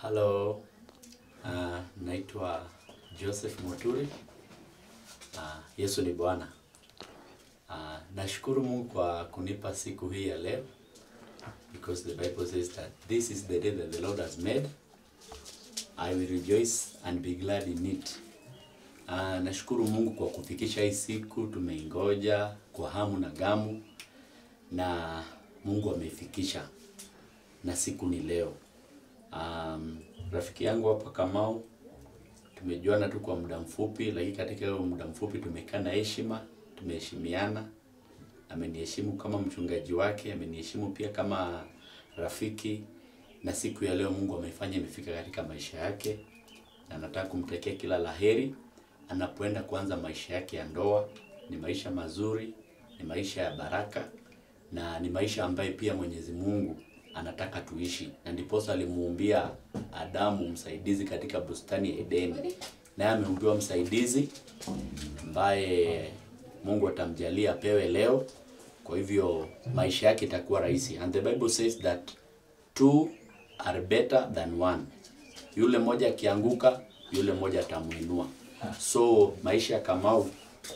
Hello. Uh, naitwa Joseph Muturi. Uh, Yesu ni Bwana. Uh, nashukuru Mungu kwa kunipa siku hii ya leo because the Bible says that this is the day that the Lord has made. I will rejoice and be glad in it. Uh, nashukuru Mungu kwa kufikisha hii siku, tumeingoja kwa hamu na gamu na Mungu ameifikisha na siku ni leo. Um, rafiki yangu hapa Kamau tumejuana tu kwa muda mfupi, lakini katika hiyo muda mfupi tumekaa na heshima, tumeheshimiana. Ameniheshimu kama mchungaji wake, ameniheshimu pia kama rafiki, na siku ya leo Mungu ameifanya imefika katika maisha yake, na nataka kumtakia kila laheri anapoenda kuanza maisha yake ya ndoa. Ni maisha mazuri, ni maisha ya baraka, na ni maisha ambayo pia Mwenyezi Mungu anataka tuishi, na ndiposa alimuumbia Adamu msaidizi katika bustani ya Edeni, naye ameumbiwa msaidizi ambaye Mungu atamjalia apewe leo. Kwa hivyo maisha yake itakuwa rahisi, and the Bible says that two are better than one. Yule mmoja akianguka, yule mmoja atamuinua. So maisha ya Kamau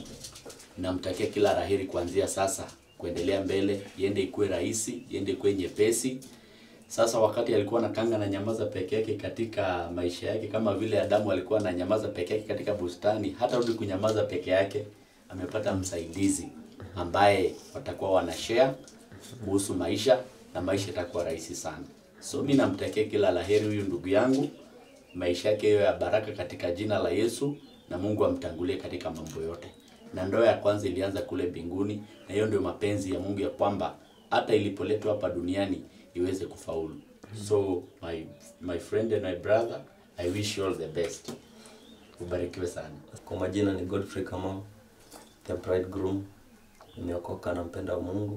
namtakia kila laheri kuanzia sasa kuendelea mbele, iende ikuwe rahisi, iende ikuwe nyepesi. Sasa wakati alikuwa anakanga na nyamaza peke yake katika maisha yake, kama vile Adamu alikuwa na nyamaza peke yake katika bustani, hata rudi kunyamaza peke yake, amepata msaidizi ambaye watakuwa wanashare kuhusu maisha na maisha itakuwa rahisi sana. So mimi namtakia kila laheri huyu ndugu yangu, maisha yake iwe ya baraka katika jina la Yesu, na Mungu amtangulie katika mambo yote. Na ndoa ya kwanza ilianza kule mbinguni, na hiyo ndio mapenzi ya Mungu ya kwamba hata ilipoletwa hapa duniani iweze kufaulu. So my my friend and my brother, I wish you all the best. Ubarikiwe sana. Kwa majina ni Godfrey Kamau, the bridegroom. Nimeokoka na mpenda Mungu.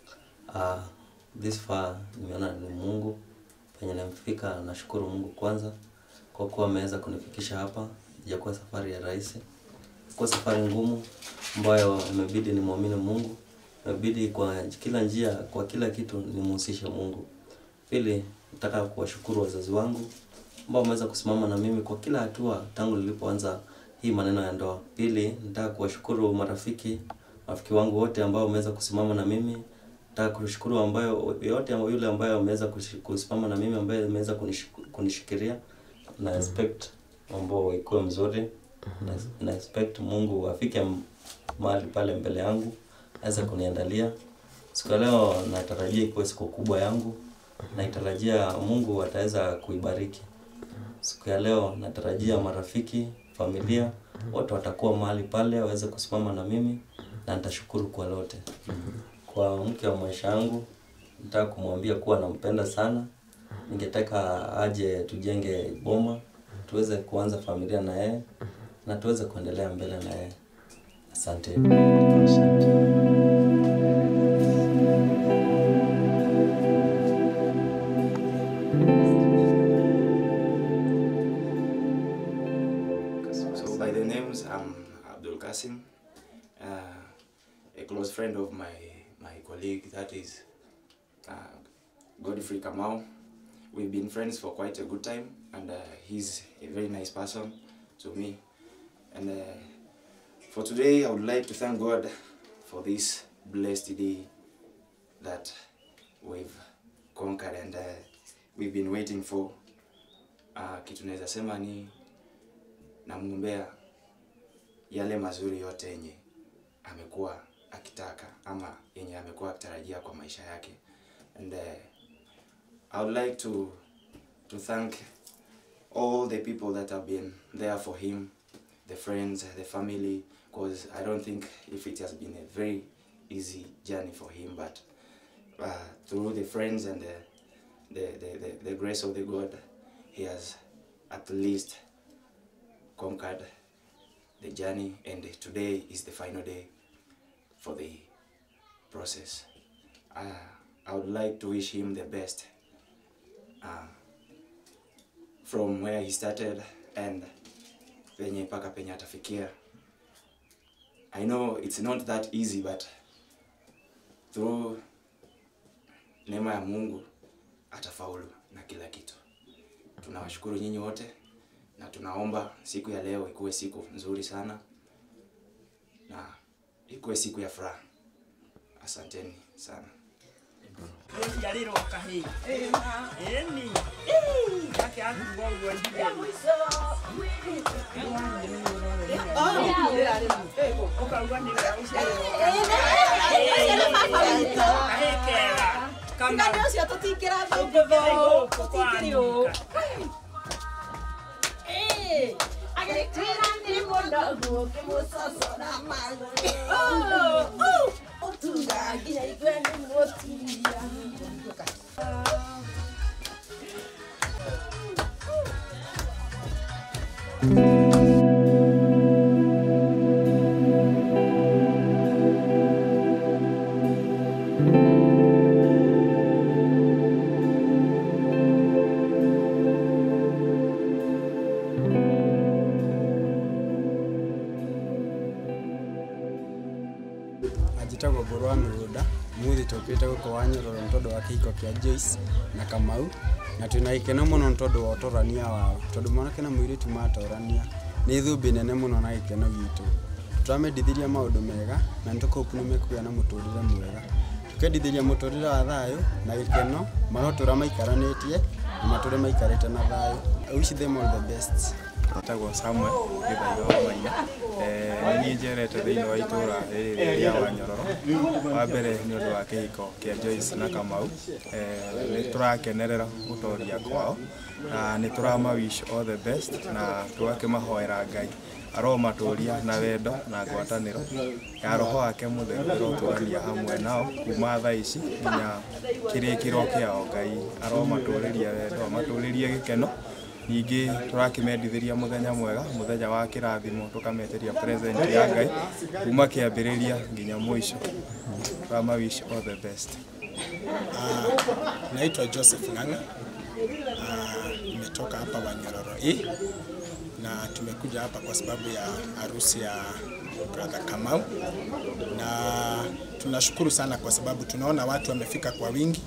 Uh, this far nimeona ni Mungu penye nimefika. Nashukuru Mungu kwanza kwa kuwa ameweza kunifikisha hapa. Ijakuwa safari ya rahisi, kwa safari ngumu ambayo imebidi nimwamini Mungu, imebidi kwa kila njia, kwa kila kitu nimhusishe Mungu. Pili, nataka kuwashukuru wazazi wangu ambao wameweza kusimama na mimi kwa kila hatua tangu nilipoanza hii maneno ya ndoa. Pili, nataka kuwashukuru marafiki, marafiki wangu wote ambao wameweza kusimama na mimi. Nataka kushukuru ambayo yote yule ambayo ameweza kushi- kusimama na mimi ambaye ameweza kunish- kunishikilia. Na expect mambo ikuwe mzuri. Na, na expect Mungu afike m- mahali pale mbele yangu aweze kuniandalia. Siku ya leo natarajia ikuwe siku kubwa yangu. Naitarajia Mungu ataweza kuibariki. Siku ya leo natarajia marafiki, familia wote watakuwa mahali pale waweze kusimama na mimi na nitashukuru kwa lote. Kwa mke wa maisha yangu nataka kumwambia kuwa nampenda sana. Ningetaka aje tujenge boma, tuweze kuanza familia na yeye na tuweze kuendelea mbele na yeye. Asante. So by the names, I'm Abdul Kasim, uh, a close friend of my my colleague that is uh, Godfrey Kamau. We've been friends for quite a good time, and uh, he's a very nice person to me. And uh, for today, I would like to thank God for this blessed day that we've conquered and uh, we've been waiting for. Uh, kitu naweza sema ni namwombea yale mazuri yote yenye amekuwa akitaka ama yenye amekuwa akitarajia kwa maisha yake and uh, I would like to to thank all the people that have been there for him the friends the family because I don't think if it has been a very easy journey for him but uh, through the friends and the the, the, the, the grace of the God he has at least conquered the journey and today is the final day for the process. Uh, I would like to wish him the best uh, from where he started and penye mpaka penye atafikia. I know it's not that easy but through neema ya Mungu atafaulu na kila kitu. tunawashukuru nyinyi wote na tunaomba siku ya leo ikuwe siku nzuri sana na ikuwe siku ya furaha. Asanteni sana. Nĩnjiarĩrwo kahĩĩ. Ĩni. Gake akuga ũguo ndigĩ. Ũkauga nĩ wega gũciarĩrwo kahĩĩ kega. Kama ũcio tũtingĩrathiĩ gũkũ kwa Anika. agĩtwĩra nĩ mũndũ ũkĩmũcocora magũrũ ũtuga nginya igue nĩ mũtumia njĩtagwo ngũrũ wa mĩgũnda mũthĩ tũkĩte gũkũ wa nyororo nĩ tondũ wa kĩhiko kĩa Joyce na Kamau na twĩna gĩkeno mũno nĩ tondũ wa ũtorania wao tondũ mwanake na mũirĩtu matorania nĩ thũmbĩ nene mũno na gĩkeno gitũ tũramendithĩria maũndũ mega na nĩ tũkũpu nĩ mekũgĩa na mũtũrĩre mwega tũkendithĩria mũtũrĩre wa thayũ na gĩkeno magotũra maikaranĩtie na matũre maikarĩte na thayũ I wish them all the best Njĩtagwo Samuel Gĩthaiga wa Maina. Eh, Nĩ niĩ njerete thĩinĩ wa itũũra rĩrĩ rĩa Wanyororo. Wa mbere nĩ ũndũ wa kĩhiko kĩa Joyce na Kamau. Eh, Nĩ tũrakenerera gũtoria kwao na nĩ tũrama wish all the best na tũgakĩmahoera Ngai aromatũria na wendo na ngwatanĩro ya roho wake mũtheru ĩrotũrania hamwe nao kuma thaa ici nginya kĩrĩkĩro kĩao Ngai aromatũrĩria wendo amatũrĩrie gĩkeno ningĩ tũrakĩmendithĩria mũthenya mwega mũthenya wa kĩrathimo tũkameteria present ya ngai kuma kĩambĩrĩria nginya mũico tũrama wish all the best Naitwa Joseph Ng'ang'a. Ah, Nimetoka hapa Wanyororo E na tumekuja hapa kwa sababu ya harusi ya brother Kamau, na tunashukuru sana kwa sababu tunaona watu wamefika kwa wingi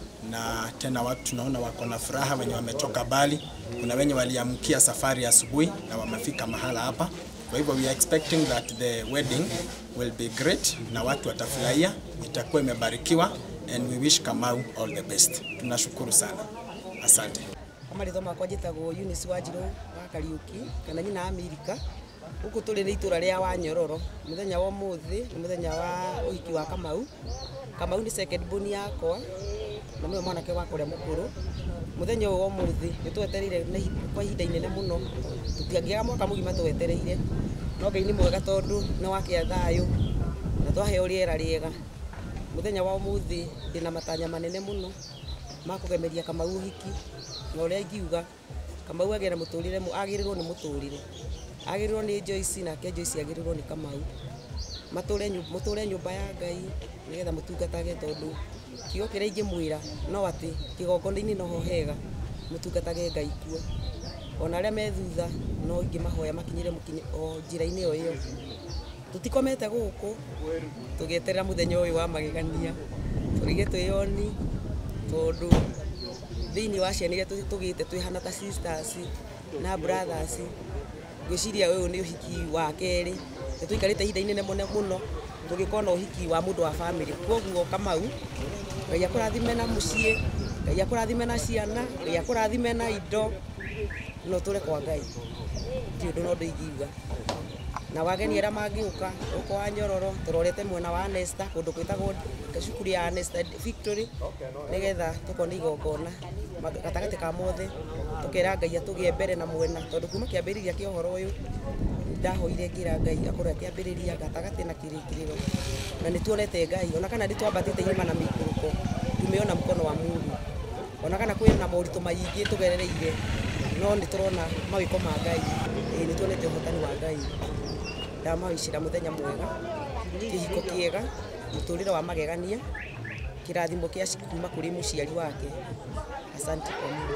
na tena watu tunaona wako na furaha, wenye wametoka mbali. Kuna wenye waliamkia safari asubuhi na wamefika mahala hapa. Kwa hivyo we are expecting that the wedding will be great na watu watafurahia, itakuwa imebarikiwa and we wish Kamau all the best. Tunashukuru sana, asante. amarĩtho makwa njĩtagwo Eunice Wanjirũ wa Kariũki kana nyina Amerika gũkũ tũrĩ nĩ itũra rĩa Wanyororo mũthenya wa ũmũthĩ nĩ mũthenya wa ũhiki wa Kamau Kamau nĩ second born yakwa na nĩwe mwanake wakwa ũrĩa mũkũrũ mũthenya ũyũ wa ũmũthĩ nĩ twetereire na ihi- kwa ihinda inene mũno tũtiangĩaga mwaka mũgima twetereire no Ngai nĩ mwega tondũ nĩ wakĩa thayũ na twaheo rĩera rĩega mũthenya wa ũmũthĩ ndĩna matanya manene mũno ma kũgemeria Kamau ũhiki na ũrĩa ingiuga Kamau agĩe na mũtũrĩre mũ- agĩrĩrwo nĩ mũtũrĩre agĩrĩrwo nĩ Joyce nake Joyce agĩrĩrwo nĩ Kamau matũre nyu- mũtũre nyũmba ya Ngai nĩgetha mũtungatage tondũ kiugo kĩrĩa ingĩmwĩra no atĩ kĩgongona-inĩ noho hega mũtungatage Ngai kuo ona arĩa me thutha no ingĩmahoya makinyĩre mũkinyi o njĩra-inĩ o ĩyo tũtikomete gũkũ tũgĩeterera mũthenya ũyũ wa magegania tũrige twĩyoni tondũ thĩinĩ wa ciana iria tũ- tũgĩte twĩhana ta sisters na brothers ngwĩciria ũyũ nĩ ũhiki wa kerĩ nĩ tũikarĩte ihinda inene mũno mũno tũgĩkorwo na ũhiki wa mũndũ wa bamĩrĩ koguo kamau ngai akũrathime na mũciĩ ngai akũrathime na ciana ngai akũrathime na indo no tũre kwa ngai ti ũndũ no ũndũ ingiuga na wageni arĩa mangĩũka gũkũ wa nyororo tũrorete mwena wa Nesta kũndũ gwĩtagwo cukuru ya Nesta Victory nĩgetha tũkona igongona ma- gatagatĩ ka mothe tũkera ngai atũgĩe mbere na mwena tondũ kuma kĩambĩrĩria kĩa ũhoro ũyũ ndahoire ngĩra ngai akorwo akĩambĩrĩria gatagatĩ na kĩrĩkĩrĩro na nĩ tuonete ngai ona kana nĩ twambatĩte irĩma na mĩikũrũko tumeona mkono wa Mungu ona kana kwĩ na moritũ maingĩ tũgerereire no nĩ tũrona mawĩko ma ngai ĩĩ nĩ tuonete ũhotani wa ngai ndamawicira mũthenya mwega kĩhiko kĩega mũtũrĩre wa magegania kĩrathimo kĩa kuma kũrĩ mũciari wake asante kwa Mungu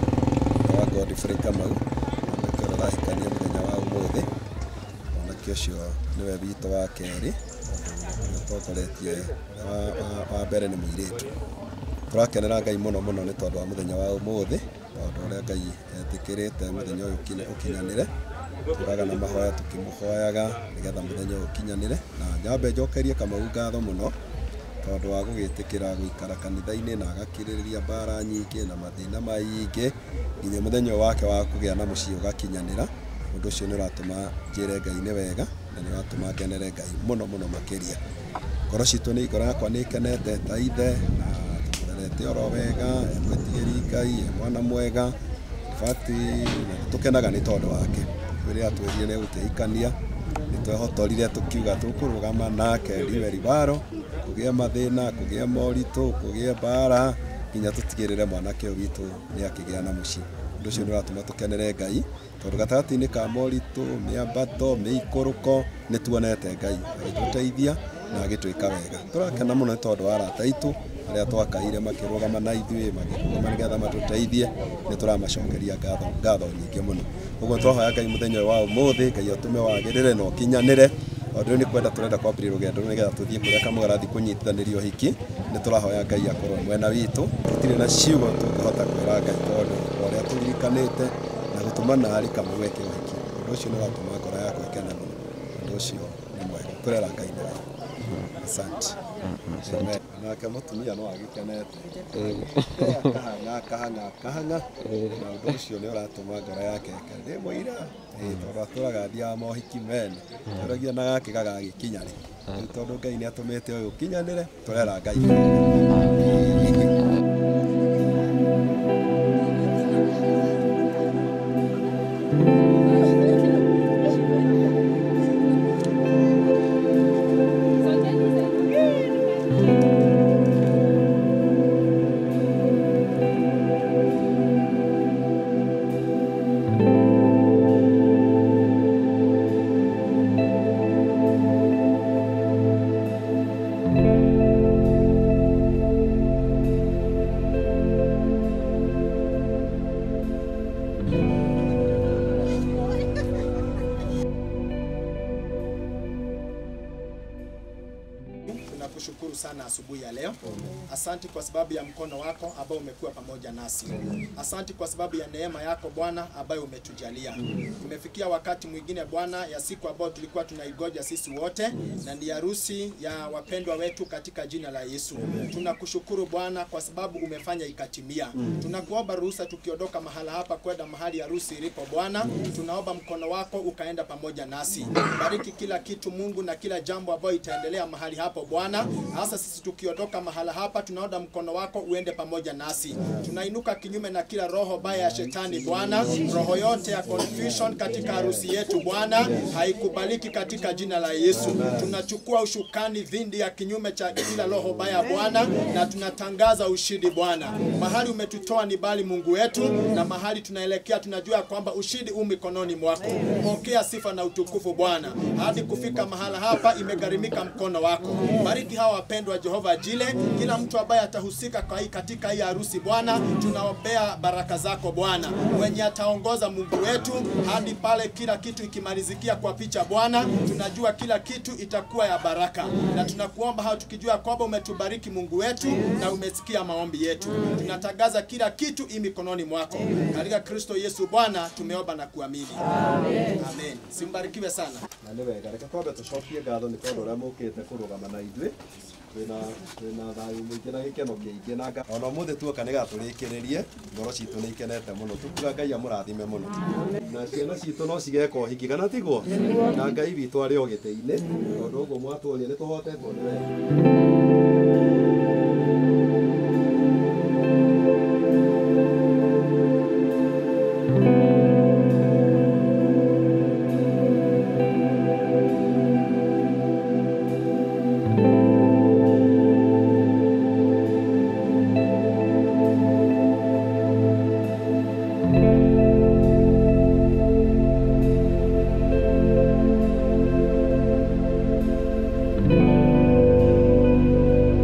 wa Godfrey Kamau mwanake ũrĩa ũrahikania mũthenya wa ũmũthĩ mwanake ũcio nĩwe witũ wa kerĩ ũrĩa ũtongoretie wa- wa- wa mbere nĩ mũirĩtu tũrakenera ngai mũno mũno nĩ tondũ wa mũthenya wa ũmũthĩ wa tondũ ũrĩa ngai etĩkĩrĩte mũthenya ũyũ ũkinye- ũkinyanĩre tũraga na mahoya tũkĩmũhoyaga nĩgetha mũthenya ũyũ ũkinyanĩre na nyambe njokerie kamau ngatho mũno tondũ wa gũgĩtĩkĩra gũikara kanitha-inĩ na agakirĩrĩria mbara nyingĩ na mathĩna maingĩ nginya mũthenya ũyũ wake wa kũgĩa na mũciĩ ũgakinyanĩra ũndũ ũcio nĩ ũratũma njĩre ngai nĩ wega na nĩ ũratũma ngenere ngai mũno mũno makĩria ngoro citũ nĩ ngoro yakwa nĩ ikenete ta ithe na tũmũrerete oro wega e mwĩtigĩri ngai e mwana mwega bati na nĩ tũkenaga nĩ tondũ wake rĩrĩa twĩrire nĩ gũtĩikania nĩ twehotorire tũkiuga tũkũrũgama nake riwe ribaro kũgĩa mathĩna kũgĩa moritũ kũgĩa mbara nginya tũtigĩrĩre mwanake ũyũ witũ nĩ akĩgĩa na mũciĩ ũndũ ũcio nĩ ũratũma tũkenere ngai tondũ gatagatĩ-inĩ ka moritũ mĩambato mĩikũrũko nĩ tuonete ngai agĩtũteithia na agĩtwĩka wega tũrakena mũno nĩ tondũ wa arata aitũ arĩa twakaire makĩrũgama na ithuĩ makĩrũgama nĩgetha matũteithie nĩ tũramacokeria ngatho ngatho nyingĩ mũno ũguo twahoya ngai mũthenya ũyũ wa ũmũthĩ ngai atũme wagĩrĩre na ũkinyanĩre tondũ rĩu nĩ kwenda tũrenda kwambĩrĩria rũgendo rũu nĩgetha tũthiĩ kũrĩa kamũga rathiĩ kũnyitithanĩrio hiki nĩ tũrahoya ngai akorwo mwena witũ tũtirĩ na ciugo tũngĩhota kwĩra ngai tondũ o ũrĩa tũririkanĩte na gũtũma narĩ kamũga eke ũhiki ũndũ ũcio nĩ ũratũma ngoro yakwa ĩkene mũno ũndũ ũcio nĩ mwega kũrera ngai nĩ wega asante Amen. nake mũtumia no agĩkenete akahanga akahanga akahanga na ũndũ ũcio nĩ ũratũma ngoro yake ĩkene ndĩ mũira Ĩĩ, tondũ atũraga athiaga mohiki mene tũragia na gake gagagĩkinya rĩ rĩu tondũ ngai nĩ atũmĩte ũyũ ũkinyanĩre tũrera ngai Tunakushukuru sana asubuhi ya leo. Asante kwa sababu ya mkono wako ambao umekuwa pamoja nasi. Asante kwa sababu ya neema yako Bwana ambayo umetujalia. Tumefikia wakati mwingine Bwana ya siku ambayo tulikuwa tunaigoja sisi wote, na ni harusi ya wapendwa wetu katika jina la Yesu. Tunakushukuru Bwana kwa sababu umefanya ikatimia. Tunakuomba ruhusa tukiondoka mahala hapa kwenda mahali harusi ilipo Bwana, tunaomba mkono wako ukaenda pamoja nasi. Bariki kila kitu Mungu na kila jambo ambayo itaendelea mahali hapo Bwana. Hasa sisi tukiondoka mahala hapa, tunaomba mkono wako uende pamoja nasi. Tunainuka kinyume na kila roho baya ya shetani Bwana, roho yote ya confusion katika harusi yetu Bwana, haikubaliki katika jina la Yesu. Tunachukua ushukani dhindi ya kinyume cha kila roho baya Bwana, na tunatangaza ushindi Bwana. Mahali umetutoa ni bali Mungu wetu, na mahali tunaelekea tunajua kwamba ushindi u mikononi mwako. Pokea sifa na utukufu Bwana, hadi kufika mahala hapa imegharimika mkono wako. Bariki hawa wapendwa Jehova Jile, kila mtu ambaye atahusika kwa hii katika hii harusi Bwana, tunaombea baraka zako Bwana, mwenye ataongoza Mungu wetu hadi pale kila kitu ikimalizikia kwa picha Bwana, tunajua kila kitu itakuwa ya baraka, na tunakuomba hao tukijua kwamba umetubariki Mungu wetu na umesikia maombi yetu. Tunatangaza kila kitu hii mikononi mwako, katika Kristo Yesu Bwana tumeomba na kuamini, amen. Simbarikiwe sana. na nĩ wega reke twambe tũcokie ngatho nĩ tondũ ũrĩa mũkĩte kũrũgama na ithuĩ twĩna twĩna thayũ mũingĩ na gĩkeno kĩingĩ na nga- ona ũmũthĩ tuoka nĩ gatũrĩkĩrĩrie ngoro citũ nĩ ikenete mũno tukuga ngai amũrathime mũno na ciana citũ no cigeka ũhiki kana tiguo na ngai witũ arĩ o gĩtĩ-inĩ tondũ ũguo mwatũria nĩ tũhotetwo nĩ wega Thank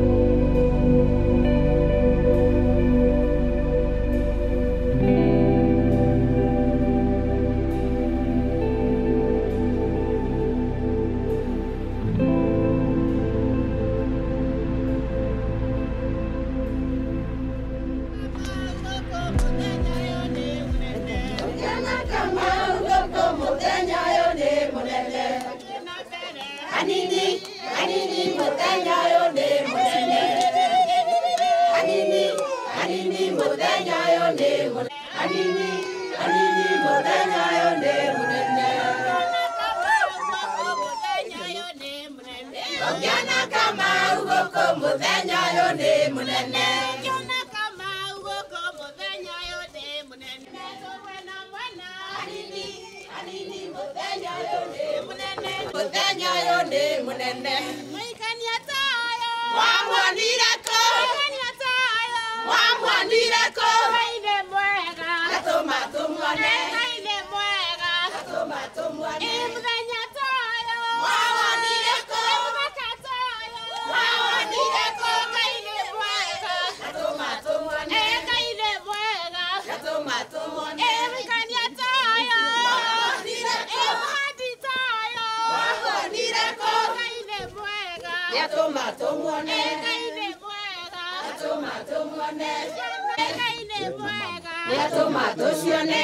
Kiona kama ugoko muthenya uyu ni munene Kiona kama ugoko muthenya uyu ni munene Mwena mwena Anini anini muthenya uyu ni munene Muthenya uyu ni munene Mwikania tayo Wamwonire ko Mwikania tayo Wamwonire ko Ngai nĩ mwega Gatũma tũmuone Ngai nĩ mwega Gatũma tũmuone Ĩ mũthenya tayo Wawonire ko Mũthaka tayo Wawonire ko Ngai nĩ mwega Gatũma tũmuone Ĩ Ngai nĩ mwega Gatũma tũmuone Ĩ mũikania tayo Wawonire ko Ĩ mũhandi tayo Wawonire ko Ngai nĩ mwega Gatũma tũmuone Ĩ Ngai nĩ mwega Gatũma tũmuone Ngai nĩ mwega Gatũma tũcione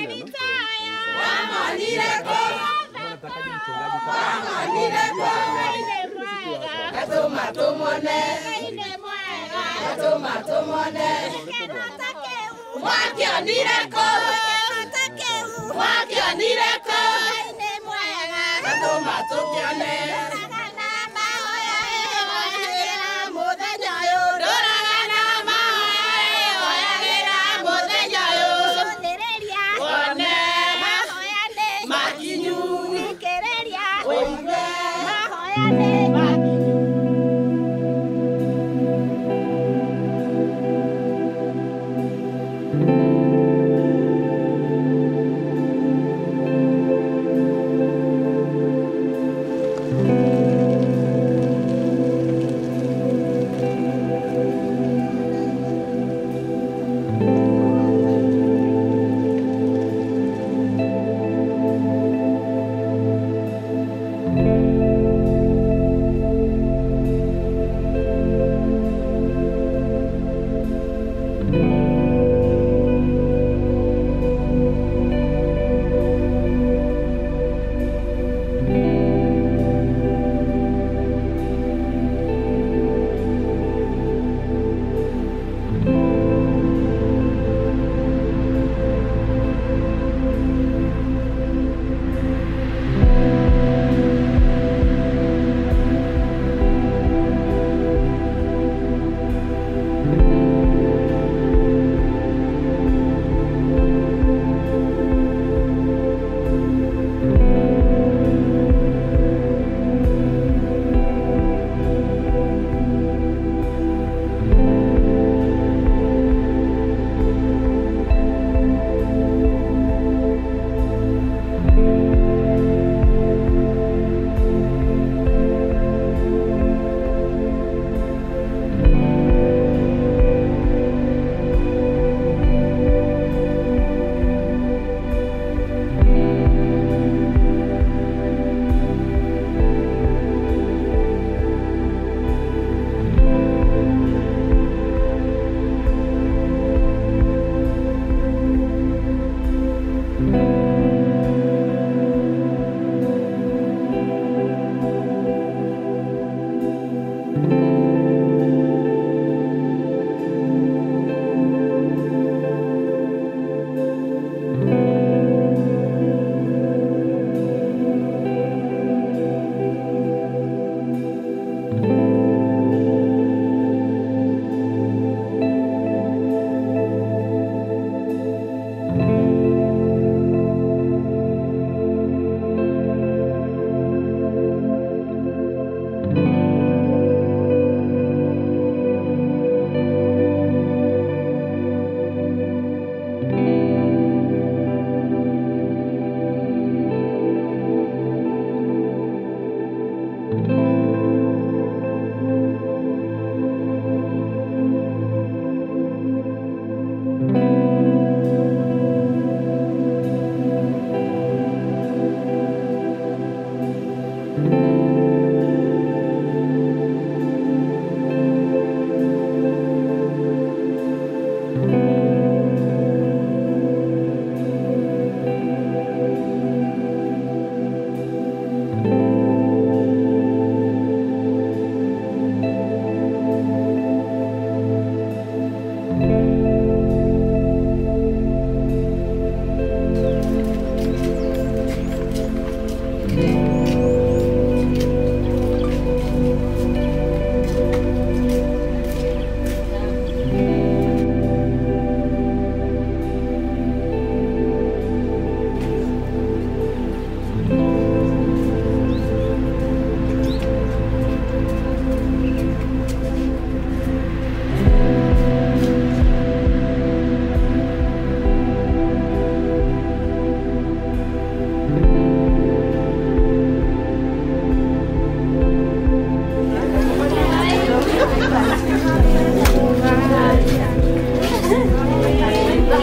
Wamonire ko Wamonire ko Ngai nĩ mwega Gatũma tũmuone Ngai nĩ mwega Gatũma tũmuone Wakĩonire ko Wakĩonire ko Ngai nĩ mwega Gatũma tũkĩone mũthenya ũyũ ndũraga na mahoyagĩra mũthenya ũyũ wone makinyu ũigue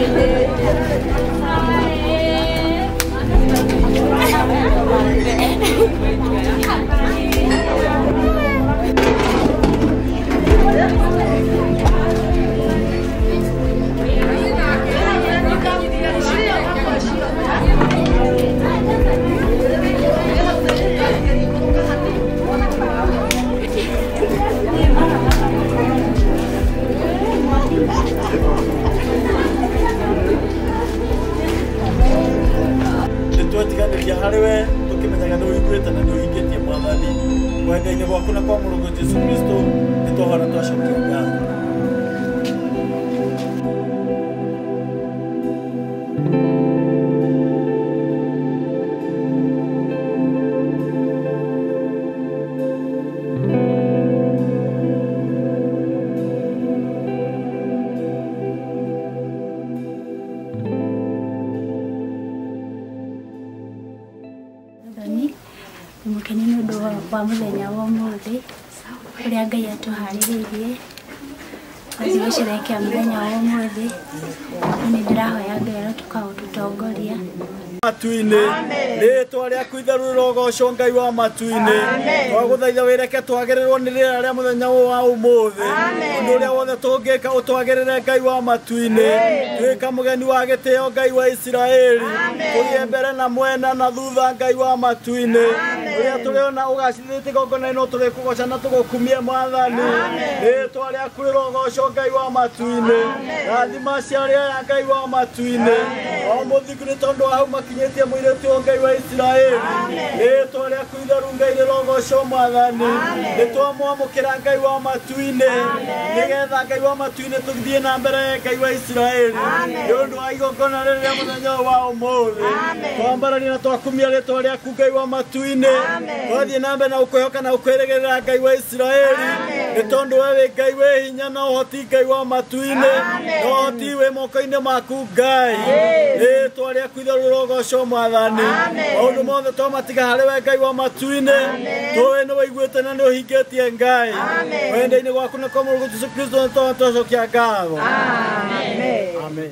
nĩtwetiganĩria harĩ we tũkĩmenyaga nĩ ũhingũrĩte na nĩ ũhingĩtie mwathani wenda-inĩ gwaku na kwa mũrũgũ jesu kristo nĩ twohona twacokia ngatho Mwathani mũkeni nĩ ũndũ wa wa mũthenya wa ũmũthĩ ũrĩa Ngai atũharĩrĩirie atĩ gũcerehekea mũthenya wa ũmũthĩ na nĩ ndĩrahoya Ngai arotuka gũtũtongoria matu-inĩ rĩtwa rĩaku itherũ rĩrogocwo ngai wa matu-inĩ twagũthaitha wĩreke twagĩrĩrwo nĩ rĩera rĩa mũthenya ũyũ wa ũmũthĩ ũndũ ũrĩa wothe tũngĩka ũtwagĩrĩre ngai wa matu-inĩ twĩka mũgeni wa gĩtĩo ngai wa isiraeli tũgĩe mbere na mwena na thutha ngai wa matu-inĩ ũrĩa tũrĩ ona ũgacithĩtie gongona ĩno tũrĩ kũgoca na tũgũkumie mwathani rĩtwa rĩaku rĩrogocwo ngai wa matu-inĩ rathima ciarĩa ya ngai wa matu-inĩ o mũthingu nĩ tondũ wa hau makinyĩtie mũirĩtu ũyũ ngai wa isiraeli rĩtwa rĩaku itheru ngai rĩrogocwo mwathani nĩ twamwamũkĩra ngai wa matu-inĩ nĩgetha ngai wa matu-inĩ tũthiĩ na mbere ngai wa isiraeli nĩ ũndũ wa igongona rĩrĩ rĩa mũthenya ũyũ wa ũmũthĩ twambarania na twakumia rĩtwa rĩaku ngai wa matu-inĩ twathiĩ na mbere na gũkwĩhoka na gũkwĩrĩgĩrĩra ngai wa isiraeli nĩ tondũ we wĩ ngai wĩ hinya na ũhoti ngai wa matu-inĩ na ũhoti wĩ moko-inĩ maku ngai rĩtwa rĩaku itherũ rĩrogocwo mwathani maũndũ mothe twamatiga harĩ we ngai wa matu-inĩ tũĩ nĩ wĩiguĩte na nĩ ũhingĩtie ngai wenda-inĩ gwaku na kwa mũrũgũ jesu kristo nĩ twana twacokia ngatho amen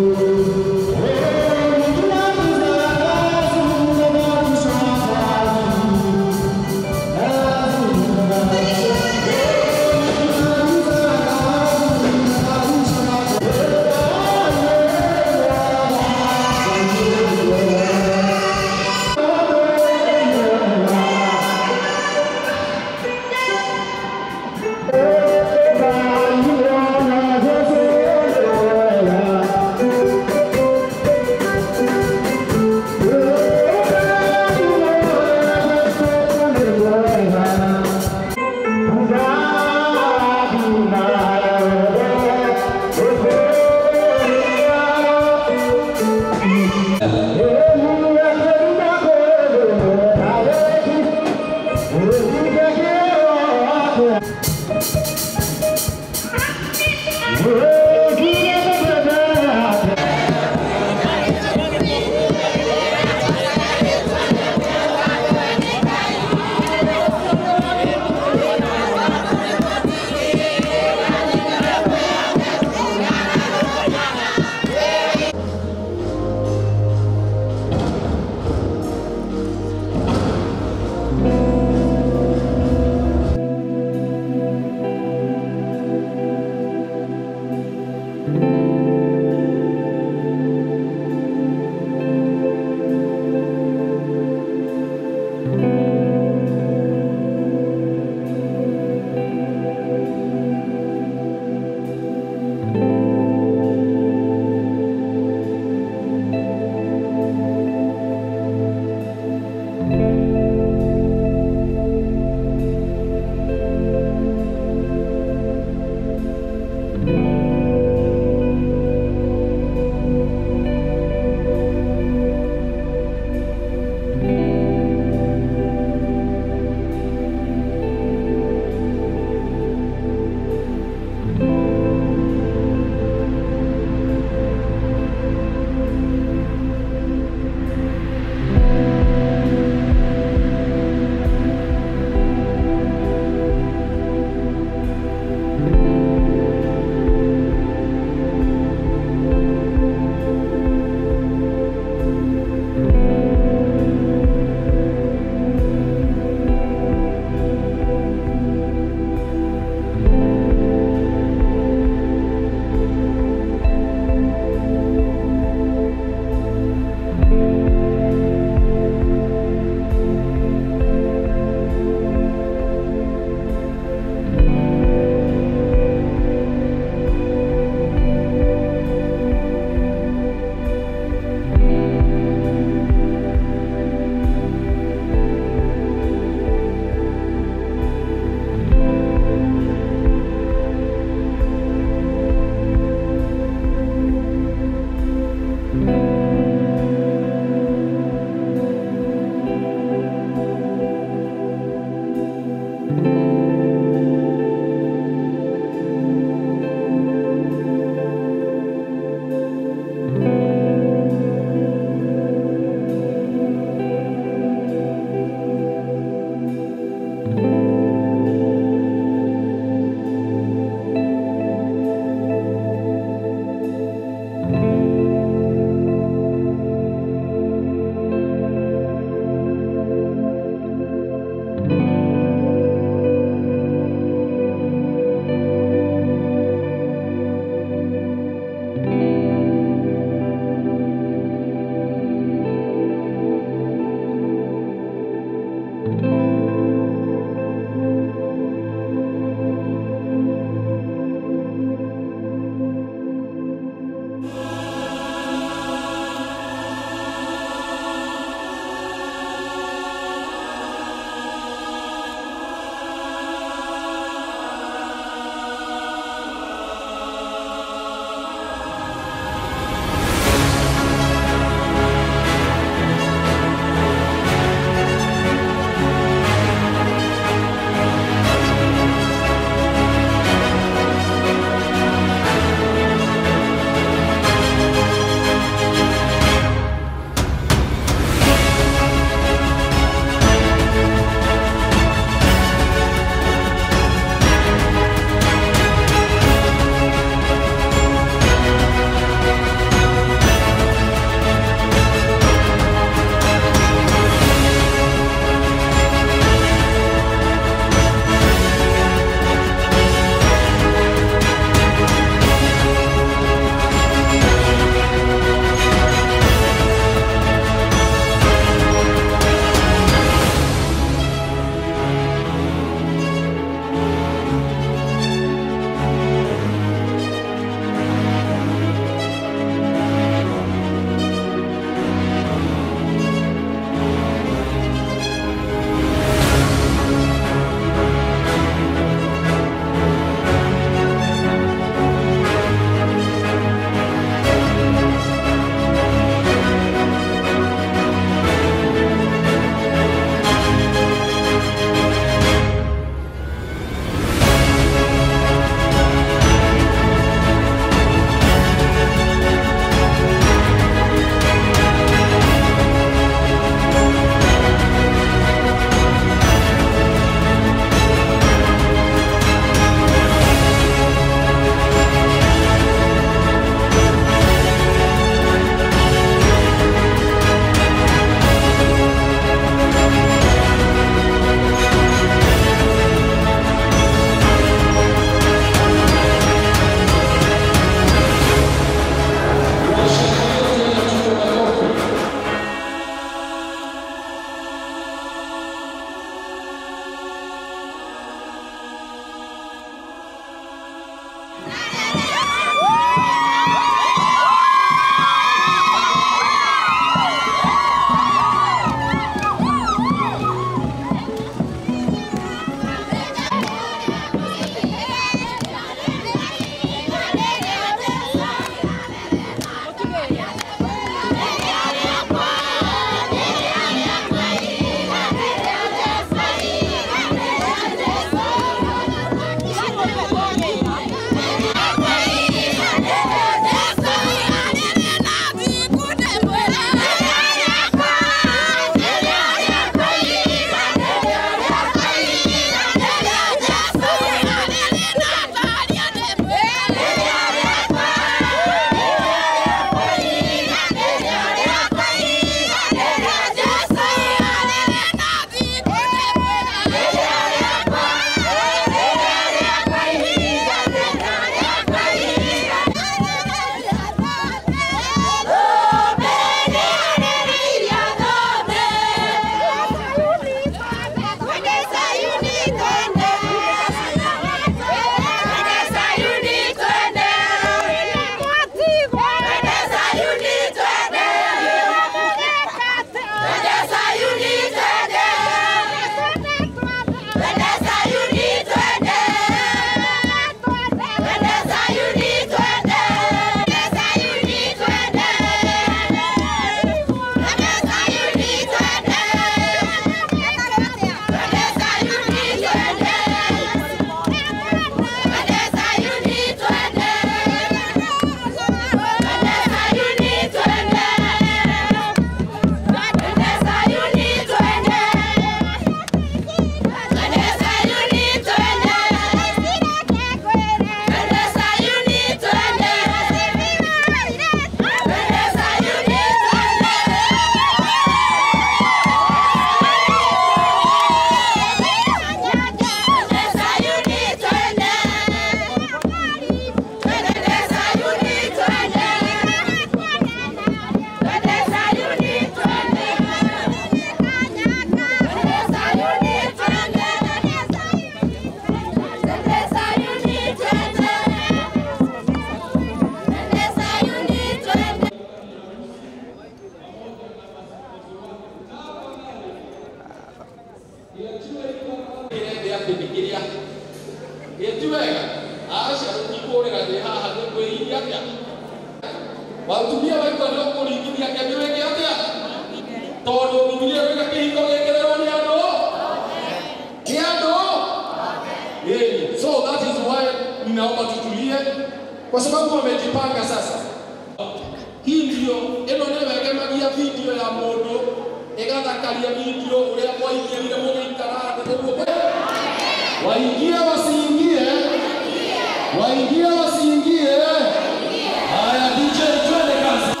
wega aca ikurĩra thĩ haha nĩ kwĩiria atĩa watumia waigua nĩ ũkũringithia kĩambĩ wĩke atĩa tondũ bibilia wĩga kĩhiko gĩkĩrĩrwo nĩ andũ nĩ andũ Yeye. so that is why ninaomba tutulie kwa sababu wamejipanga sasa hii ndio ĩno nĩ wegemagia video ya mũndũ ĩgathakaria video ũrĩa mwaingĩrire mũgĩikara thĩ ũguo waingie wasiingie waingie wasiingie haya DJ twende kazi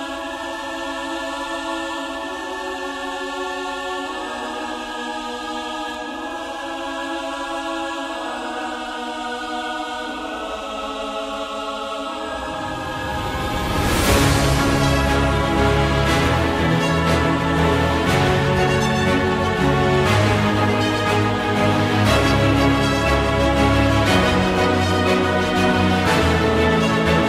Thank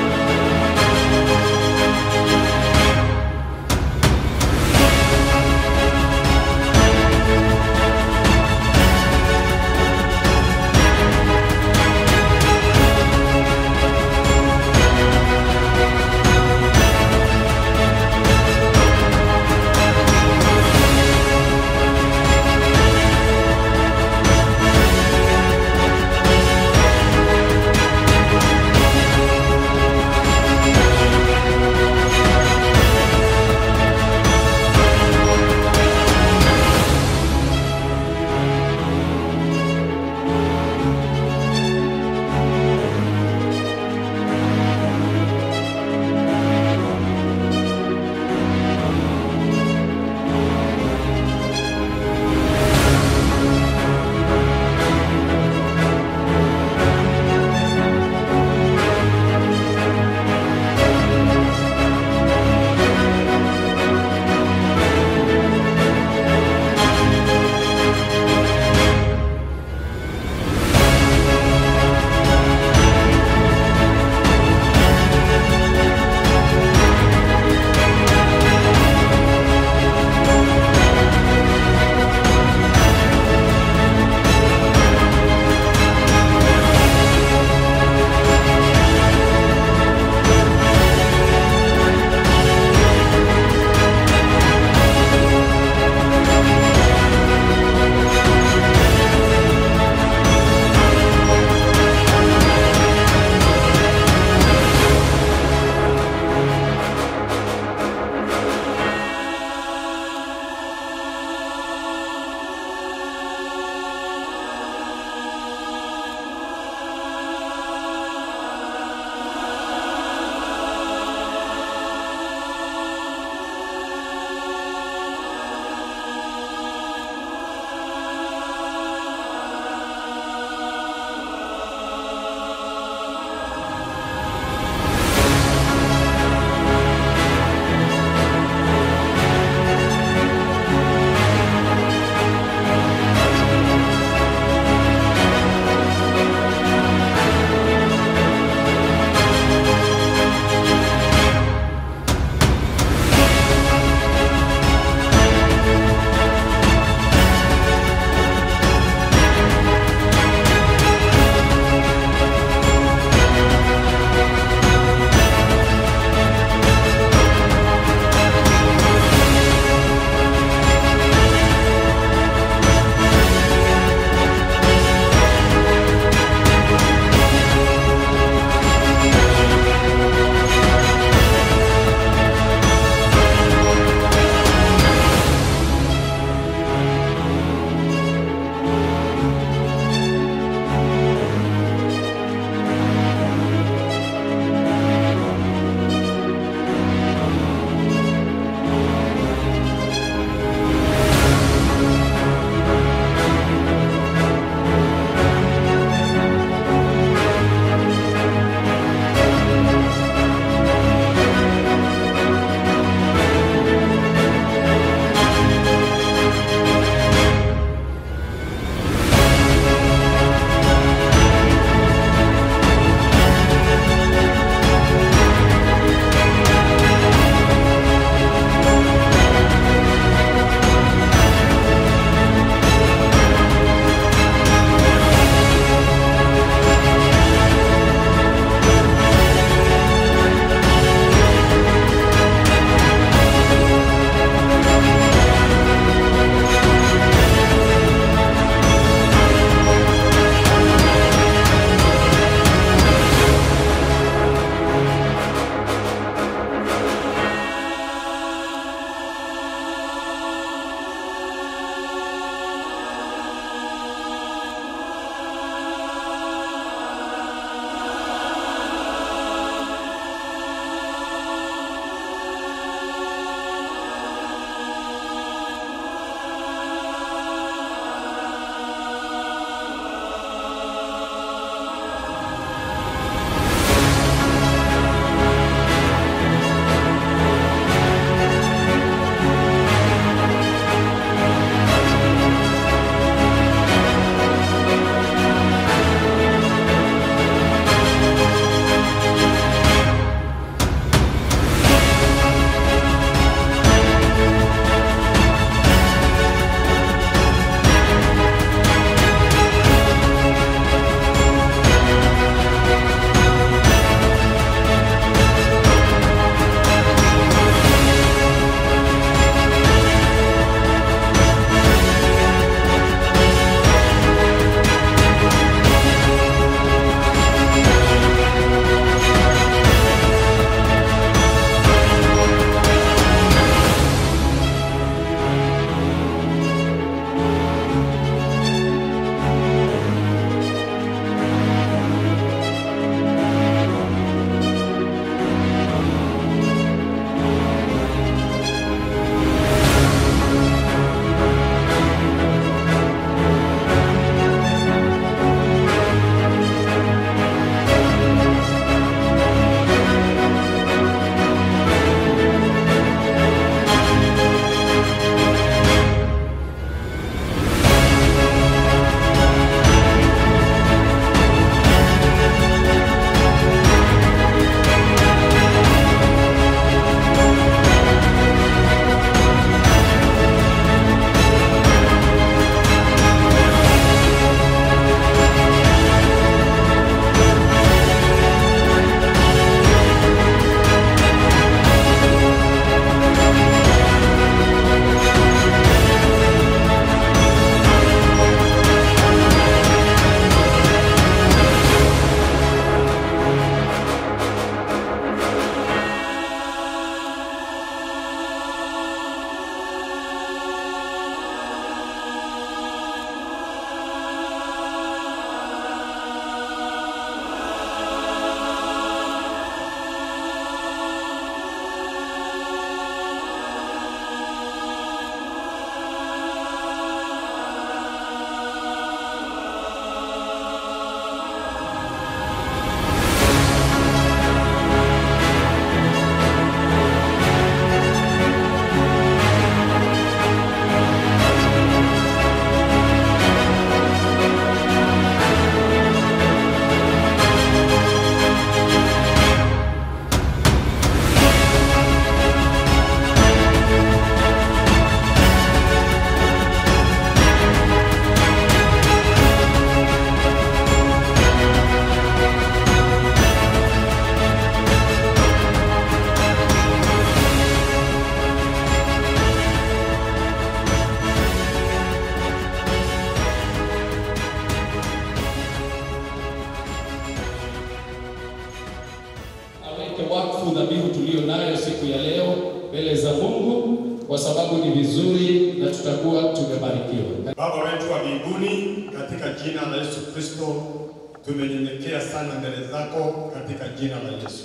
tuweke wakfu dhabihu tuliyo nayo siku ya leo mbele za Mungu, kwa sababu ni vizuri na tutakuwa tumebarikiwa. Baba wetu wa mbinguni, katika jina la Yesu Kristo tumenyenyekea sana mbele zako katika jina la Yesu.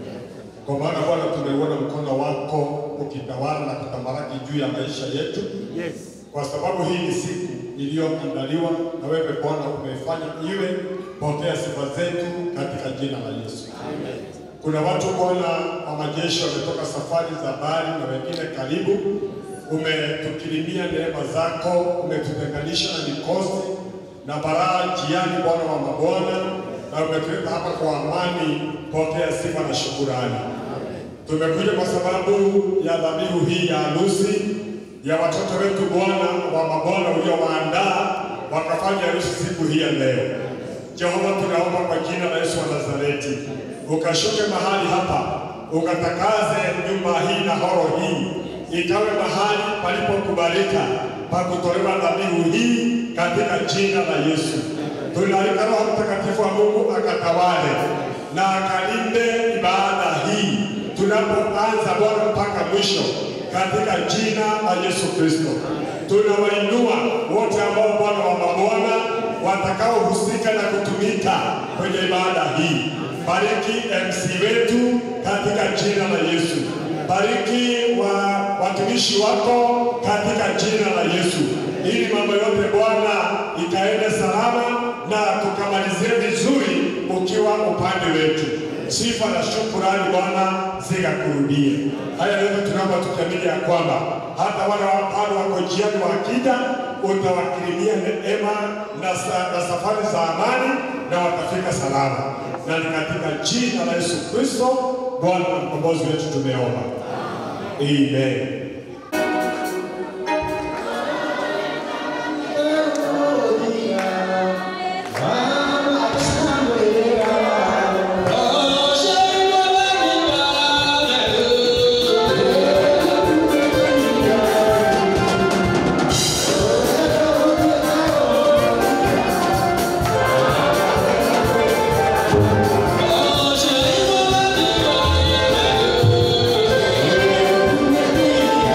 Kwa maana Bwana, tumeuona mkono wako ukitawala na kutamalaki juu ya maisha yetu. Yes. Kwa sababu hii ni siku iliyoandaliwa na wewe Bwana umefanya iwe. Pokea sifa zetu katika jina la Yesu. Amen. Kuna watu Bwana wa majeshi wametoka safari za mbali na wengine karibu. Umetukirimia neema zako, umetutenganisha na mikosi na baraa njiani, Bwana wa mabwana, na umetuleta hapa kwa amani. Pokea sifa na shukurani. Tumekuja kwa sababu ya dhabihu hii ya harusi ya watoto wetu, Bwana wa mabwana, uliowaandaa wakafanya harusi siku hii ya leo. Jehova, tunaomba kwa jina la Yesu wa Nazareti, ukashuke mahali hapa, ukatakaze nyumba hii na horo hii, ikawe mahali palipokubalika pa kutolewa dhabihu hii katika jina la Yesu. Tunaalika Roho Mtakatifu wa Mungu akatawale na akalinde ibada hii tunapoanza Bwana mpaka mwisho katika jina la Yesu Kristo. Tunawainua wote ambao Bwana wa mabwana watakaohusika na kutumika kwenye ibada hii. Bariki MC wetu katika jina la Yesu. Bariki wa watumishi wako katika jina la Yesu, ili mambo yote Bwana ikaende salama na tukamalizie vizuri ukiwa upande wetu. Sifa na shukurani Bwana zikakurudie. Haya yote tunaomba tukiamini ya kwamba hata wale bado wako njiani wakija, utawakirimia neema na, sa, na safari za amani na watafika salama, na ni katika jina la Yesu Kristo Bwana na mkombozi wetu tumeomba, amen. Thank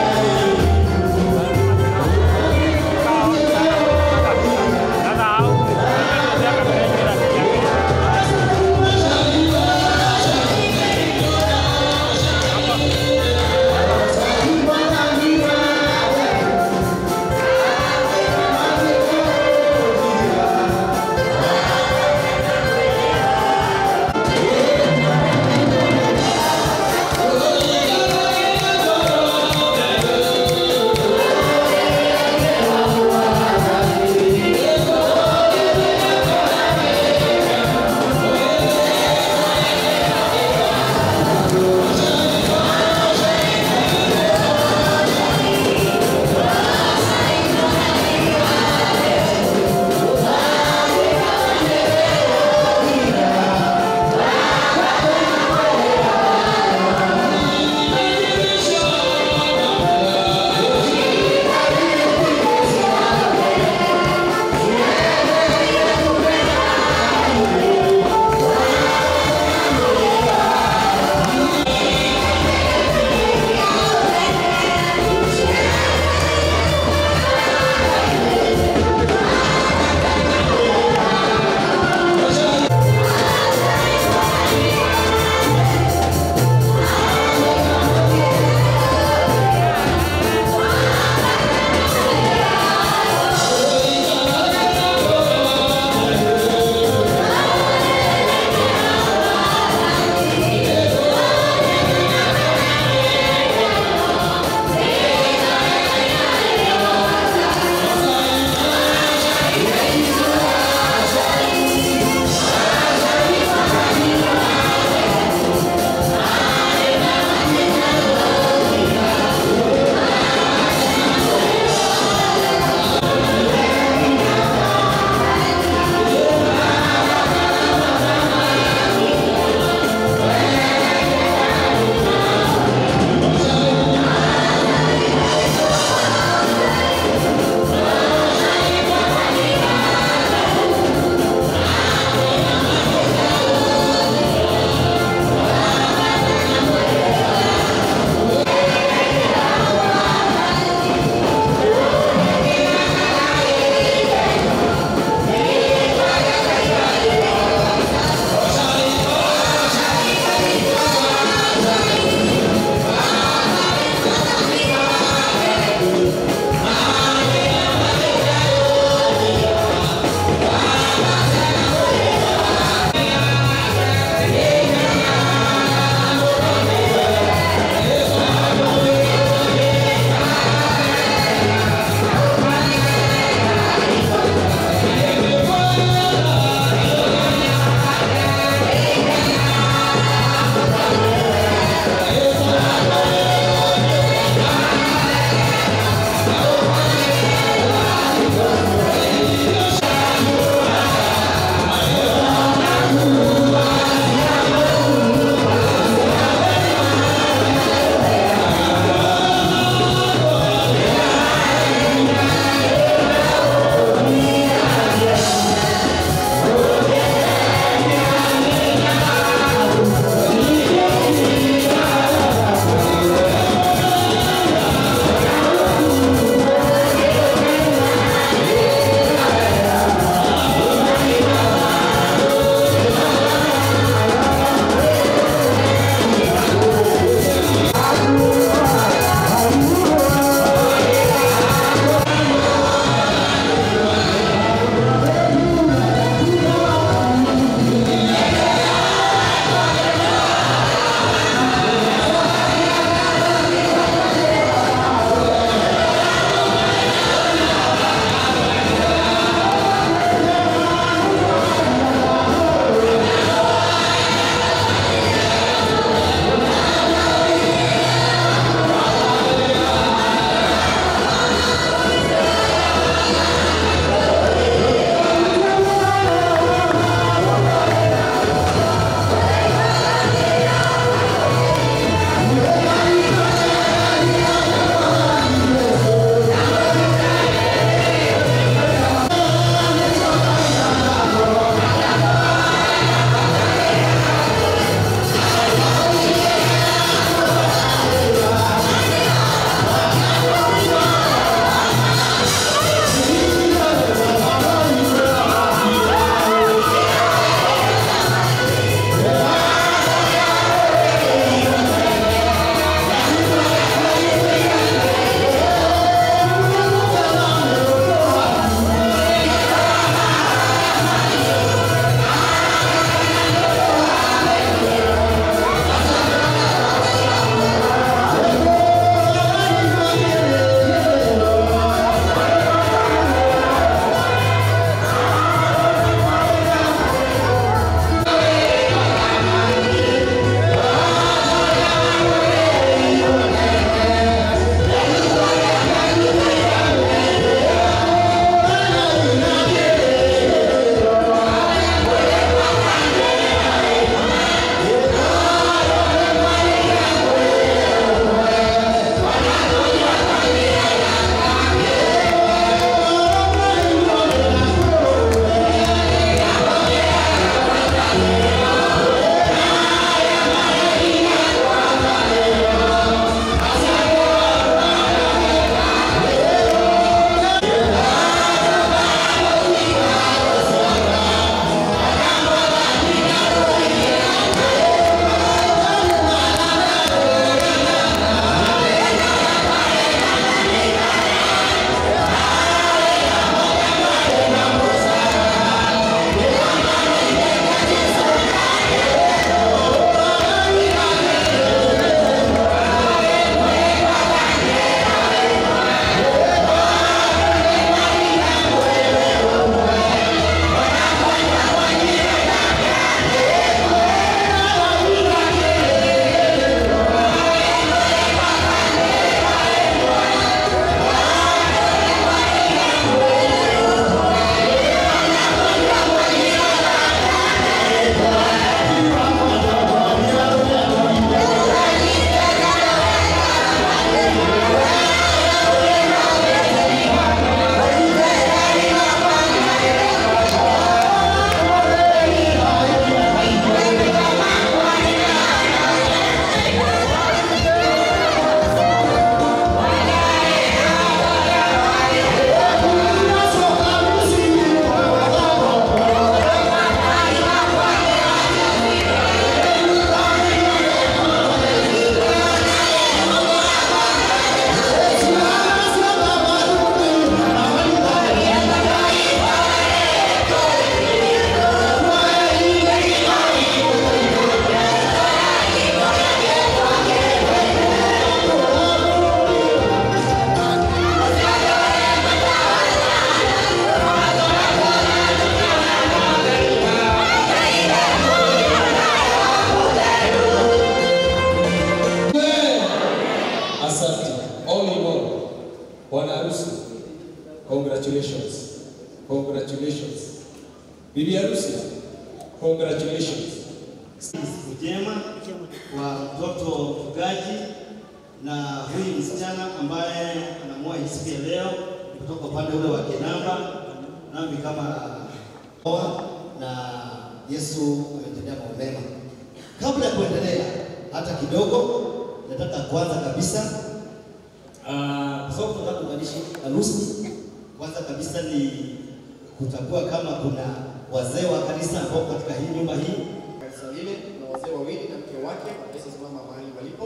Congratulations. Siku njema kwa mtoto mfugaji na huyu msichana ambaye anaamua hii siku ya leo kutoka upande ule wa Kinamba, nami kama oa na Yesu ametendea mambo mema. Kabla ya kuendelea hata kidogo, nataka kwanza kabisa ah, kwa sababu tunataka kuunganisha harusi, kwanza kabisa ni kutambua kama kuna wazee wa kanisa ambao katika hii nyumba hii Kanisa lile na wazee wawili na mke wake wanaweza simama mahali walipo.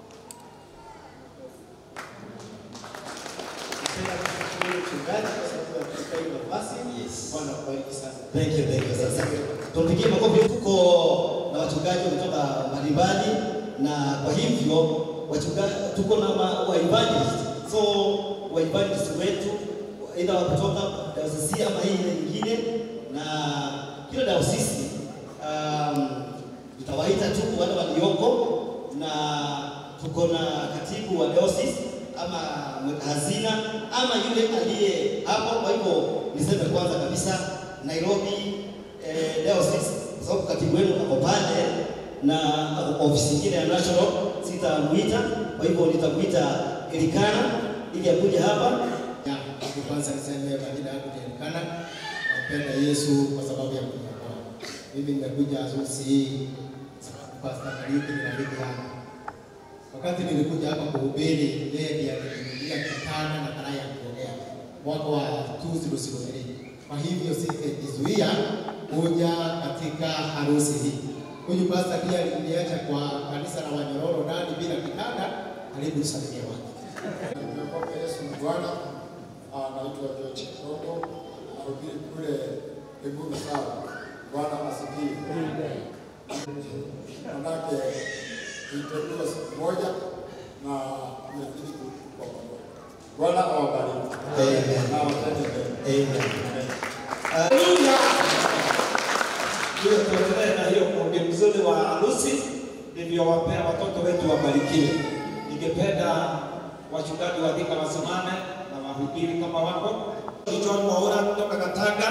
Napenda kushukuru mchungaji kwa sababu ya kutupa hii nafasi. Bwana akubariki sana. Thank you, thank you. Sasa tumpigie makofi. Tuko na wachungaji kutoka mbalimbali, na kwa hivyo wachungaji tuko na ma- wa evangelist. So wa evangelist wetu aidha wa kutoka dayosisi ama hii ile nyingine, na kila dayosisi um, tutawaita tu wale walioko, na tuko na katibu wa dayosisi ama mweka hazina ama yule aliye hapo. Kwa hivyo niseme kwanza kabisa Nairobi eh, Diocese kwa sababu katibu wenu ako pale na ako ofisi nyingine ya national, sitamuita. Kwa hivyo nitamuita Elikana ili akuje hapa. Ya, kwanza niseme majina yangu ni Elikana. Nampenda Yesu kwa sababu ya kuniokoa. Mimi nimekuja harusi hii Pastor Kariuki ni rafiki yangu. Wakati nilikuja hapa kuhubiri, yeye ndiye alininunulia kitanda na karai ya kuogea mwaka wa 2003. Kwa hivyo sikujizuia kuja katika harusi hii. Huyu pastor pia aliniacha kwa kanisa la Wanyororo ndani bila kitanda, karibu usalimia wake. Nimepokea Yesu ni Bwana. Ah, Naitwa George Kirogo, nahubiri kule Eburu Sawa. Bwana asifiwe. Manake niteuliwa siku moja na nimezidi kwa pamoja. Bwana awabariki. Amen. Na watende mema. Amen. Haleluya. Hiyo tuendelee na hiyo kundi mzuri wa harusi, ndivyo wapea watoto wetu wabarikiwe. Ningependa wachungaji wa dhika wasimame na wahubiri kama wako. John Mwaura kutoka Katanga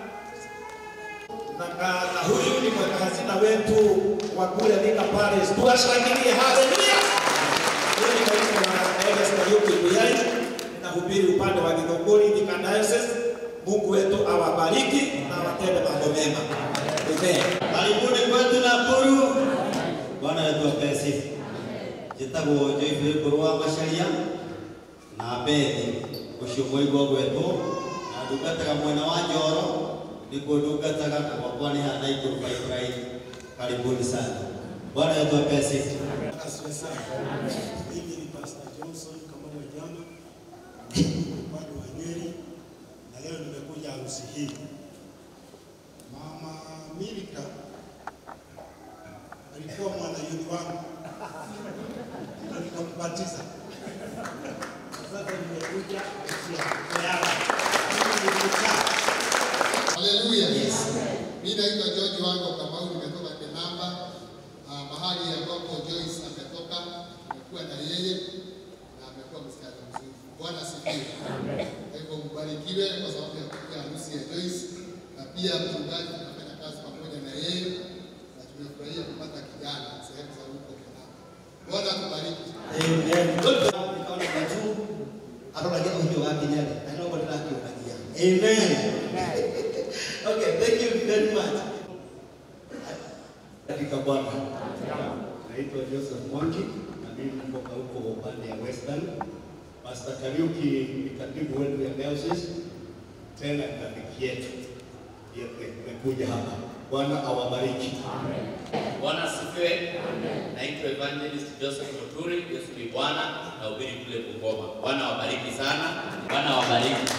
na, ka- na huyu ni mweka hazina wetu wa kule Thika Palace. Tuwashangilie, haleluya! Huyu ni kanisa la Elders Kariuki Buyai, nahubiri upande wa Githunguri Thika Diocese. Mungu wetu awabariki na awatende mambo mema. Amen. Karibuni kwetu Nakuru. Bwana wetu apee sifa. Njĩtagwo Joyce Ngũrũ wa Macharia na Bethi ũcio mũigua gwetwo na ndungataga mwena wa Njoro nĩkuo ndungataga na gwakwa nĩ haha Naikuru Pipeline. Karibuni sana. Bwana wetu apee sifa. Asifiwe sana. Mimi ni Pastor Johnson kama mwejama upande wa Nyeri, na leo nimekuja harusi hii. Mama Milika alikuwa mwanayuni wangu na nikambatiza. Sasa nimekuja harusi ya mtoto yake. Mimi nilikaa Haleluya. Mimi naitwa George wangu Kamau, nimetoka Kenamba, ah, mahali ambapo Joyce ametoka. Nimekuwa na yeye na amekuwa msichana mzuri. Bwana asifiwe. Kwa hivyo mbarikiwe kwa sababu ya kuja harusi ya Joyce, na pia mchungaji tunafanya kazi pamoja na yeye na tumefurahia kupata kijana sehemu za huko Kenamba. Bwana atubariki. Amen. Nikaona kwa juu aroragia ũhiũ wa Kinyarĩ na no ndĩrakĩũragia. Amen. Okay, thank you very much. Katika Bwana. Naitwa Joseph Mwangi na mimi kutoka huko upande ya Western. Pastor Kariuki ni katibu wetu ya diocese, tena ni rafiki yetu. Ndiye tumekuja hapa. Bwana awabariki. Bwana asifiwe. Naitwa Evangelist Joseph Muturi, Yesu ni Bwana, nahubiri kule Bungoma. Bwana awabariki sana. Bwana awabariki.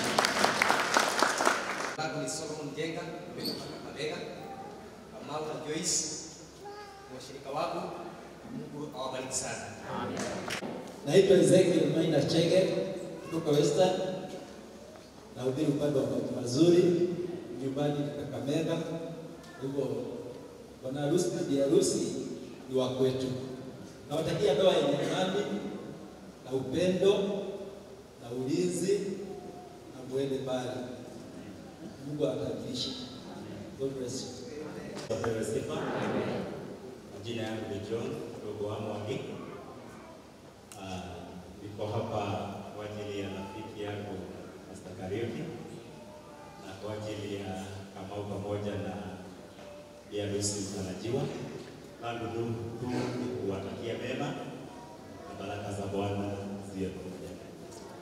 langu ni Solomon Jenga, nimetoka Kakamega. Kamau na Joyce ni washirika wangu. Mungu awabariki sana. Naitwa Ezekiel Maina Chege kutoka Western. Nahubiri upande wa mambo mazuri nyumbani Kakamega. Hivyo bwana harusi na bi harusi ni wa kwetu. Nawatakia ndoa yenye amani na upendo na ulinzi na muende mbali. Mungu atakulisha. God bless you. Wapewe sifa. Majina yangu ni John mdogo wa Mwangi. Ah, Niko hapa kwa ajili ya rafiki yangu Pastor Kariuki na kwa ajili ya Kamau pamoja na Bi harusi mtarajiwa. Langu tu tu ni kuwatakia mema na baraka za Bwana ziwe pamoja nanyi.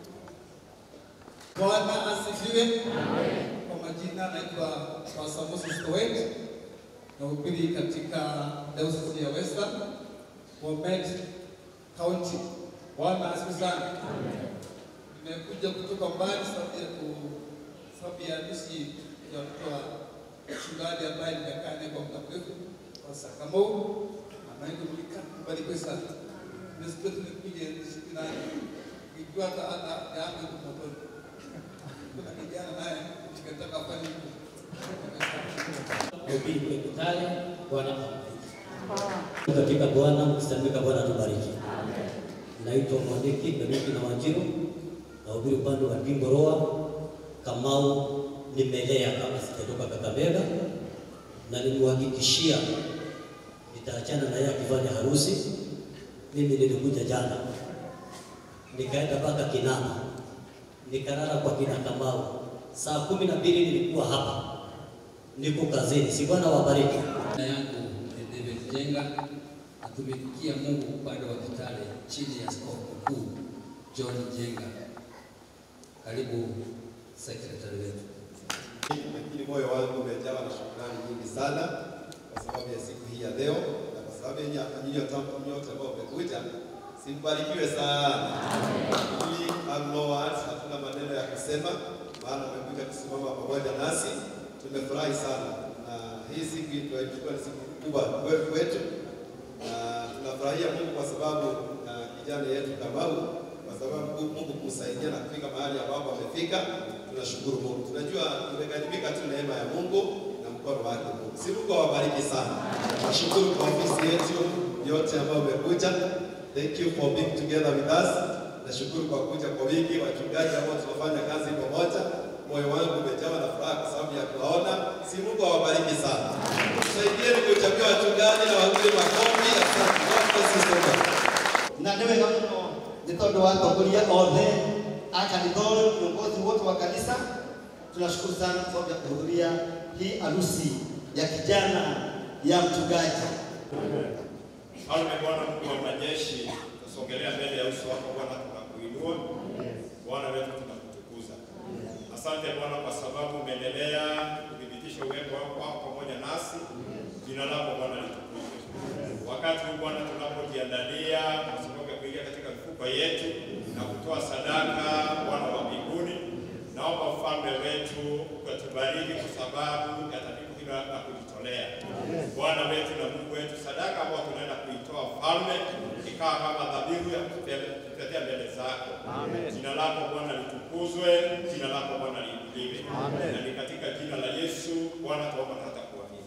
Bwana asifiwe. Kwa majina naitwa Pastor Moses Towet nahubiri katika Diocese ya Western Bomet County. Bwana asifiwe sana. Nimekuja kutoka mbali sababu ya ku- sababu ya harusi ya mtoto wa mchungaji ambaye nimekaa naye kwa muda mrefu kwa Sakamau anayejulikana kubarikiwe sana. Nimesikia tumekuja siku nane nikijua hata hata yangu iko motoni kuna kijana naye nikataka afanye hivyo. Ubiri kule Kitale, Bwana awabariki. Katika Bwana mkisamika, Bwana tubariki. Naitwa Mwaniki Beniki na Wanjiru, nahubiri upande wa Dimbo Roa. Kamau nimelea kama sijatoka Kakamega, na nimewahakikishia nitaachana na yeye akifanya harusi. Mimi nilikuja jana, nikaenda mpaka Kinama, nikalala kwa kina Kamau. Saa kumi na mbili nilikuwa hapa niko kazini. Si Bwana wabariki. Jina yangu ni David Jenga, natumikia Mungu upande wa Kitale chini ya askofu mkuu John Jenga. Karibu sekretari wetu. lakini moyo wangu umejawa na shukrani nyingi sana kwa sababu ya siku hii ya leo na kwa sababu ya nyinyi nyote ambao mmekuja, simbarikiwe sana. Mimi have no words, hatuna maneno ya kusema, maana mmekuja kusimama pamoja nasi. Tumefurahi sana na hii siku tunaichukua ni siku kubwa kwetu kwetu, na tunafurahia Mungu kwa sababu na kijana yetu Kamau kwa sababu Mungu kumsaidia na kufika mahali ambapo amefika. Tunashukuru Mungu, tunajua tumekaribika tu neema ya Mungu na mkono wake Mungu. Si Mungu awabariki sana. Nashukuru kwa ofisi yetu yote ambayo umekuja. Thank you for being together with us. Nashukuru kwa kuja kwa wingi, wachungaji ambao tunafanya kazi pamoja. Moyo wangu umejawa na furaha kwa sababu ya kuwaona. Si Mungu awabariki sana. Tusaidieni kuchagua wachungaji na wapige makofi. Asante. God bless you so much. na nĩ wega mũno nĩ tondũ wa atongoria othe a kanitha ũyũ viongozi wote wa kanisa tunashukuru sana kwa sababu ya kuhudhuria hii harusi ya kijana ya mchungaji Mfalme Bwana Mungu wa majeshi, tusogelea mbele ya uso wako Bwana, tunakuinua Bwana wetu, tunakutukuza. Asante Bwana kwa sababu umeendelea kuthibitisha uwepo wako wako pamoja nasi. Jina lako Bwana litukuzwe. Wakati huu Bwana tunapojiandalia kwa sababu ya kuingia katika mifuko yetu na kutoa sadaka, Bwana wa mbinguni, naomba ufalme wetu ukatubariki kwa sababu ya tatizo hilo la kujitolea. Bwana wetu na Mungu wetu, sadaka ambayo tunaenda kuitoa ufalme ikawa kama dhabihu ya kutetea mbele zako. Jina lako Bwana litukuzwe, jina lako Bwana liinuliwe, na ni katika jina la Yesu Bwana tuomba na hata kuamini.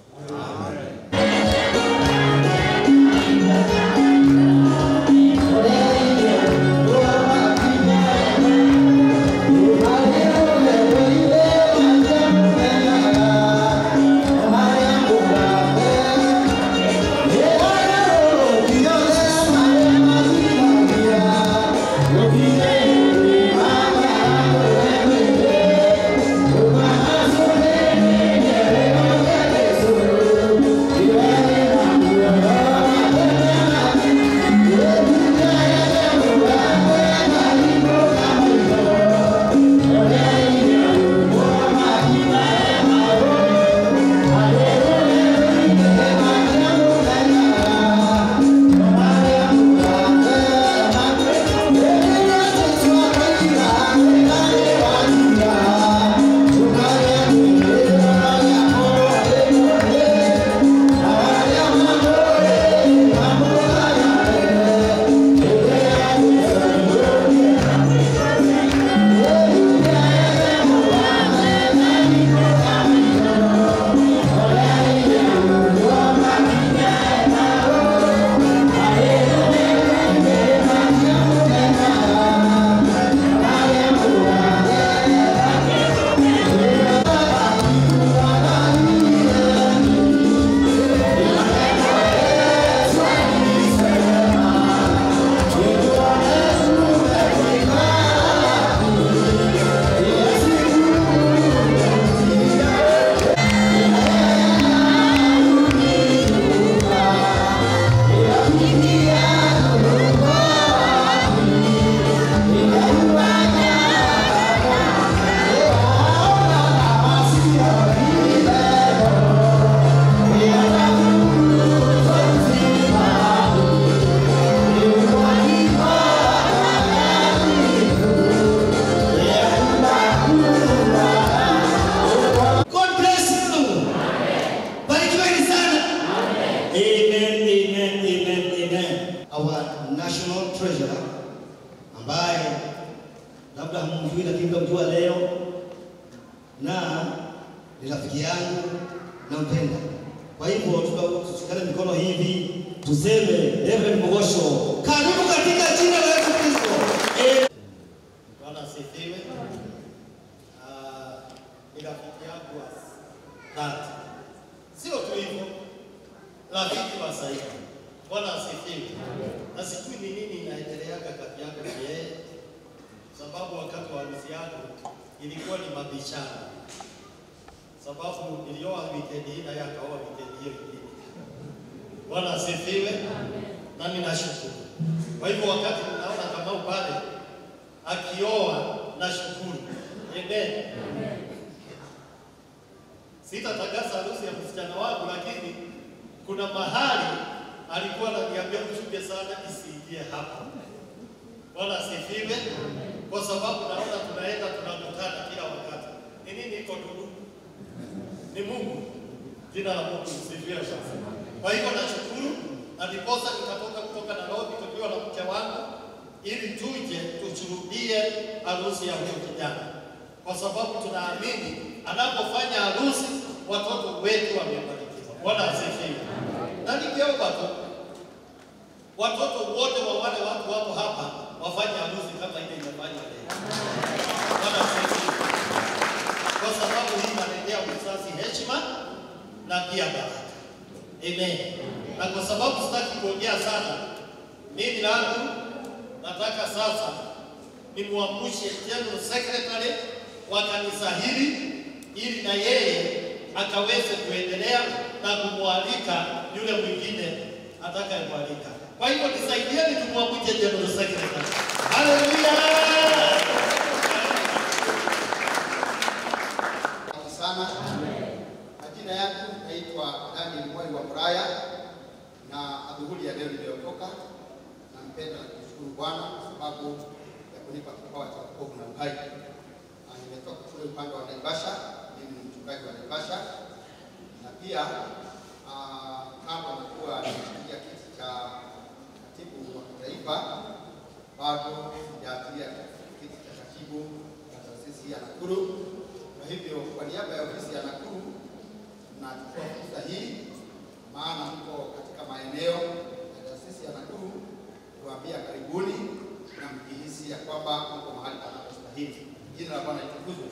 Thank Amen, amen, amen, amen. Our national treasurer ambaye labda hamjui lakini mtamjua leo na ni rafiki yangu nampenda. Kwa hivyo tuka- tushikane mikono hivi tuseme Reverend Mogosho, karibu katika jina la Yesu Kristo. Amen. Bwana asifiwe. Ah, Ni rafiki yangu wa dhati, sio tu hivyo, rafiki wa saiba. Bwana asifiwe. Na sijui ni nini inaendeleaga kati yako na yeye, sababu wakati wa harusi yangu ilikuwa ni mabishano, sababu nilioa wikendi hii na yeye akaoa wikendi hiyo ingine. Bwana asifiwe. Nami nashukuru. Kwa hivyo wakati ninaona Kamau pale akioa na shukuru. Amen. Sitatangaza harusi ya msichana wangu, lakini kuna mahali alikuwa ananiambia mchunge sana isiingie hapa. Bwana asifiwe, kwa sababu naona tunaenda tunakutana kila wakati. Ni nini iko ndugu? Ni Mungu. Jina la Mungu lisifiwe sasa. Kwa hivyo nashukuru, na ndiposa nikatoka kutoka Nairobi tukiwa na mke wangu ili tuje tushuhudie harusi ya huyo kijana, kwa sababu tunaamini anapofanya harusi watoto wetu wamebarikiwa. Bwana asifiwe. Na ningeomba tu watoto wote wa wale watu wako hapa wafanye harusi kama ile imefanywa leo. Bwana asifiwe. Kwa sababu hii inaletea mzazi heshima na pia baraka. Amen. Na kwa sababu sitaki kuongea sana, mimi langu nataka sasa nimwamshe General Secretary wa kanisa hili ili na yeye akaweze kuendelea na kumwalika yule mwingine atakayemwalika. Kwa hivyo nisaidieni tumwamshe General Secretary. Haleluya! Asante sana. Majina yangu naitwa Daniel Mwai wa Muraya na adhuhuri ya leo niliyotoka, nampenda na kumshukuru Bwana kwa sababu ya kunipa kipawa cha wokovu na uhai. Na Nimetoka kule upande wa Naivasha, mimi ni mchungaji wa Naivasha na pia ah, kama nakuwa nimeshikilia kiti cha katibu wa kitaifa, bado sijaachilia kiti cha katibu wa taasisi ya Nakuru. Kwa hivyo kwa niaba ya ofisi ya Nakuru nachukua fursa hii, maana mko katika maeneo ya taasisi ya Nakuru, kuambia karibuni na mkihisi ya kwamba mko mahali panapostahili. Jina la Bwana litukuzwe.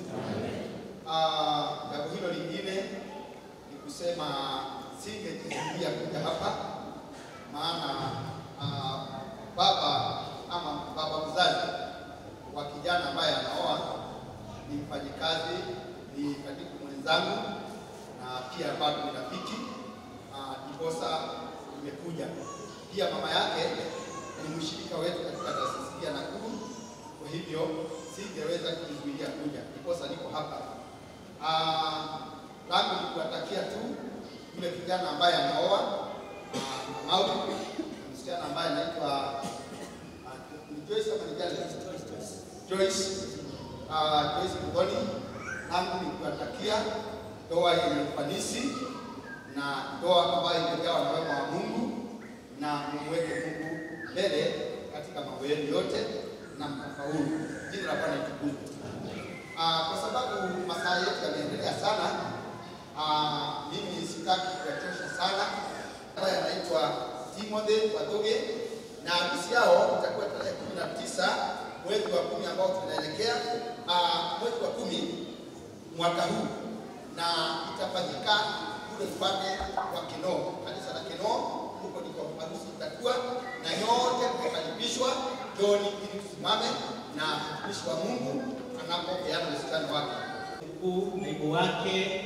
Ah, Jambo hilo lingine ni kusema singejizuia kuja hapa, maana ah, baba ama baba mzazi wa kijana ambaye anaoa ni mfanyikazi, ni katibu mwenzangu na pia bado ni rafiki ah, ndiposa nimekuja. Pia mama yake ni mshirika wetu katika taasisi ya Nakuru, kwa hivyo singeweza kujizuilia kuja, ndiposa niko hapa. Ah, langu ni kuwatakia tu yule kijana ambaye anaoa ah, Kamau, msichana ambaye anaitwa ah, ni Joyce ama ni Janet? Joyce uh, Joyce Mugoni, nangu ni kuwatakia ndoa yenye ufanisi na ndoa ambayo imejawa na wema wa Mungu, na mumweke Mungu mbele katika mambo yenu yote na mtafaulu. Jina la Bwana litukuzwe. Uh, kwa sababu masaa yetu yameendelea sana, uh, mimi sitaki kuwachosha sana. Ambaye anaitwa Timothy Watoge na harusi yao itakuwa tarehe kumi na tisa mwezi wa kumi ambao tunaelekea uh, mwezi wa kumi mwaka huu, na itafanyika kule upande wa Kinoo, kanisa la Kinoo. Huko ndiko harusi itakuwa, na nyote mmekaribishwa. Joni ili tusimame na mtumishi wa Mungu anapopeana msichana wake. mkuu, naibu wake,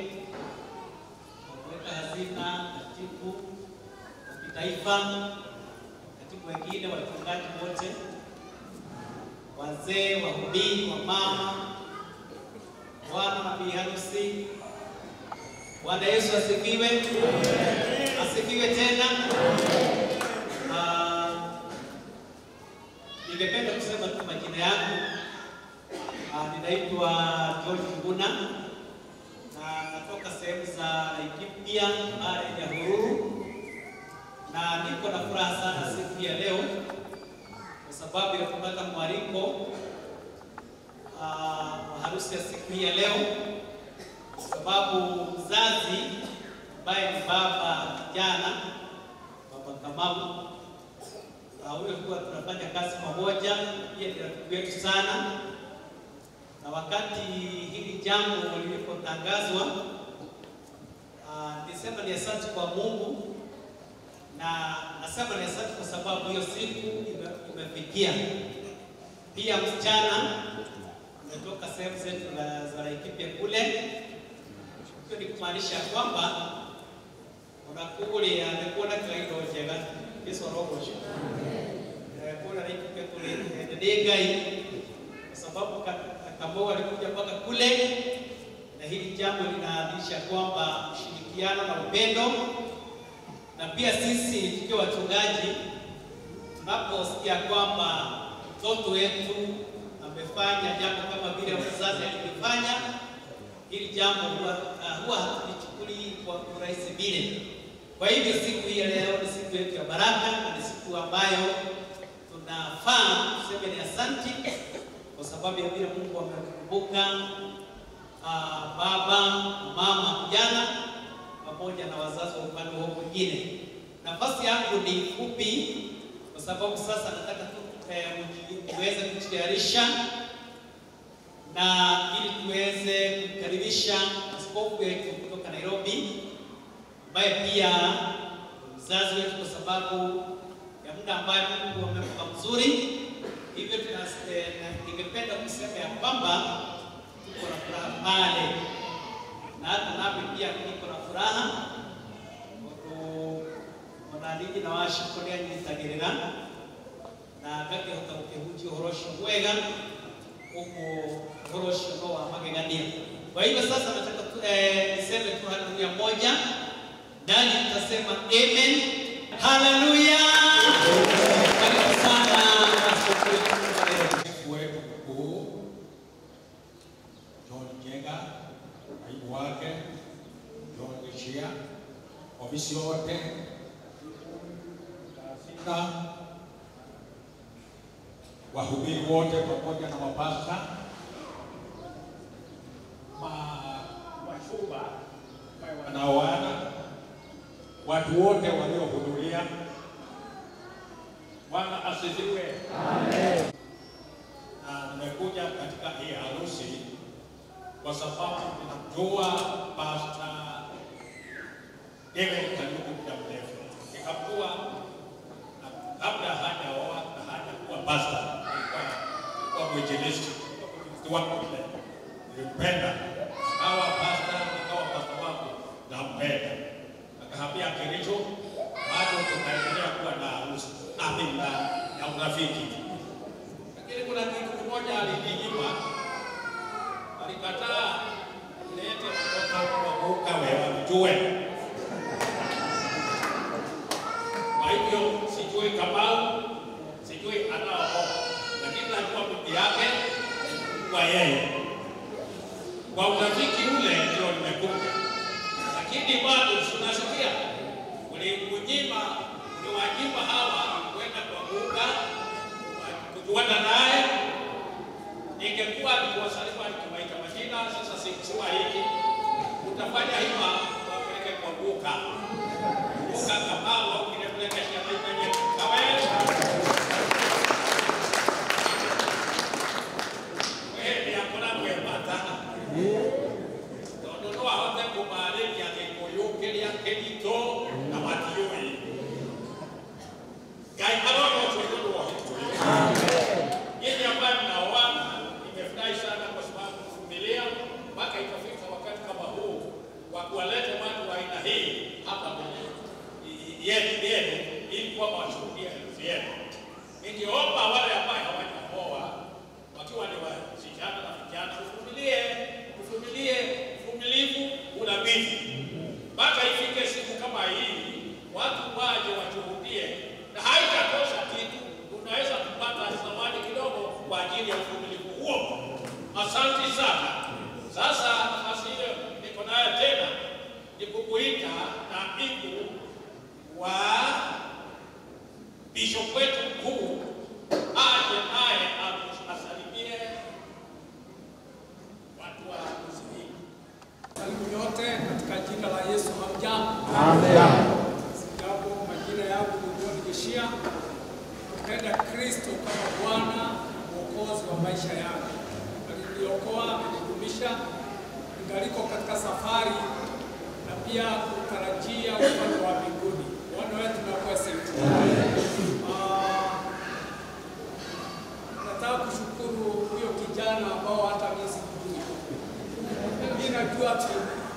waweka hazina, katibu wa kitaifa, katibu wengine, wachungaji wote, wazee, wahubiri, wamama, bwana na bi harusi. Bwana Yesu asifiwe, asifiwe tena. Ah, Ningependa kusema tu majina yangu. Ah, ninaitwa George Nguna na natoka sehemu za Laikipia, bara ya Nyahururu, na na niko na furaha sana siku ya leo kwa sababu ya kupata mwaliko ah, wa harusi ya siku hii ya leo, kwa sababu mzazi ambaye ni baba jana, baba Kamau, ah, huyo kuwa tunafanya kazi pamoja, pia ni rafiki wetu sana, na wakati hili jambo lilipotangazwa ah, nilisema ni asante kwa Mungu na nasema ni asante kwa sababu hiyo siku ime- imefikia. Pia msichana umetoka sehemu zetu za- za Laikipia kule, hiyo ni kumaanisha kwamba unakulia nikuona kaida njega Yesu arogosha kuna Laikipia kule ndio gai kwa sababu ka- Kamau alikuja mpaka kule, na hili jambo linaanisha kwamba ushirikiano na upendo na pia sisi tukiwa wachungaji tunaposikia kwamba mtoto wetu amefanya jambo kama vile mzazi alivyofanya, hili jambo huwa uh, huwa hatulichukuli kwa urahisi vile. Kwa hivyo siku hii ya leo ni siku yetu ya baraka na ni siku ambayo tunafaa tuseme ni asanti kwa sababu ya vile Mungu amekumbuka uh, baba, mama, kijana pamoja na wazazi wa upande wao mwingine. Nafasi yangu ni fupi, kwa sababu sasa nataka tu eh, mji- tuweze kujitayarisha na ili tuweze kumkaribisha askofu wetu kutoka Nairobi, ambaye pia mzazi wetu, kwa sababu ya muda ambayo Mungu amempa mzuri. Hivyo tuna- eh, na- ningependa kusema ya kwamba tuko na furaha pale na hata nami pia niko na furaha onanigi na washikoria nyitagirira na ngakĩhota gũkĩhunjia ũhoro ũcio mwega ũguo ũhoro ũcio no wa magegania kwa hivyo sasa nataka tu, eh, niseme tu haleluya moja ndani tutasema amen haleluya karibu sana askofu wetu wetu mkuu John Njenga, naibu wake John Gishia, ofisi yote sita, wahubiri wote pamoja na mapasta, ma- wachumba ambaye wanaoana, watu wote waliohudhuria. Bwana asifiwe. Amen na nimekuja katika hii harusi kwa sababu ninamjua Pasta David Kariuki muda mrefu, nikamjua na kabla hajaoa na hajakuwa pasta, alikuwa alikuwa mwinjilisti mwinjilisti wako ile, nilimpenda, akawa pasta, akawa pasta wangu, nampenda, akahamia Kericho, bado tukaendelea kuwa na harusi ami na ya urafiki lakini kuna kitu kimoja alininyima, alikataa lete mtoto wa muka wewe mjue. Kwa hivyo sijui Kamau, sijui anaoa, lakini najua bibi yake kwa yeye. Kwa urafiki ule ndio nimekuja, lakini bado tunasikia ulimnyima, uliwanyima hawa kwenda kwa muka kujuana naye. Ningekuwa nikiwasalimu nikiwaita majina, sasa sikusema hiki, utafanya hima wapeleke kwa Luka Luka Kamau au kinapeleka shamba kwenye kaweza wewe hakuna mwepata tondu no ahote kumarĩria gĩkũyũ kĩrĩa kĩritũ na matiũĩ Ngai arona ũcio nĩ ũndũ wa gĩkũyũ Nyinyi ambaye mnaoana, nimefurahi sana kwa sababu kuvumilia mpaka ikafika wakati kama huu wa kuwaleta watu wa aina hii hapa kwenye yetu yenu, ili kwamba washuhudie harusi yenu. Ningeomba wale ambaye hawajaoa wakiwa ni wasichana na vijana, uvumilie, uvumilie, uvumilivu unabidi mpaka ifike siku kama hii, watu waje washuhudie, na haitatosha kitu, unaweza kupata zawadi kidogo kwa ajili ya uvumilivu huo. Asante sana. Sasa nafasi ile niko nayo tena ni kukuita naibu wa bishop wetu mkuu aje naye asalimie watu wa harusi hii. Karibu nyote katika jina la Yesu. Hamjambo? Amen. Sijapo, majina yangu ni John Geshia. Mpenda Kristo kama Bwana mwokozi wa maisha yangu. Aliniokoa, amenidumisha ningaliko katika safari na pia kutarajia ufalme wa mbinguni. Bwana wetu na kuwa sifa. Ah, Nataka kushukuru huyo kijana ambao hata mimi sikujui. Mimi najua tu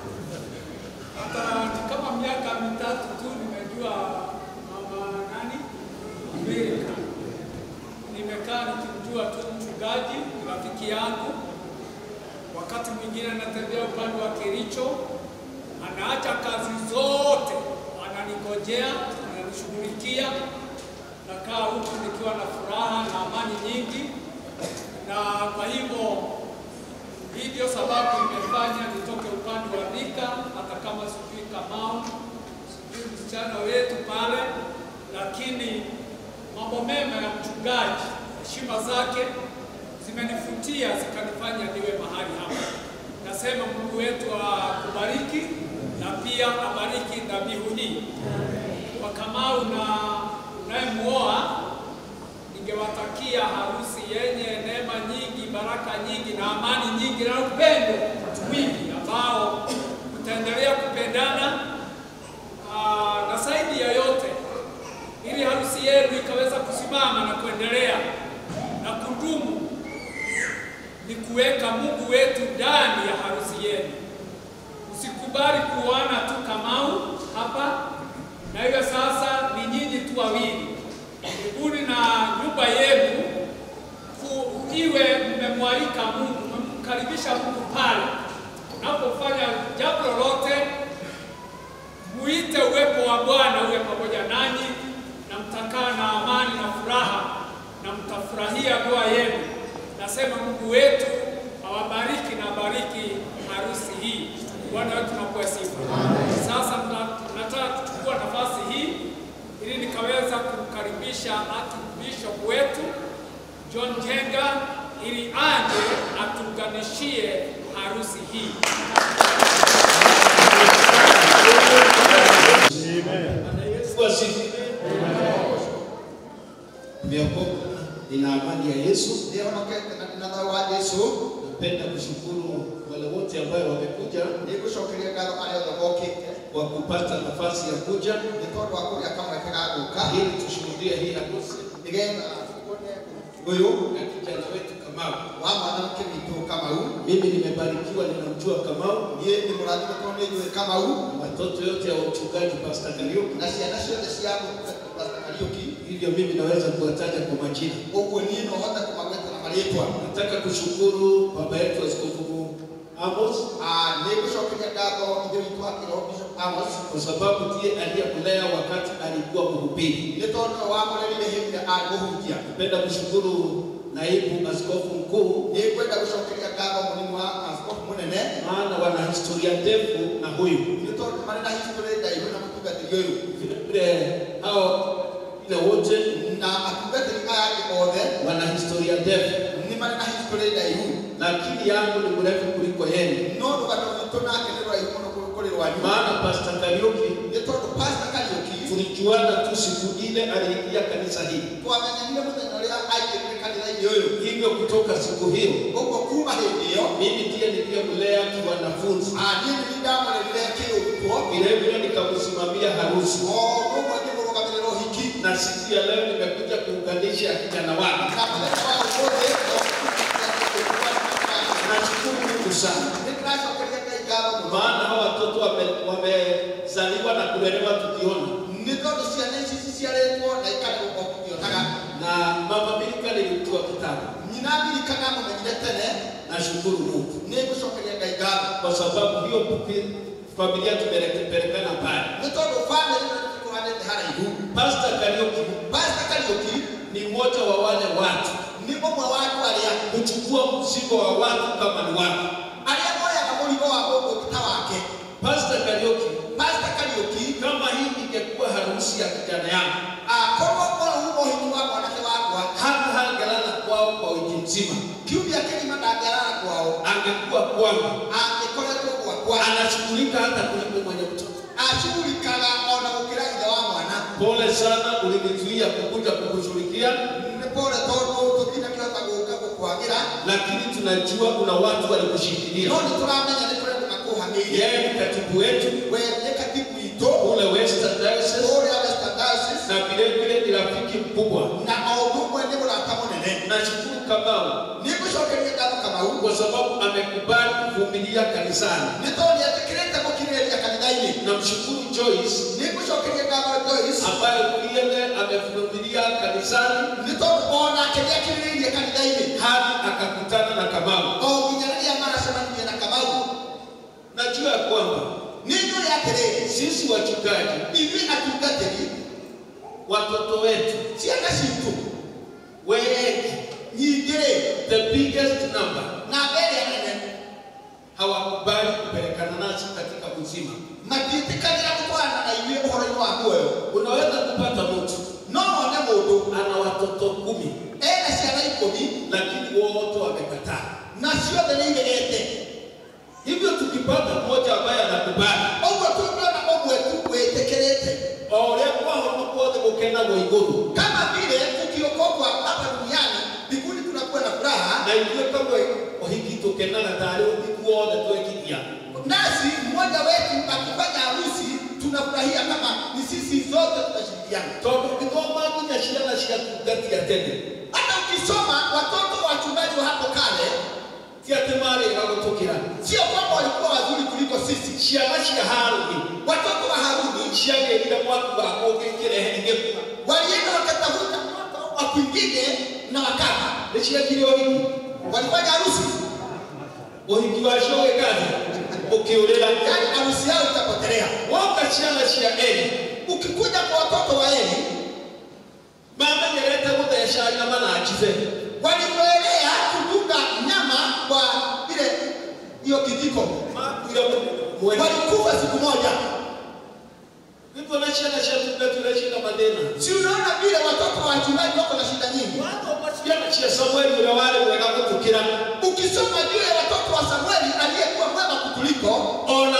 hata ni kama miaka mitatu tu nimejua mama nani Amerika. Nimekaa nikimjua tu mchungaji, rafiki yangu. Wakati mwingine anatembea upande wa Kericho, anaacha kazi zote, ananigojea, ananishughulikia. Nakaa huku nikiwa na furaha na amani nyingi, na kwa hivyo hii ndio sababu imefanya nitoke upande wa Thika, hata kama sijui Kamau, sijui msichana wetu pale, lakini mambo mema ya mchungaji, heshima zake zimenifutia zikanifanya niwe mahali hapa. Nasema Mungu wetu akubariki na pia abariki dhabihu hii. Kwa Kamau na unayemuoa ningewatakia harusi yenye neema nyingi, baraka nyingi na amani nyingi na upendo mwingi ambao utaendelea kupendana aa, na zaidi ya yote, ili harusi yenu ikaweza kusimama na kuendelea na kudumu, ni kuweka Mungu wetu ndani ya harusi yenu. Usikubali kuoana tu Kamau hapa na hivyo sasa ni nyinyi tu wawili mbinguni na nyumba yenu ku- iwe mmemwalika Mungu, mmemkaribisha Mungu pale. Unapofanya jambo lolote, muite uwepo wa Bwana uwe pamoja nanyi, na mtakaa na amani na furaha, na mtafurahia ndoa yenu. Nasema Mungu wetu awabariki na bariki harusi hii. Bwana wetu nakuwa sifa. Sasa mna- nataka kuchukua nafasi hii ili nikaweza kumkaribisha Archbishop wetu John Jenga ili aje atuunganishie harusi hii. Yesu asifiwe. Tumeokoka, nina amani ya Yesu. Nĩhonokete na ndĩna thayũ wa Jesũ. Napenda kushukuru wale wote ambao wamekuja Nĩngũcokeria ngatho arĩa othe mokĩte kwa kupata nafasi ya kuja nĩ tondũ wa kũgĩa kamweke ga gũka ili tushuhudie hii harusi nĩgetha ũyũ na kijana wetu Kamau. wa mwanamke witũ Kamau. Mimi nimebarikiwa, ninamjua Kamau Niĩ nĩ mũrathime tondũ nĩnjũĩ Kamau na watoto yote ya uchungaji Pastor Kariuki, na ciana ciothe cia Pastor Kariuki. hivyo mimi naweza kuwataja kwa majina. Ũguo niĩ no hote kũmagweta na marĩtwa. Nataka kushukuru baba yetu Askofu Amos Ah, Nĩngũcokeria ngatho ithe witũ wa kĩroho Bishop Amos kwa sababu ndiye aliyemlea wakati alikuwa mhubiri. nĩ tondũ nĩwe wamũrerire hĩndĩ ĩrĩa arĩ mũhunjia. Napenda kushukuru naibu askofu mkuu, Nĩngwenda gũcokeria ngatho mũnini wa askofu mũnene maana wana historia ndefu na huyu nĩ tondũ marĩ na history ndaihu na mũtungatĩri ũyũ vile vile hao ile wote na atungatĩri aya angĩ othe wana historia ndefu, nĩ marĩ na history ndaihu na akili yangu ni mrefu kuliko yenu, no rũgano rwitũ nake nĩ rũraihu mũno kũ- kũrĩ rwanyu maana Pastor Kariuki nĩ tondũ Pastor Kariuki tulijuana tu siku ile aliingia kanisa hili, twamenyanire mũthenya ũrĩa aingĩrire kanitha-inĩ ũyũ hivyo kutoka siku hiyo ũguo kuma hĩndĩ ĩyo mimi ndiye niliyemlea kiwanafunzi, ah, niĩ nĩ niĩ ndamũrerire kĩrũtwo vile vile nikamsimamia harusi, o ũguo ngĩmũrũgamĩrĩra ũhiki na siku ya leo nimekuja kuunganisha kijana wake. na mũthenya wa ũmũthĩ Nashukuru Mungu sana, nĩ ndĩracokeria Ngai ngatho mũno maana hawa watoto wame- wamezaliwa na kulelewa tukiona, nĩ tondũ ciana ici ciciarĩtwo na ikarerwo o tũkĩonaga na mama Milika nilimjua kitambo. nyina ndirikana mũmenyire tene Nashukuru Mungu nĩ ngũcokeria Ngai ngatho kwa sababu hiyo pupi- familia tumepelekana mbali. nĩ tondũ bamĩrĩ ĩno nĩtũtũranĩte haraihu Pastor Kariuki Pastor Kariuki ni mmoja wa wale watu nĩ ũmwe wa andũ arĩa kuchukua mzigo wa watu kama ni watu. arĩa moyaga mũrigo wa mũndũ ũngĩ ta wake Pastor Kariuki, Pastor Kariuki kama hii ingekuwa harusi ya kijana yangu, akorwo ũhoro uzima. kiumia kĩgima ndangĩarara kwao Angekuwa kwangu angĩkoretwo gwakwa anashughulika hata kuliko mwenye mtoto. acugurikaga ona gũkĩra ithe wa mwana Pole sana, ulinizuia kukuja kukushughulikia, nĩ pole tondũ tũtinakĩhota gũka gũkwagĩra lakini tunajua kuna watu walikushikilia. no nĩ tũramenya nĩ kũrĩa makũhamĩire Yeye ni katibu wetu we nĩ katibu witũ kule Western Diocese ũrĩa Western Diocese na vile vile ni rafiki mkubwa. na o ũndũ ũmwe nĩ mũrata mũnene Nashukuru Kamau nĩ ngũcokeria ngatho kamau kwa sababu amekubali kuvumilia kanisani. nĩ tondũ nĩetĩkĩrĩte gũkirĩrĩria kanitha-inĩ Namshukuru Joyce nĩ ngũcokeria ngatho Joyce ambaye vile amevumilia kanisani nĩ tondũ onake nĩakirĩrĩirie kanitha-inĩ hadi akakutana na Kamau. o nginya rĩrĩa maracemanirie na kamau Najua ya kwamba nĩ njũĩ atĩrĩrĩ sisi wachungaji, ithuĩ atungatĩri watoto wetu ciana citũ wengi, nyingĩ-rĩ the biggest number namba ĩrĩa nene hawakubali kupelekana nasi katika uzima. matiĩtĩkagĩra gũtwarana na ithuĩ ũhoro-inĩ wa muoyo Unaweza kupata mtu no wone mũndũ ana watoto kumi, ena ciana ikũmi lakini wote wamekataa. na ciothe nĩ iregete Hivyo tukipata mmoja ambaye anakubali, ũguo tũngĩona ũmwe tu wĩtĩkĩrĩte o ũrĩa kwahota guothe gũkenagwo igũrũ, kama vile tukiokoka hapa duniani mbinguni tunakuwa na furaha na ithuĩ kamwe ũhiki tũkenaga tarĩ ũhiki wothe twekithia. nasi mmoja wetu akifanya harusi tunafurahia kama ni sisi zote tunashirikiana Tondũ ũngĩthoma nginya ciana ciatungatia tene, hata ukisoma watoto wa wachungaji wa hapo kale ti atĩ marĩga gũtũkĩra. sio kwamba walikuwa wazuri kuliko sisi Ciana cia Harũni watoto wa haruni ciagĩrire mwaku wa ũngĩkĩrehe igĩkua. walienda wakatafuta moto wa kwingine na wakama Nĩ ciekire ũhiki, walifanya harusi ũhiki wacio ũgĩkathi ũkĩũrĩra. yaani harusi yao itapotelea Woka ciana cia Eli ukikuja kwa watoto wa eli mamenyerete gũtheca nyama na njibe. walivyoelea kudunga nyama kwa ile hiyo kijiko Makuire mwene. walikufa siku moja Hivyo na ciana ciatunga tunashika mathĩna. si unaona vile watoto wa wachungaji wako na shida nyingi Ciana cia Samueli ũrĩa warĩ mwega gũtũkĩra. ukisoma juu ya watoto wa samueli aliyekuwa mwema kutuliko Ona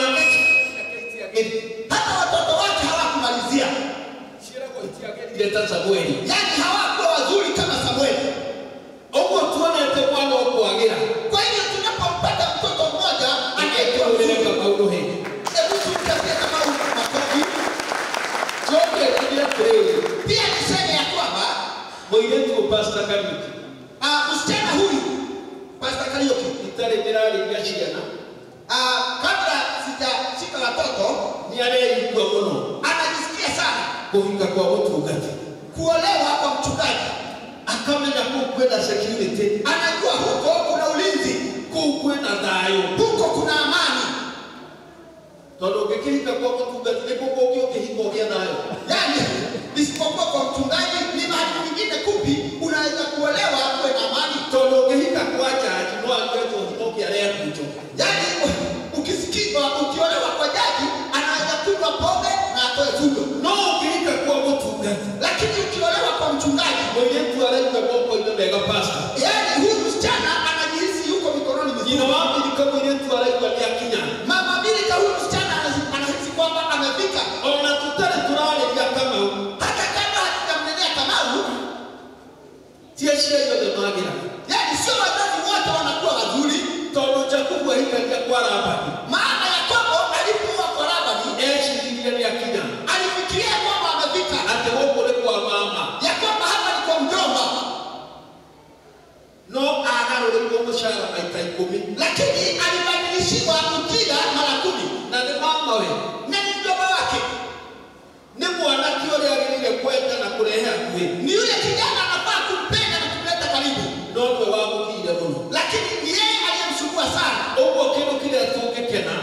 hata watoto wake hawakumalizia ndeta Samueli. yaani hawakuwa wazuri kama samueli Ũguo tuonete mwana ũkwagĩra. kwa hiyo tunapompata mtoto mmoja anayekuwa Ĩkĩrũmĩre mzuri Kamau hĩ. hebu tumtakie kama huyu makofi Njoke ngirie atĩrĩrĩ. pia niseme ya kwamba Mũirĩtu ũyũ Pastor Kariuki. ah, msichana huyu Pastor Kariuki Itarĩ ndĩrarĩria ciana. ah, kabla sijashika watoto Nĩ areigua mũno anajisikia sana kũhika kwa mũtungati. kuolewa kwa mchungaji Akamenya kũu kwĩna security. anajua huko kuna ulinzi Kũu kwĩna thayũ. huko kuna amani Tondũ ũngĩkĩhika kwa mũtungati nĩ kũkũ ũngĩ ũkĩhika ũgĩa thayũ. yaani isipokuwa kwa mchungaji ni mahali kwingine kupi unaweza kuolewa kuwe na amani Tondũ ũngĩhika kwa jaji no anyue kĩhiko kĩarĩa kunjo. yaani ukisikia ukiolewa kwa jaji anaweza kunywa pombe na atoe fujo No ũngĩhika kwa mũtungati. lakini ukiolewa kwa mchungaji Mũirĩtu araigua moko-inĩ mega pastor. yaani huyu msichana anajihisi yuko mikononi Nyina mizuri wa Milika mũirĩtu araigua nĩ akinya. mama Milika huyu msichana anahisi- anahisi kwamba amefika Ona tũtarĩ tũrarĩria Kamau. hata kabla hatujamnenea Kamau Ti acio othe magĩra. yaani sio wazazi wote wanakuwa wazuri Tondũ Jakubu ahikagia kwa Labani. maana Yakobo alipokuwa kwa Labani Eciririe nĩ akinya. alifikiria kwamba amefika Atĩ gũkũ nĩ kwa mama. ya kwamba hapa ni kwa mjomba No agarũrĩirwo mũcara maita ikũmi. lakini alibadilishiwa ujira mara kumi Na nĩ mamawe. na ni mjomba wake Nĩ mwanake ũrĩa agĩrĩire kwenda na kũrehe hakuhĩ. ni yule kijana anafaa kumpenda na kumleta karibu No nĩwe wamũkiire mũno. lakini ni yeye aliyemsumbua sana Ũguo kĩndũ kĩrĩa tũngĩkena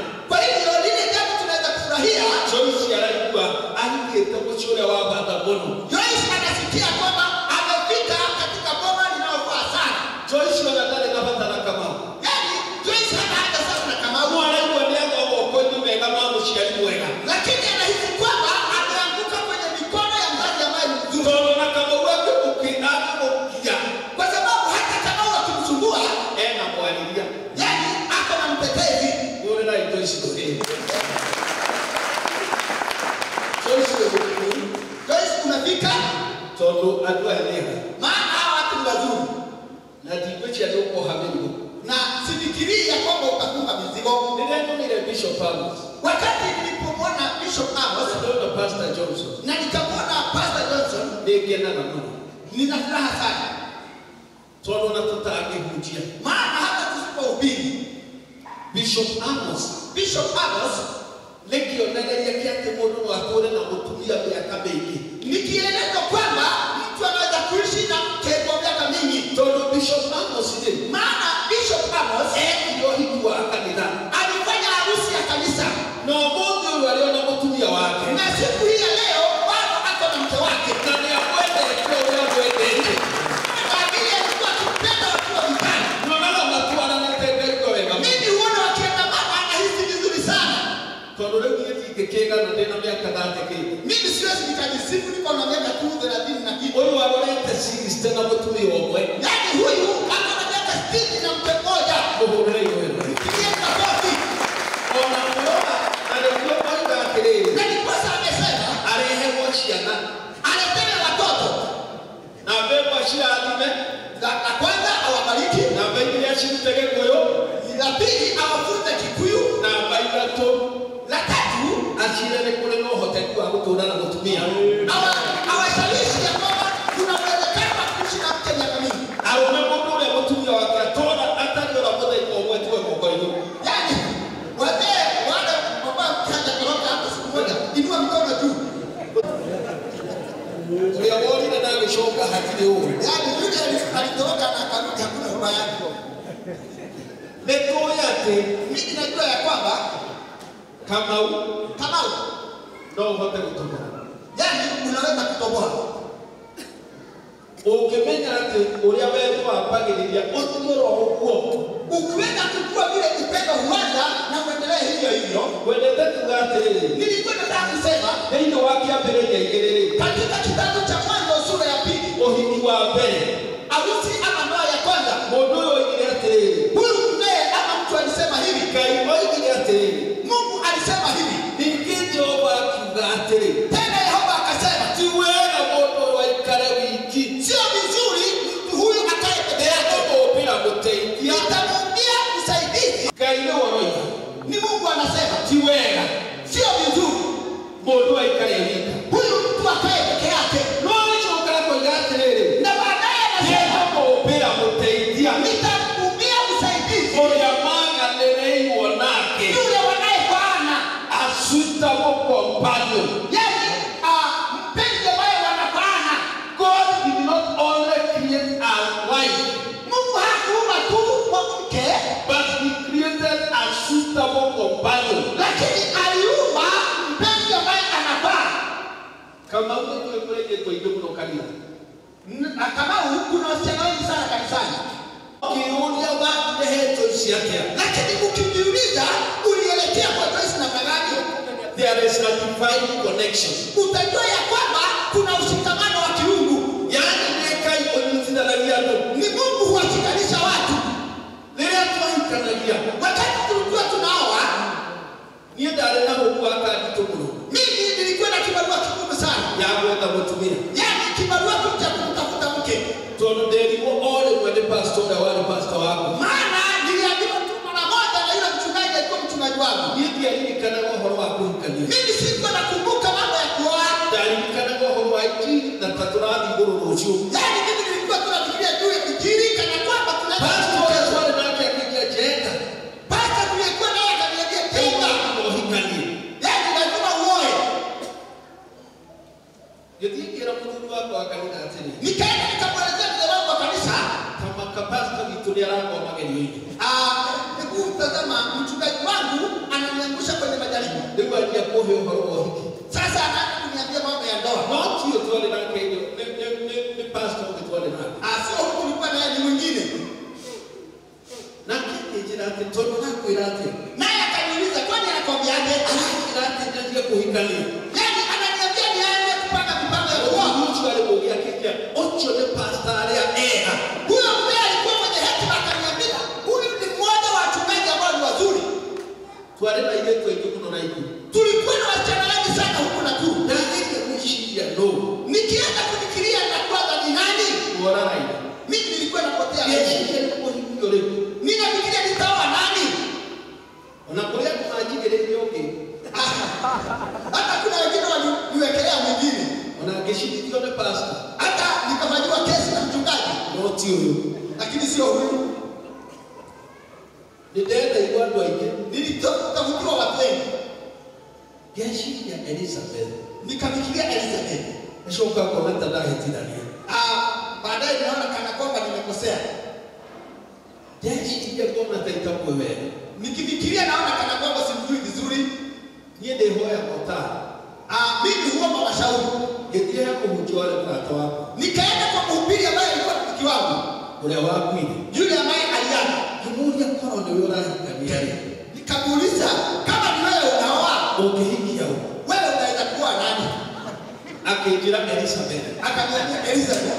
tondå andå aya nä ha maana hawa watu ni wazuri na ndigwĩcia nĩ ũkoha mĩrigo na sifikirii ya kwamba utakuha mizigo. rĩrĩa nyonire bishop amos Wakati nilipomwona Bishop Amos ndona pastor johnson na nikamwona Pastor Johnson, nĩngenaga mũno nina furaha sana, tondũ ona tũtangĩhunjia maana hata tusipohubiri bishop amos Bishop Amos nĩ kĩonereria kĩa atĩ mũndũ no atũũre na mũtumia mĩaka mĩingĩ ni kielelezo kwamba mtu anaweza kuishi na mke kwa miaka mingi, tondũ bishop amos rĩ maana Bishop Amos ekire ũhiki wa kanitha alifanya harusi ya kanisa, na ũmũthĩ ũyũ arĩ ona mũtumia wake na siku hii ya leo bado ako na mke wake, na nĩ amwendete ũrĩa mwendete kwa vile alikuwa akimpenda wakiwa vitani. nyonaga matwaranĩte ngaigua wega mũno. Mimi huona wakiandamana, anahisi vizuri sana. tondũ rĩu niĩ ndingĩkĩgana ndĩna mĩaka thatĩkĩte Mimi siwezi nikajisifu niko na miaka tu thelathini na kitu. ũyũ arorete sixty na mũtumia ũmwe Yaani huyu ako na miaka sitini na mke mmoja. mũhũrĩre iwendo Mpigie makofi. ona mũrora na nĩguo oiga atĩrĩrĩ Na ndiposa amesema arehegwo ciana aletewe watoto. na mbegwa cirathime La la kwanza awabariki, na mbaigire acirute gĩkũyũ la pili awafunze Kikuyu, na mba ithatũ la tatu acire nĩ kũrĩ na ũhoteku wa gũtũũra na mũtumia awa- awashawishi ya kwamba kuna uwezekano wa kuishi na mke miaka mingi. arũme mũndũ ũrĩa mũtumia wake atũũra atarĩ ora mũthenya ũmwe tuwe moko-inĩ Yaani wazee wale ambao mke hajakoroka hata siku moja, inua mikono juu. ũrĩa worire na agĩcoka hatirĩ ũũ Yaani yule ali- alitoroka na akarudi hakuna baba yake. nĩ tũĩ atĩ Mimi najua ya kwamba kamau Kamau, no ũhote gũtũmĩra yaani unaweza kutoboa. ũngĩmenya atĩ ũrĩa wendo wambagĩrĩria ũtige ro ũguo Ukiweza kujua vile upendo huanza na uendelee hivyo hivyo. wendete kuga atĩrĩrĩ Nilikuwa nataka kusema thĩinĩ wa kĩambĩrĩria igĩrĩ katika kitabu cha Mwanzo sura ya pili, ũhiki wa mbere harusi ama ndoa ya kwanza, mũndũ ũyũ oigire atĩrĩrĩ huyu mzee ama mtu alisema hivi, ngai oigire atĩrĩrĩ Mungu alisema hivi, ningĩ jehova akiuga atĩrĩ tena Yehova akasema, ti wega mũndũ ũyũ aikare wiki sio vizuri mtu huyu akae peke yake, mũmbĩra mũteithia atamuumbia msaidizi. ngai nĩ woroiga Ni Mungu anasema, ti wega sio vizuri mũndũ aikare wika huyu mtu akae peke yake, no nĩcokaga koiga atĩrĩrĩ na baadaye anasema mũmbĩra mũteithia nitamuumbia msaidizi ũrĩa maganĩrĩirwo nake yule wanayefaana a suitable companion yani uh, mpenzi ambaye wanafaana. God did not only create a wife Mungu hakuumba tu mwanamke, but he created a suitable companion lakini aliumba mpenzi ambaye anafaa. kama ũguo kũrĩkĩtwo ingĩ mũno kanitha N- na Kamau, kuna wasichana wengi sana kanisani, ũkĩũria warehetwo ici atĩa lakini ukijiuliza ulielekea kwa Joyce namna gani, there is a divine connection utajua ya kwamba kuna ushikamano wa kiungu, yaani nĩ ngai ũnyitithanagia andũ ni Mungu huwashikanisha watu. rĩrĩa twahikanagia Wakati tulikuwa tunaoa, niĩ ndarĩ na mũku wa kanditũ mũno mimi nilikuwa na kibarua kigumu sana, ya gwetha mũtumia yaani kibarua tu cha kumtafuta mke, tondũ nderirwo o rĩmwe nĩ pastor ũrĩa warĩ pastor wako maana niliambiwa tu mara moja na yule mchungaji alikuwa mchungaji wangu. niĩ ndiaririkanaga ũhoro wa kũhikania Mimi sikuwa nakumbuka mambo ya kuoa, ndaririkanaga ũhoro wa injiri na ta tũrathiĩ igũrũ rũciũ yaani mimi nilikuwa tunafikiria juu ya injili kana kwamba tunaenda pastor ũrĩa twarĩ nake akĩngia jenda Pasta tuliyekuwa naye akaniambia tenga, ũhikanie yaani lazima uoe. gĩthiĩ kĩra mũthuri wakwa wa kanitha atĩrĩ Nikaenda nikamwelezea mzee wangu wa kanisa, kamaka pastor witũ nĩ aragwa magerio-inĩ ah, hebu tazama, mchungaji wangu ananiangusha kwenye majaribu. rĩu anjia kũhe ũhoro wa ũhiki Sasa anaanza kuniambia mambo ya ndoa. no tiyo twarĩ nake nĩ- nĩ- nĩ- nĩ- nĩ pastor ũngĩ twarĩ nake Ah, sio huku nilikuwa naye ni mwingine. nake akĩnjĩra atĩ tondũ nakwĩra atĩ Naye akaniuliza kwani anakwambiaje? aranjĩra atĩ nyanjie kũhikania Yaani ananiambia nianze kupanga mipango ya kuoa. ũcio arĩ mũgĩ akĩnjĩra ũcio nĩ pastor arĩa ega Huyo mzee alikuwa mwenye hekima akaniambia, huyu ni mmoja wa wachungaji ambao ni wazuri. twarĩ na airĩtu aingĩ mũno na ikuru Tulikuwa na wasichana wengi sana huku Nakuru. ndagĩire gwĩciria no Nikianza kufikiria nakuwa ti ũyũ lakini sio huyu. nĩndenda igua andũ aingĩ Nilitafutiwa watu wengi, ngeciria elizabeth nikafikiria Elizabeth. nacoka ngona ta ndahĩtithania Ah, baadaye ninaona kana kwamba nimekosea. ndeciria ngona ta itamwe wega Nikifikiria naona kana kwamba simjui vizuri. niĩ ndĩhoya motara Ah, mimi huomba mashauri. ngĩthiĩ he mũhunjia warĩ mũrata wakwa Nikaenda kwa mhubiri ambaye alikuwa rafiki wangu, ũrĩa wakuire yule ambaye aliaga. ngĩmũria korwo nĩwe ũrahikania rĩ Nikamuuliza kama ni wewe unaoa, ũngĩhikia ũ wewe unaweza kuwa nani? akĩnjĩra elizabeth Akaniambia Elizabeth.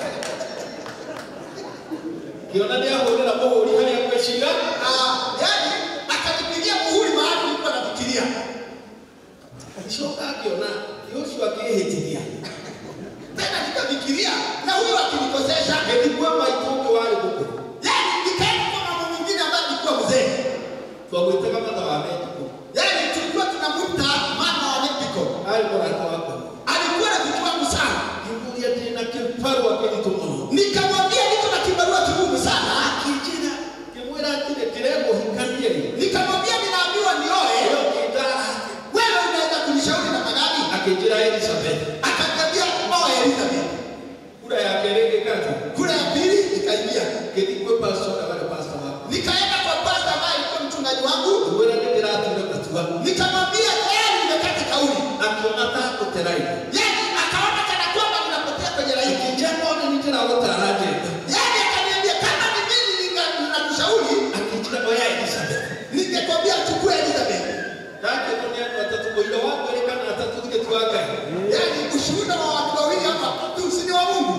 kĩona nĩ ahũrĩra mũhũri harĩa ngwĩciria Ah, yani akanipigia muhuri mahali nilikuwa nafikiria. Nicoka ngĩona ũcio akĩhĩtithia Tena nikafikiria na huyo akinikosesha, ngĩthikua maitũ ũngĩ warĩ mũkũrũ yani nikaenda kwa mama mwingine ambaye alikuwa mzee. twamwĩtaga matha wa mendiko Yani tulikuwa tunamuita mama wa Mexico. arĩ mũrata wakwa Alikuwa rafiki wangu sana. ngĩmũria ndĩna kĩbarũa kĩritũ mũno Nikamwambia niko na kibarua kigumu sana. akĩnjĩra ngĩmwĩra atĩrĩ ndĩrenda ũhikanie rĩ Nikamwambia ninaambiwa nioe. ĩyo ngĩndara Wewe unaweza kunishauri namna gani? akĩnjĩra elizabeth Akaniambia oa Elizabeth. kura ya kerĩ ngĩkati Kura ya pili nikaingia. ngĩthikue pastor na wale pastor wako Nikaenda kwa pasta ambaye alikuwa mchungaji wangu. ngĩmwĩra nĩndĩratuire matua Nikamwambia tayari nimekata kauli. akiona ta gũteraire Yaani akaona kana kwamba ninapotea kwenye laini. akĩnjĩra ona nĩndĩragũtara njĩta Yaani akaniambia kama ni mimi ninga- ninakushauri akĩnjĩra oya elizabeth ningekwambia chukua Elizabeth. ndakĩrwo nĩ andũ atatũ mũira wa kwĩrĩ kana atatũ gĩtua ngai Yaani ushuhuda wa watu wawili hapa tu si ni wa Mungu.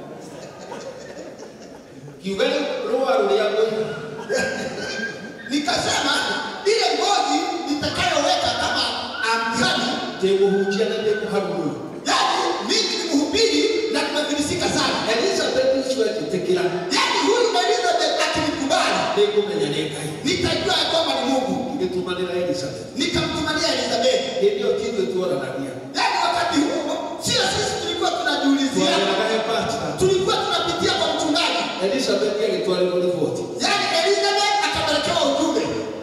kiuga rũa rũrĩa ngũiga Nikasema ile ngozi nitakayoweka kama amkani, ndĩgũhunjia na ndĩkũharũrũra yaani mimi ni mhubiri na tumefilisika sana. elizabeth ũcio agĩtĩkĩra Yaani huyu Elizabeth akinikubali, nĩngũmenya nĩ ngai nitajua ya kwamba ni Mungu. ngĩtũmanĩra elizabeth Nikamtumania Elizabeth. hĩndĩ ĩyo tithuĩ tuoranagia Yaani wakati huo sio sisi tulikuwa tunajiulizia, twarĩraga he pastor tulikuwa tunapitia kwa mchungaji. elizabeth agĩtwarĩrwo riboti Yaani Elizabeth akapelekewa ujumbe,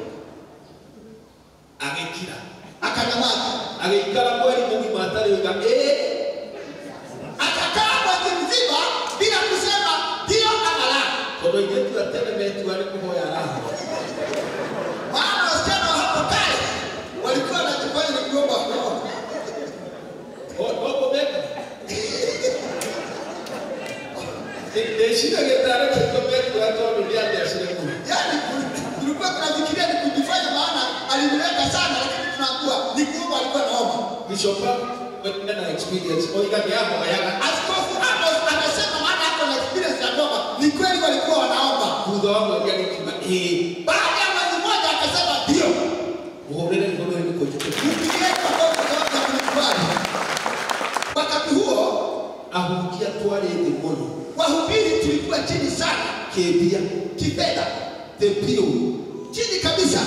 agĩkira akanyamaza, agĩikara mweri mũgima atarĩ oiga ĩĩ akakaa mwezi mzima bila kusema ndio ama la. tondũ airĩtu a tene metua nĩ kũhoya arahoya Maana wasichana wa hapo kale walikuwa wanajifanya ni kuomba kuomba. noguo meka ndĩciragia tarĩ kĩko metua tondũ nĩ athecire mũno Yaani tulikuwa tunafikiria ni kujifanya, maana aliniweka sana, lakini tunaambiwa ni kuomba alikuwa naomba. Bishop wengine na experience oiga nĩ ahoyaga Askofu Amos amesema maana ako na experience ya kuomba. Ni kweli walikuwa wanaomba. thutha wa mweri agĩkiuga ĩĩ Baada ya mwezi mmoja akasema ndio. mũhũrĩre igũrũ rĩu nĩkũnjĩtĩkia Mpigie makofi kwa sababu ya kunikubali. Wakati huo ahunjia twarĩ thĩ mũno wahubiri tulikuwa chini sana kĩmbia kifedha, thĩ biũ chini kabisa.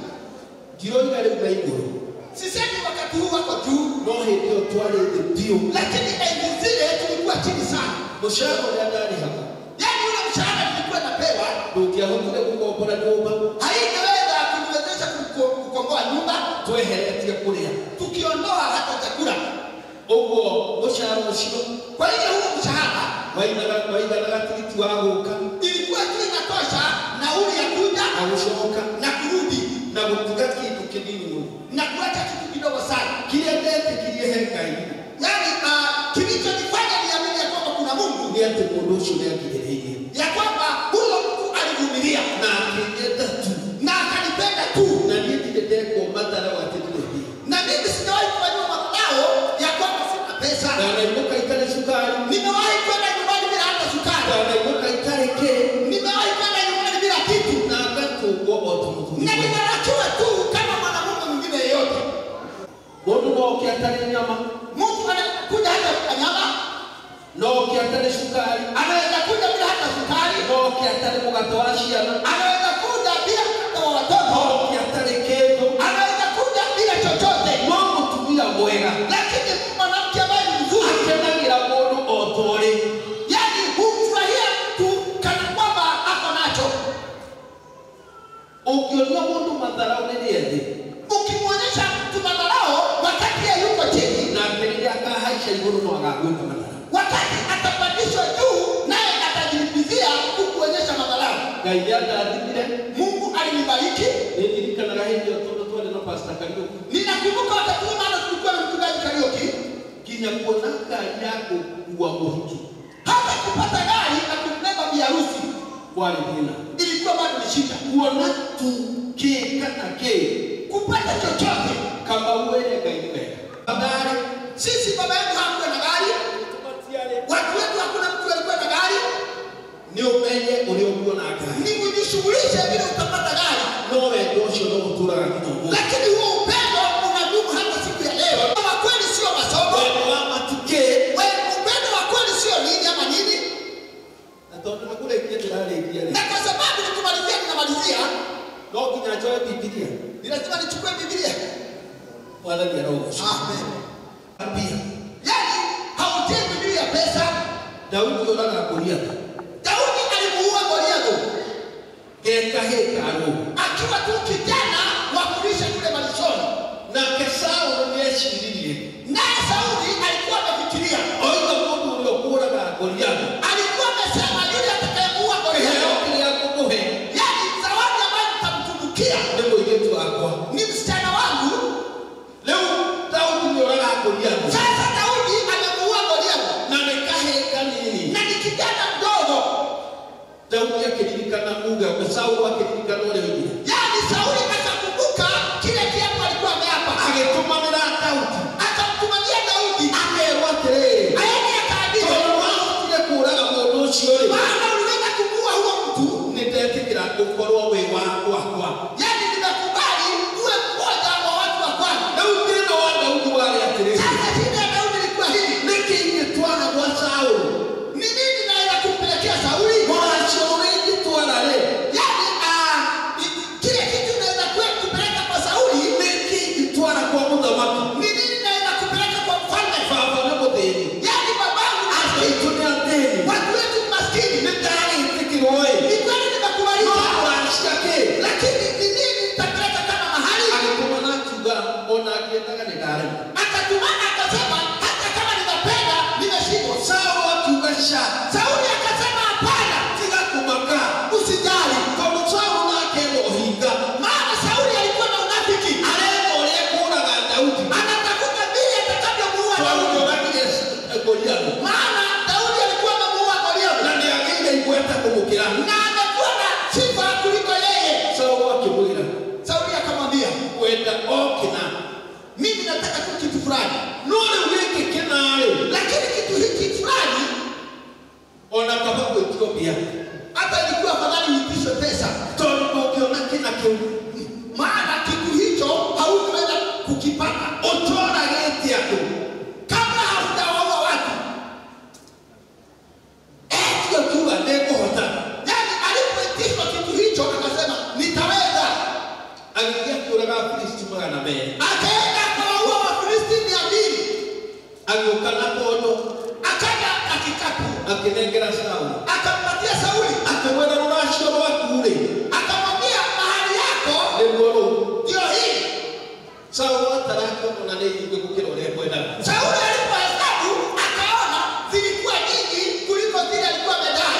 ndiroiga rĩu na igũrũ Sisemi wakati huu wako juu, no hĩndĩ ĩyo twarĩ thĩ biũ lakini enzi zile tulikuwa chini sana. mũcara ũrĩa ndarĩhaga Yaani ule mshahara nilikuwa napewa ndũngĩahotire gũkombora nyũmba haingeweza kuniwezesha kuko- kukomboa nyumba tweheretie kũrĩa tukiondoa hata chakula. ũguo mũcara ũcio Kwa hiyo huo mshahara waiganaga waiganaga tigiti wa gũka ilikuwa tu inatosha nauli ya kuja na gũcoka na kurudi na gũtiga kĩndũ kĩnini mũno na kuacha kitu kidogo sana. kĩrĩa ndetĩkirie he ngai Yaani uh, kilichonifanya niamini ya kwamba kuna Mungu nĩ atĩ mũndũ ũcio nĩangirĩrĩirie ya kwamba huyo mtu alivumilia na akĩnyenda tu na akanipenda tu, na niĩ ndirĩ ndekwo matara watĩ ndĩrĩ mbia na mimi sijawahi kufanyiwa madao ya kwamba sina pesa. ndanainũka itarĩ cukari Nimewahi kwenda nyumbani bila hata sukari, ndanainũka itarĩ kĩ nimewahi kwenda nyumbani bila kitu, na ngatũngwo o ta mũthuri na mwega. nimerakiwa tu kama mwanamume mwingine yeyote. mũndũ no oke atarĩ nyama Mtu anaweza kuja hata bila nyama, no oke atarĩ cukari anaweza kuja bila hata sukari, no oke atarĩ mũgate wa ciana anaweza kuja bila hata wa no watoto, oke atarĩ kĩndũ anaweza kuja bila chochote, no mũtumia mwega lakini mwanamke ambaye ni mzuri, akenagĩra mũndũ o ta ũrĩ yani humfurahia mtu ngai nĩandathimire mungu alinibariki nĩndirikanaga hĩndĩ ĩyo tondũ twarĩ na pasta kariũki ninakumbuka wakati huo maana tulikuwa na mchungaji kariuki nginya kuona ngari ya gũkua mũhiki hata kupata gari na kumbeba biharusi kwarĩ thĩna ilikuwa bado ni shida kuona tu kĩ kana kĩ kupata chochote kama uwele ngai nĩ wega magari sisi baba yetu hakuwa na gari watu wetu hakuna mtu alikuwa na gari nĩ ũmenye ũrĩa ũkuona ngari ni kujishughulisha vile utapata gari no wendo ũcio no ũtũraga nginya ũmũthĩ lakini huo upendo unadumu hata siku ya leo wa kweli sio masomo wendo wa matukĩ We- upendo wa kweli sio nini ama nini na tondũ nakũrĩkia ndĩrarĩkia rĩ na kwa sababu nikumalizia ninamalizia no nginya njoe bibilia ni lazima nichukue bibilia mwathani arogocwo mbia yani hautii bibilia pesa daudi oraga goliathi daudi alimuua goliathi gekahĩkarũ akiwa tu kijana wa kulisha kule malishoni nake saũlũ nĩeciririe naye sauli alikuwa amefikiria oiga mũndũ ũrĩa ũkũraga goliathi alikuwa amesema yule atakayemuua kĩheo goliathi kĩrĩa ngũkũhe yani zawadi ambayo nitamtunukia nĩ mũirĩtu wakwa ni msichana wangu rĩu daudi nĩoraga goliathi sasa daudi amemuua goliathi na nĩ kahĩĩ kanini na ni kijana mdogo daudi akĩririkana uga saũlũ akĩririkana ũrĩa oigire yani sauli akakumbuka kile kiapo alikuwa ameapa agĩtũmanĩra daudi akamtumania daudi akerwo atĩrĩrĩ aende akaandika tondũ wahotire kũũraga mũndũ ũcio rĩ maana uliweza kumuua huo mtu nĩ ndetĩkĩra gũkorwo wĩ wa gwakwa yani nimekubali uwe mmoja wa watu wa kwangu rĩu thĩna wa daudi warĩ atĩrĩrĩ sasa shida ya daudi ilikuwa hii nĩkĩ ingĩtwara gwa saũlũ ni nini naweza kumpelekea sauli mũracio ũrĩa ingĩtwara rĩ yani ah, i- kile kitu naweza kuwa kupeleka kwa sauli nĩkĩ ingĩtwara kwa mũthamaki ni nini naweza kupeleka kwa mfalme baba nĩ mũthĩni yani babangu ni aitũ nĩ athĩni watu wetu ni maskini nĩ ndagĩtĩkĩrwo ĩ ni kweli nimekubalika mũracia kĩ lakini ni nini nitapeleka kama mahali agĩtũmana akiuga ona akĩendaga nĩ ndarema akatumana akasema hata kama ninapenda nimeshindwa saũlũ akiuga ca sauli akasema hapana tiga kũmaka usijali tondũ saũlũ nake ena ũhinga maana sauli alikuwa na unafiki areka ũrĩa kũũraga daudi anatafuta vile atakavyomuua tondũ daudi nĩoragire goliathi maana daudi alikuwa amemuua goliathi na nĩ agĩire igweta kũmũkĩra na amekuwa na sifa kuliko yeye saũlũ akĩmwĩra sauli akamwambia wenda okĩna mimi nataka tu kitu fulani no rĩu gĩkĩ kĩnarĩ lakini kitu hiki fulani ona kaba gwĩtio mbia hata ilikuwa afadhali uitishwe pesa tondũ ndũngĩona kĩna kĩu maana kitu hicho hautaweza kukipata ũtwaragĩte andũ kabla haujawaua watu etio kiuga nĩngũhota yani alipoitishwa kitu hicho akasema nitaweza agĩthiĩ akĩũraga filisti magana merĩ akaenda akawaua wafilisti mia mbili agĩũka na kondo akaja na kikapu akĩnengera saũlũ akampatia sauli akĩmwĩra rũracio rwaku rĩ akamwambia mahali yako nĩruo rũu ndio hii saũlũ atarakĩona nĩ nyingĩ gũkĩra ũrĩa kwendaga sauli alipohesabu akaona zilikuwa nyingi kuliko zile alikuwa amedai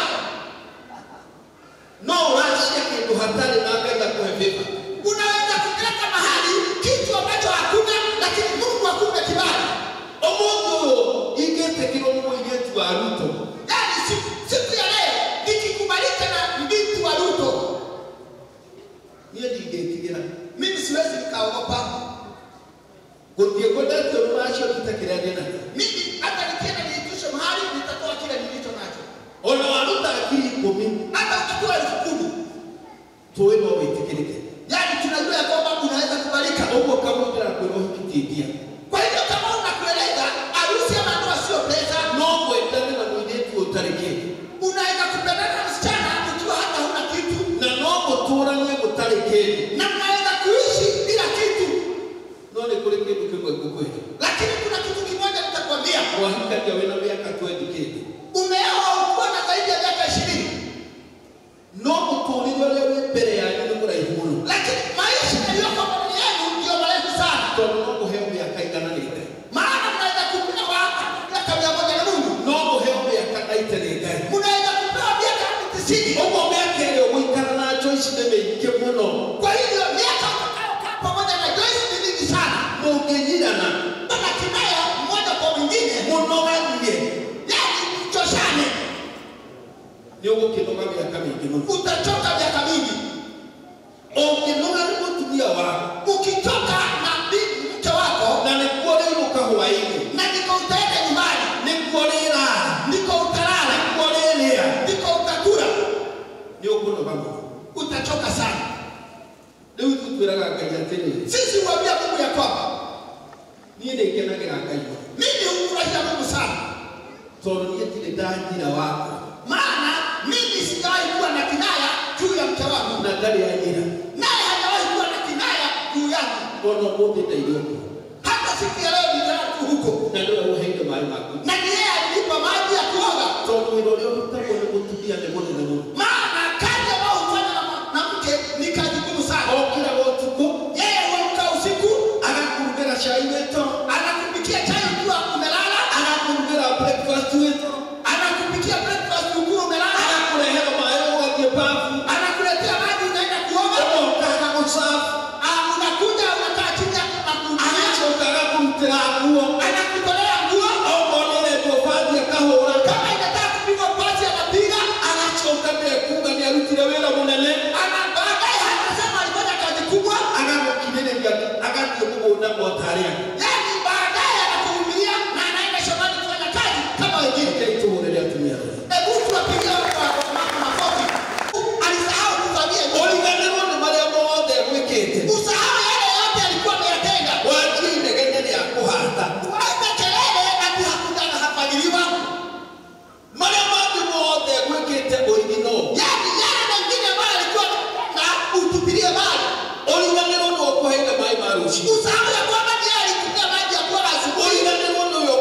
no ũracia kĩndũ hatarĩ na ngai akũhe vĩva unaweza kupeleka mahali kitu ambacho hakuna lakini mungu akupe kibali ũmũthĩ ũyũ ingĩtĩkĩrwo nĩ mũirĩtu wa ruto yani siku, siku ya leo nikikubalika na mbinti wa ruto niĩ ndingĩtigĩra mimi siwezi nikaogopa gũthiĩ kwendetio rũracio ndute kĩrĩa ndĩ nakĩo mimi hata nikienda niitishe mahali nitatoa kile nilicho nacho ona waruta ngiri ikũmi hata ukitoa elfu kumi tũĩ no wĩtĩkĩrĩke yani tunajua ya kwamba unaweza kubalika ũguo kamũndĩra kwĩra ũhikĩtie kwa hivyo kama unakueleza harusi ama ndoa sio pesa no mwendane na mũirĩtu ũtarĩ kĩndũ unaweza kupendana na msichana ukiwa hata huna kitu na no mũtũranie mũtarĩ kĩndũ na mnaweza kuishi bila kitu no nĩ kũrĩ kĩndũ kĩmwe ngũkwĩra lakini kuna kitu kimoja nitakwambia wahikania wĩna mĩaka twendi kĩndũ umeoa ukiwa na zaidi ya miaka ishirini no mũtũrĩre ũrĩa wĩ mbere yanyu nĩ mũraihu mũno lakini maisha yaliyoko mbele yenu ndio marefu sana tondũ no mũheo mĩaka igananĩte maana mnaweza kupewa miaka mia moja na mungu no mũheo mĩaka naite nĩ ngai mnaweza kupewa miaka tisini ũguo mĩaka ĩrĩa ũgũikara nĩ ũgũkĩnoga mĩaka mĩingĩ mũno utachoka miaka mingi. ũngĩnoga nĩ mũtumia waku Ukichoka na bibi mke wako na nĩkuo rĩinũka hwaĩ-inĩ na ndiko utaenda nyumbani, nĩkuo rĩrara ndiko utalala, nĩkuo rĩrĩa ndiko utakula, nĩ ũkũnoga mũno utachoka sana. rĩu ithuĩ twĩraga ngai atĩrĩ Sisi huambia Mungu ya kwamba niĩ nĩ ngenagĩra ngai mũno mimi humfurahia Mungu sana, tondũ niĩ ndirĩ ndanjira wako maana mimi sijawahi kuwa na kinaya juu ya mke wangu, na ndarĩ anyira naye hajawahi kuwa na kinaya juu yangu. ona ũmũthĩ ndaire ũguo Hata siku ya leo nilala tu huko, na nĩwe ũheire maĩ maku na ni yeye alinipa maji ya kuoga, tondũ wĩra ũrĩa ũrutagwo nĩ mũtumia nĩ mũnene mũno maana kazi ambayo hufanya na ma- na mke ni kazi ngumu sana. okĩraga ũtukũ Yeye huamka usiku, agakũrugĩra cai wĩto anakupikia chai ukiwa umelala, agakũrugĩra breakfast wĩto anakupikia breakfast ukiwa umelala, agakũrehera maĩ ũgathiĩ bafu anakuletea maji unaenda kuoga, ũkaga gũcabu Ah, unakuja unakaa chini akuhudumia, agacoka agakũrutĩra nguo anakutolea nguo, okorwo nĩ ũrendwo bathi akahũra kama inataka kupigwa pasi anapiga, agacoka ndekuga nĩ arutire wĩra mũnene ana baadaye hatasema alifanya kazi kubwa, agagũkinĩrĩria agathiĩ mũgũnda motarĩa yani baadaye anakuvumilia na anaenda shambani kufanya kazi kama wengine. kaitũhũrĩre atumia Hebu tuwapigie watu wa mama makofi. Alisahau kufanyia hivyo. ũriganĩrwo nĩ marĩa mothe gwĩkĩte Usahau yale yote alikuwa ameyatenda. wanjie inegene rĩa kũhata Waita kelele ati hakuja na hafanyiliwa. marĩa mangĩ mothe gwĩkĩte ũigino Yani yale mengine ambayo alikuwa na utupilie mbali. ũriganĩrwo nĩ ũkũheire maĩ ma rũciinĩ Usahau ya kwamba ni yeye alikunywa maji ya kuoga asubuhi. ũriganĩrwo nĩ ũyũ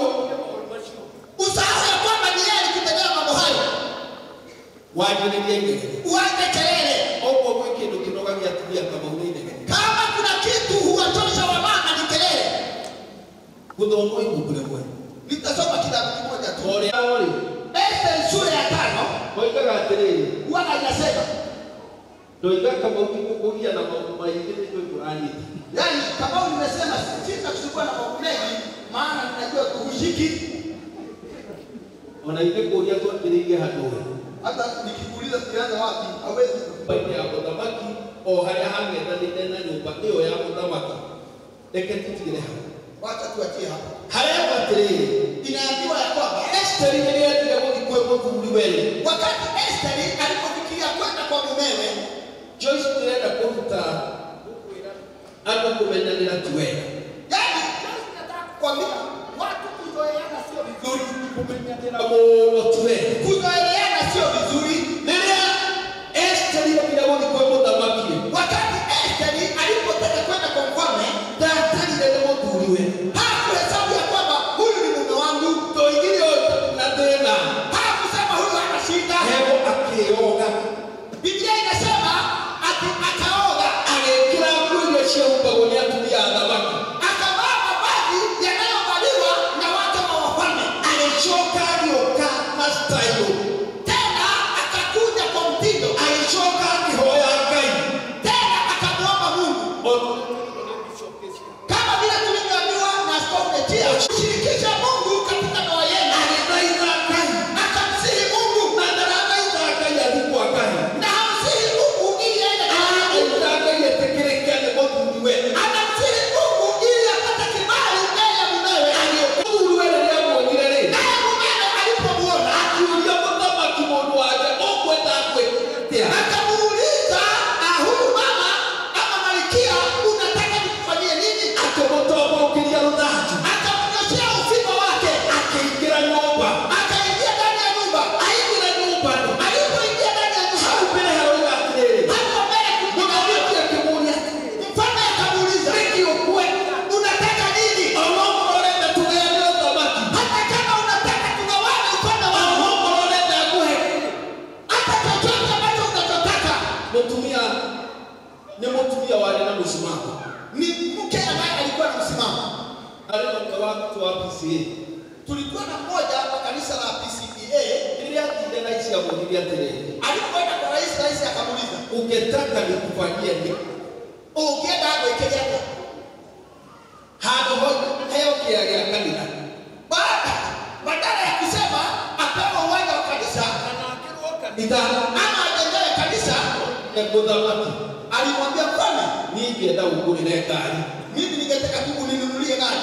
Usahau ya kwamba ni yeye alikutendea mambo hayo. wanjĩrĩria inegene Uache kelele. ũguo gwĩ kĩndũ kĩnogagia atumia kamau nĩ inegene Kama kuna kitu huwatosha wamama ni kelele. gũthomwo ibuku rĩmwe Nitasoma kitabu kimoja tu. ũrĩa ũrĩ Esther sura ya tano oigaga atĩrĩrĩ huwaga inasema ndoiga kamau gĩkũkũgia na maũndũ maingĩ nĩ ndũi ũranyita Yaani kama nimesema sita kuchukua na mambo mengi maana ninajua kuhushiki ona ithe kũria twambĩrĩirie handũ ũyũ hata nikikuuliza tulianza wapi hawezi nyũmba-inĩ ya mũthamaki o harĩa hang'ethanĩte na nyũmba ĩyo ya mũthamaki reke tũtigĩre hau wacha tuachie hapa. harĩa atĩrĩrĩ Inaambiwa ya kwamba Esteri rĩrĩa endire gũthiĩ kwĩ mũthuri wele wakati Esther alipofikiria kwenda kwa mumewe, Joyce tũrenda kũruta andũ kũmenyanĩra ti wega yaani nataka kukwambia watu kuzoeana sio vizuri, kũmenyanĩra mũno ti wega kuzoeana sio vizuri. rĩrĩa Esteri endire gũthiĩ kwĩ mũthamaki Wakati Esther alipotaka kwenda kwa mfalme, ndatarire nĩ mũthuri we hakuhesabu ya kwamba huyu ni mume wangu, toigire na thĩna hakusema huyu hana shida. heho akĩoga Biblia inasema ati akaoga agĩkĩra nguo iria ciahumbagwo nĩ atumia a thamaki akavaa mavazi yanayovaliwa na wake wa wafalme, agĩcoka agĩũka na style tena akakuja kwa mtindo, agĩcoka akĩhoya ngai tena akamwomba Mungu kama vile tulivyoambiwa na Askofu Letia, kushirikisha Mungu katika ndoa yenu. agĩthaitha ngai Akamsihi Mungu na ndarathaitha ngai athiĩ kwa ngai na hamsihi Mungu ili aende kwa Mungu. arathaitha ngai etĩkĩrĩke nĩ mũthuri we Anamsihi Mungu ili apate kibali mbele ya mumewe. mũthuri we rĩrĩa amuonire rĩ Naye mumewe alipomuona akiuria mũthamaki mũndũ wake ũkwenda kwĩtia akamuuliza "Ah, huyu mama ama malkia unataka nikufanyie nini? akĩmũtombũrũkĩria rũthanju Akamnyoshea ufingo wake, akĩingĩra nyũmba akaingia ndani ya nyumba. aingĩra nyũmba Alipoingia ndani ya nyumba, hau mbere haroiga atĩrĩrĩ hapo mbele kulikuwa na mũthamaki akĩmũria mfalme akamuuliza, nĩkĩ ũkwe unataka nini? onokorwo ũrenda tũgayane ũthamaki Hata kama unataka tugawane ufalme wangu, onokorwo ũrenda ngũhe hata chochote ambacho unachotaka. mũtumia nĩ mũtumia warĩ na mũsimamo Ni mke ambaye alikuwa na msimamo. arĩ na mke wake wa PCA Tulikuwa na mmoja wa kanisa la PCPA rĩrĩa athire na ici amũrire atĩrĩrĩ alipoenda kwa rais, rais akamuuliza ũngĩtaka nikufanyie nĩ ungienda gwĩkĩria atĩa? handũ ho heo kĩya gĩa kanitha Baada badala ya kusema apewe uwanja wa kanisa, itano ama ajengewe kanisa na muthamaki alimwambia mfalme ningĩenda ũngũrĩre ngari mimi ningetaka tu uninunulie gari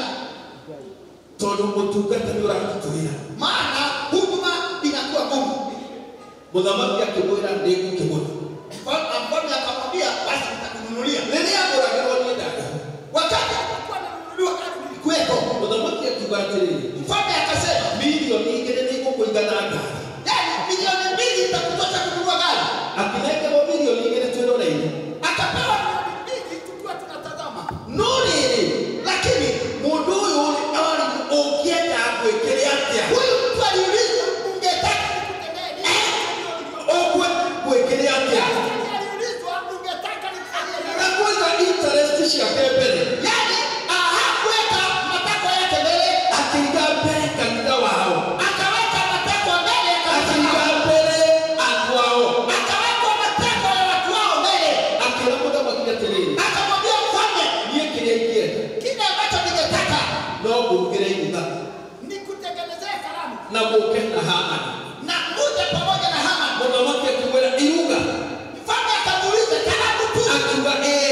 tondũ ũtungata nĩ ũratũtũĩra maana huduma inakuwa ngumu mũthamaki akĩmwĩra nĩngũkĩgũra Mfalme mfalme akamwambia basi nitakununulia rĩrĩa agũragĩrwo nĩ ndari wakati alipokuwa ananunuliwa gari nilikuwepo mũthamaki akiuga atĩrĩrĩ mfalme akasema milioni igĩrĩ nĩ igũkũigana ngari yani milioni mbili itakutosha kununua gari akĩnengerwo milioni igĩrĩ twĩroreire akapewa milioni mbili tukiwa tunatazama no rĩrĩ lakini mũndũ ũyũ rĩ arĩ ũngĩenda gwĩkĩre atĩa huyu mtu aliulizwa ungetaka nikutendee nini ũgwe gwĩkĩre atĩa aliulizwa ungetaka nikufanyie nini na kũiga interest ciake mbere yani hakuweka matakwa yake mbele akĩiga mbere kanitha wao akaweka matakwa mbele ya kanisa akĩiga lao. mbere andũ ao akaweka matakwa ya watu wao mbele akĩra mũthamaki atĩrĩrĩ akamwambia mfalme niĩ kĩrĩa ingĩenda kile ambacho ningetaka no ngũrugĩre iruga nikutengenezee karamu na mũke na hamani na uje pamoja na Haman. mũthamaki akĩmwĩra iruga Mfalme akamuuliza karamu tu, akiuga ĩĩ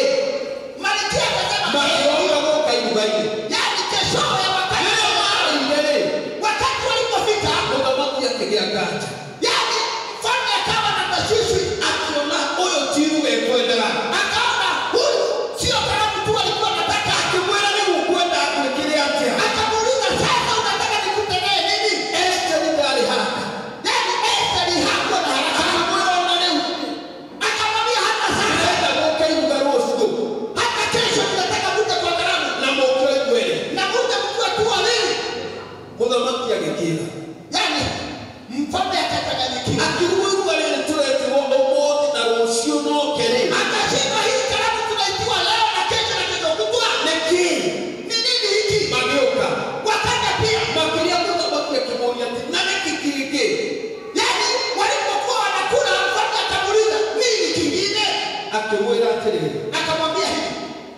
malkia akasema "Eh." makĩoka gũka iruga-inĩ yaani keshowe wakati rĩrĩa marĩire rĩ wakati walipofika, mũthamaki akĩgĩa nganja yaani mfalme akawa na tashwishi, akiona ũyũ ti iruga ekwendaga akaona huyu sio karamu tu alikuwa anataka, akĩmwĩra nĩ gũkwenda gwĩkĩre atĩa akamuuliza sasa, unataka nikutendee nini? Esteri ndarĩ haraka Yaani Esteri hakuwa na haraka, akamwĩra ona rĩu akamwambia hata sasa, ndĩrenda gũka iruga rũciũ hata kesho ninataka muje kwa karamu na mũke ikwere na muje mkiwa tu wawili. mũthamaki agĩkĩra Yaani mfalme akachanganyikiwa, akĩrugwo iruga rĩrĩ tũretirwo ũmũthĩ na rũciũ noke rĩ akasema hii karamu tunaitiwa leo na kesho na kesho kutwa nĩkĩ ni nini hiki? magĩũka Wakaja pia, makĩria mũthamaki akĩmũria atĩ na nĩkĩ kĩngĩ yaani walipokuwa wanakula, mfalme akamuuliza nini kingine, akĩmwĩra atĩrĩrĩ akamwambia hivi,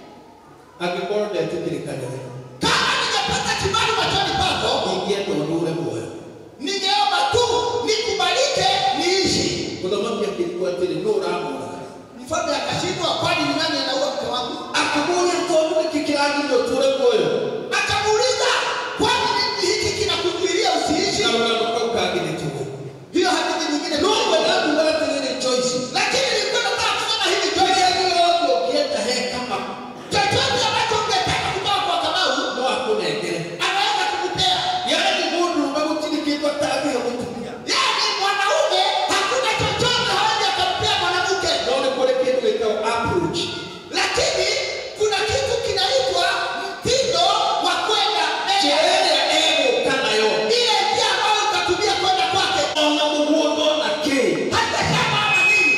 angĩkorwo ndetĩkĩrĩkanĩre kama ningepata kibali machoni pako, ingĩenda ũndũre muoyo ningeomba tu nikubalike niishi. mũthamaki akĩrigwo atĩrĩ nũ ũramũraga Mfalme akashindwa, kwani ni nani anaua mke wangu? akĩmũria tondũ nĩkĩ kĩragirire ũtũre muoyo Akamuuliza, kwani nini hiki kinakuzuilia usiishi? na rũgano kau kangĩrĩtũo Hiyo hadithi nyingine no wenda nduga atĩrĩrĩ Joyce lakini nilikuwa nataka kusema hivi kĩrĩa gĩothe ũngĩenda he kama chochote ambacho ungetaka kutoka kwa Kamau no akũnengere anaweza kukupea. yaani mũndũrũme gũtirĩ kĩndũ atangĩhe mũtumia Yaani mwanaume hakuna chochote hawezi akampea mwanamke, no nĩ kũrĩ kĩndũ gĩtagwo approach lakini kuna kitu kinaitwa mtindo wa kwenda njĩra mbele, ĩrĩa egũka nayo ile njia ambayo utatumia kwenda kwake, ona mũgũnda ona kĩ hata shamba ama nini,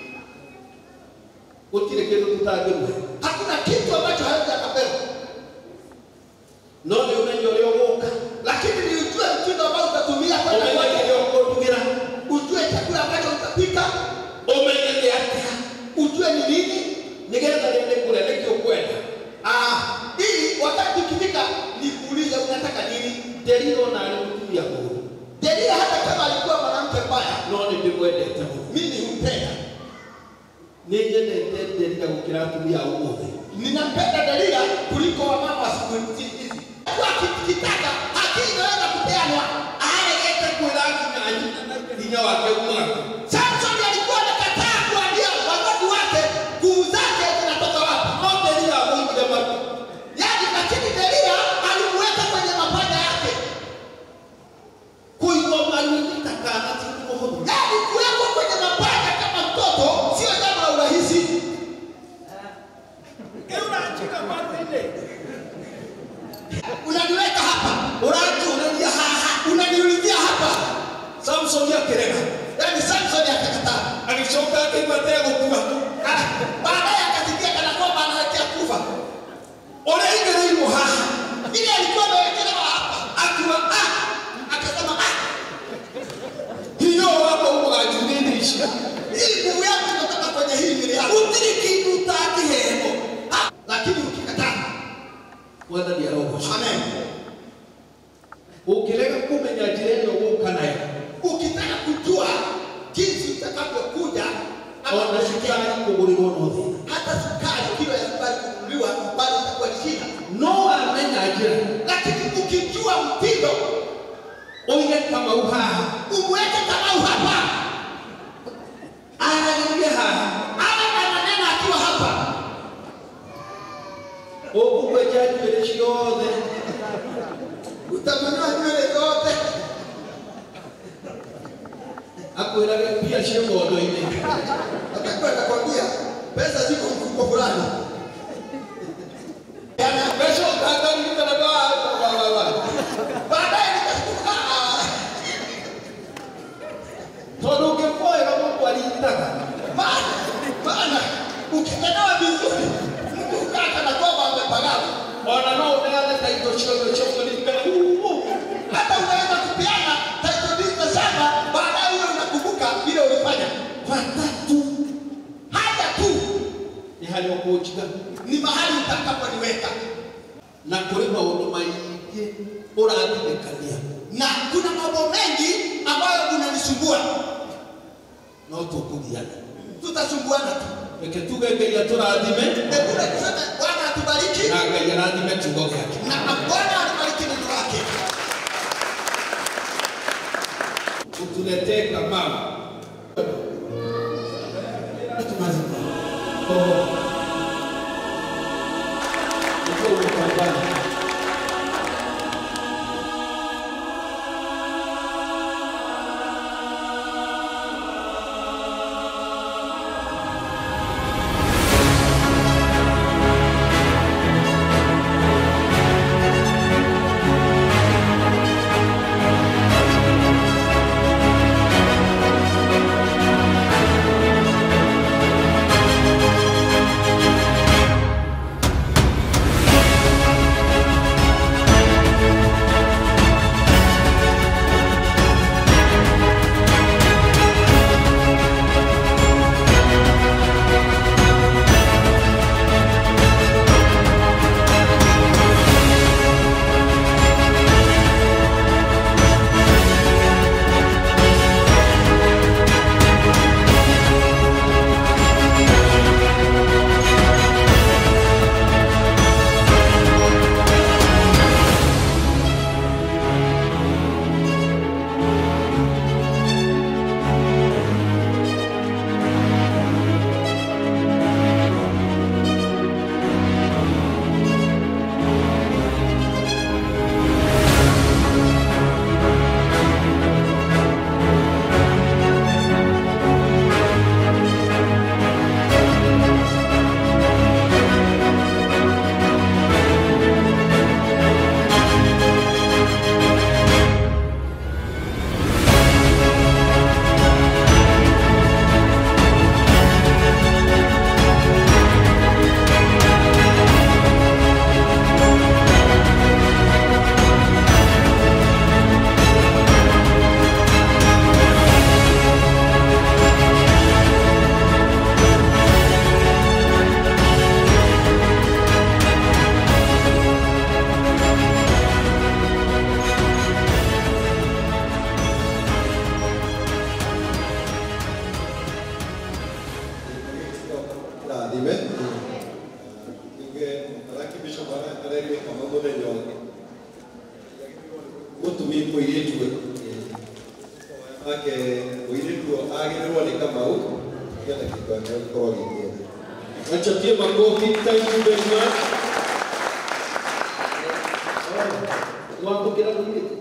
gũtirĩ kĩndũ tũtangĩmũhe hakuna kitu ambacho hawezi akapewa, no nĩ ũmenye ũrĩa ũgũka lakini ni ujue mtindo ambao utatumia kwenda ũmenye kwake, kĩrĩa ũkũndugĩra ujue chakula ambacho utapika, ũmenye nĩ atĩa ujue ni nini nĩgetha rĩu nĩkũrĩa nĩkĩ ũkwenda Ah, ili wakati ukifika nikuulize unataka nini? Delila ona arĩ mũtumia mũũru Delila hata kama alikuwa mwanamke mbaya, no nĩ ndĩmwendete mũno mimi humpenda. nĩ nyendete Delila gũkĩra atumia a ũmũthĩ Ninampenda Delila kuliko wamama wa siku hizi. hizi. Kwa kitaka haki inaweza kupeanwa. aregete kwĩra nginya nyina na hinya wake umaga Samson alikuwa amekataa kuambia wazazi wake nguvu zake zinatoka wapi. no Delila amũigire matu Yaani, lakini Delila alimweka kwenye mapaja yake. kũigwo maru-inĩ ta kana ti ũndũ mũhũthũ Yaani, kuwekwa kwenye mapaja kama mtoto sio jambo la urahisi. Unaniweka hapa, ũranjũrĩria haha unaniulizia hapa. samsoni akĩrega Yaani Samson akakataa. agĩcoka akĩigua ategũkua Ah, Baadaye akasikia kana kwamba anaelekea kufa. ũrĩa aigĩrĩirwo haha Vile alikuwa amewekelewa hapa, akiuga ah akasema ah, hinya ũyũ wakwa umaga njunĩnĩ ici hii nguvu yangu inatoka kwenye hii mwili yangu. gũtirĩ kĩndũ ũtangĩheo Ah, Lakini ukikataa, mwathani arogocwo amen. ũngĩrega kũmenya njĩra ĩno ũgũka nayo Ukitaka kujua jinsi ona sukari kũgũrĩrwo no thĩna hata sukari kilo ya sukari kununuliwa bado itakuwa ni shida no amenya njĩra lakini ukijua mtindo uige kamau haha umweke kamau hapa anageulia haha awe ananena akiwa hapa ũkũgwenja nywĩrĩ ciothe utamanyua nywele zote akwĩrage mbia cia mondo-inĩ atakuwa atakwambia pesa ziko mfuko fulani Yana pesa ukaangalia na baadaye nikashtuka "Ah." tondũ ũngĩkwoera mũndũ arindaga maana maana ukikenewa vizuri mtu ukaa kana kwamba amepagawa ona no uneane taito ciothe cia kũririkana hata unaweza kupeana taito hizo sana baadaye uwe unakumbuka vile ulifanya watatu haya tu ni hali ũkũnjiga ni mahali utakaponiweka na kũrĩ maũndũ maingĩ ũrathirikania na kuna mambo mengi ambayo unanisumbua no tũkũgiana tutasumbuana tu reke tuge ngai atũrathime ekule tuseme bwana atubariki na ngai arathime kiugo gĩake na bwana alibariki neno lake utuletee kamau rathime tuge arakibisho bara arerire kama muthenya ũngĩ mũtumi mũirĩtu we ake mũirĩtu ũyũ agĩrĩrwo nĩ kamau nĩgetha kĩndũ gĩake gĩkorwo gĩkĩega Wachatie makofi. Thank you very much. Mwamũkĩra mũirĩtu.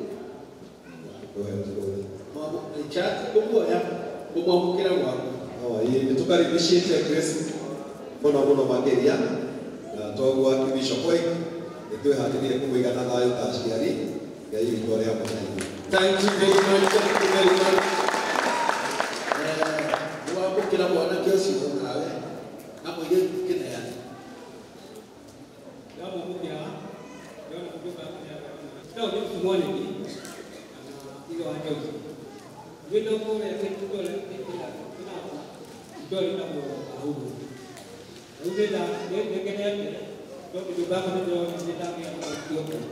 Chati kũmuoya kũmwamũkĩra gwaku. nĩ tũkaribicĩtie Grace mũno mũno makĩria na toguo akibishop we nĩ twĩharĩrie kũmũiga na thayũ ta aciari ngai witũ arĩa mũnene Thank you very much. Thank you very much. Eh, Mwamũkĩra mwanake ũcio nawe na mũirĩtu kĩneani. Leo ni mtu mmoja hivi ile wa Jose. Ndio kwa ya kitu kwa ile kila kila ndio ni kama au. Ndio da ndio ndio kile yake. Ndio ndio baba ndio ndio ndio ndio ndio.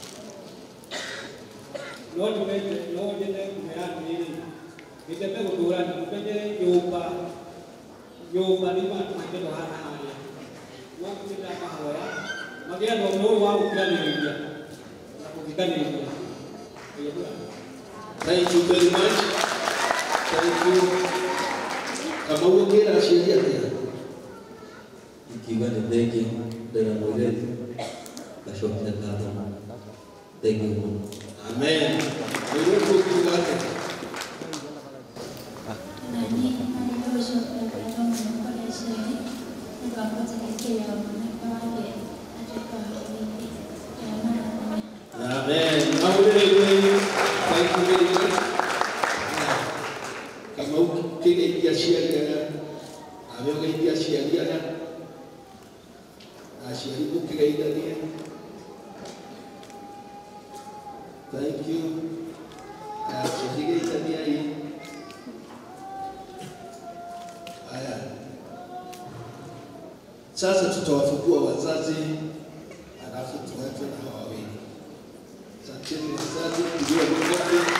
No ndio no ndio kumeana ni ile. Ndio kwa kutura ni kwenye nyumba. nyũmba nĩ bantu makendo hana harĩa wakũmĩta mahoya magĩetha ũndũ ũyũ wa gũkiranĩrĩria na kũthikanĩrĩria Thank you very much. Thank you. Kama ũngĩra ciũria atĩa? ikiuga nĩ thengi ndĩra mũirĩtu ngacokia ngatho thengi mũno Amen. Mũirĩtu ũkiuga atĩa? Amen. Maũndĩrĩrio. Thank you very much. Kama ũkĩgeithia aciari aya, nawe ũgeithia aciari aya, na aciari mũkĩgeithanie. Thank you. Na aciari geithaniai. Haya. Sasa tutawafungua wazazi halafu tuweke na hawa wawili. Asanteni wazazi, pigiwa makofi.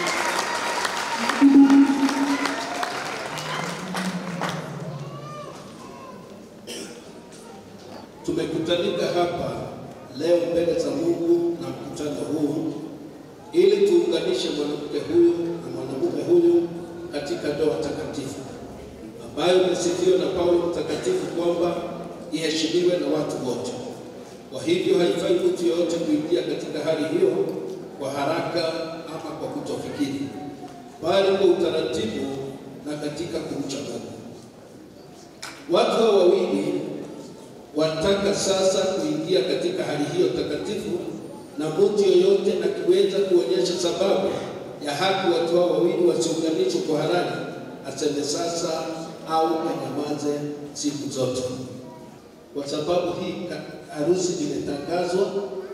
Tumekutanika hapa leo mbele za Mungu na mkutano huu ili tuunganishe mwanamke huyu na mwanamume huyu katika ndoa takatifu ambayo imesifiwa na Paulo mtakatifu kwamba iheshimiwe na watu wote. Kwa hivyo haifai mtu yeyote kuingia katika hali hiyo kwa haraka ama kwa kutofikiri, bali kwa utaratibu na katika kumcha Mungu. Watu hao wawili wataka sasa kuingia katika hali hiyo takatifu, na mtu yeyote akiweza kuonyesha sababu ya haki watu hao wawili wasiunganishwe kwa halali, aseme sasa au anyamaze siku zote, kwa sababu hii ka- harusi imetangazwa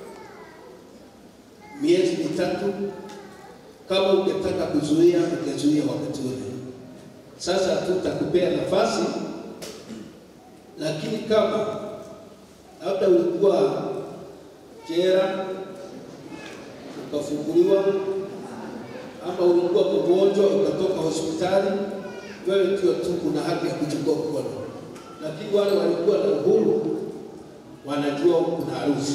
miezi mitatu. Kama ungetaka kuzuia, ungezuia wakati ule. Sasa hatutakupea nafasi, lakini kama labda ulikuwa jera ukafunguliwa, ama ulikuwa mgonjwa ukatoka hospitali, wewe ndio tu kuna haki ya kuchukua mkono, lakini wale walikuwa na uhuru wanajua kuna harusi.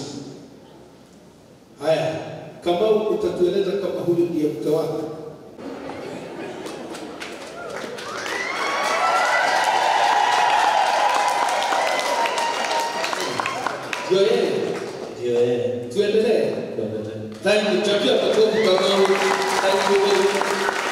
Haya, kama utatueleza kama huyu ndiye mke wako. Ndio yeye. ndio yeye Tuendelee. Thank you. Chapia makofi Kamau. Thank you very much.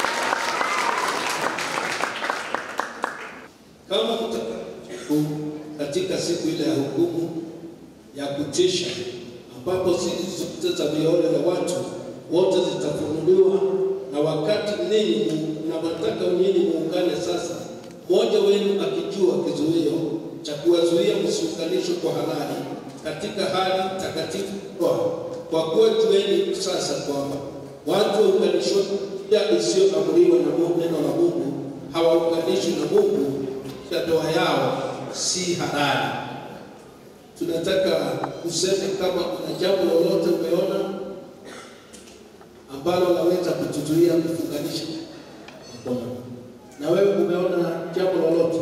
Kama kutaka katika siku ile ya hukumu ya kutisha, ambapo siri zote za mioyo ya watu wote zitafunuliwa, na wakati ninyi mnawataka nyinyi muungane sasa, mmoja wenu akijua kizuio cha kuwazuia msiunganishwe kwa halali katika hali takatifu kwa kwa kuwa jueni sasa kwamba watu waunganishwa njia isiyoamriwa na Mungu, neno la Mungu hawaunganishwi na Mungu, ya ndoa yao si halali. Tunataka kusema kama kuna jambo lolote umeona ambalo laweza kutuzuia kufunganisha ndoa, na wewe umeona jambo lolote,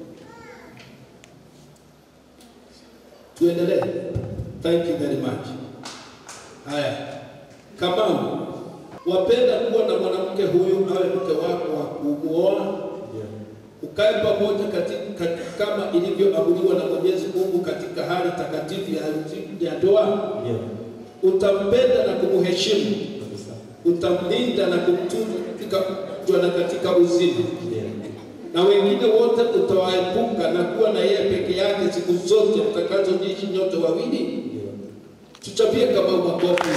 tuendelee. Thank you very much. Haya, Kamau, wapenda kuwa na mwanamke huyu awe mke wako wa kumuoa, ukae pamoja katika, kama ilivyoamuliwa na Mwenyezi Mungu katika hali takatifu ya, ya ndoa. Utampenda na kumheshimu, utamlinda na kumtunza katika ugonjwa na katika uzima, na wengine wote utawaepuka na kuwa na yeye peke yake siku zote mtakazoishi nyote wawili. Tuchapie kama makofi.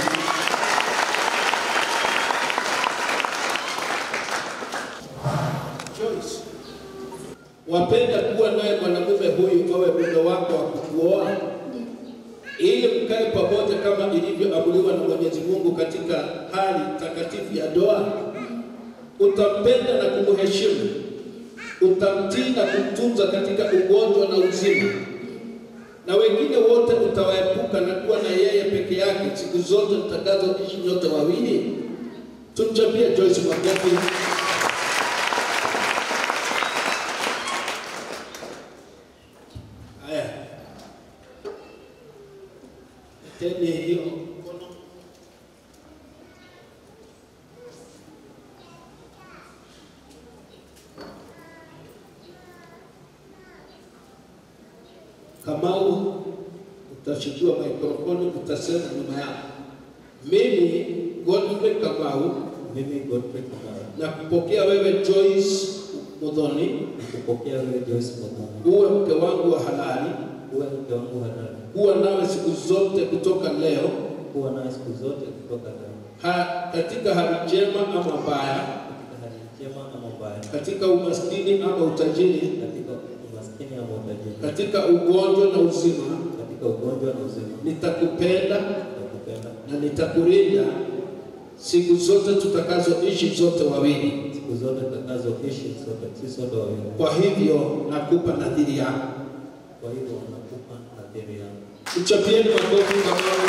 Joyce, wapenda kuwa naye mwanamume huyu awe mume wako wa kukuoa ili mkae pamoja kama ilivyoamuliwa na Mwenyezi Mungu katika hali takatifu ya ndoa. Utampenda na kumheshimu, utamtii na kumtunza katika ugonjwa na uzima, na wengine wote utawaepuka na kuwa na yeye peke yake siku zote mtakazoishi nyote wawili. Tumchapie Joyce makofi. Teni hiyo mkono. Kamau, utachukua mikrofoni, utasema nyuma yako. Mimi Godfrey Kamau, mimi Godfrey Kamau, na kupokea wewe Joyce Muthoni, kupokea wewe Joyce Muthoni, uwe mke wangu wa halali, uwe mke wangu halali, kuwa nawe siku zote kutoka leo, kuwa nawe siku zote kutoka leo, ha, katika hali njema ama mbaya, katika hali njema ama mbaya, katika umaskini ama utajiri, katika umaskini ama utajiri, katika ugonjwa na uzima, katika ugonjwa na uzima, nitakupenda nitakupenda na nitakulinda siku zote tutakazoishi zote wawili. siku zote tutakazoishi sote, si sote wawili. Kwa hivyo nakupa nadhiri yangu. Kwa hivyo nakupa nadhiri yangu. Mchapieni makofi Kamau.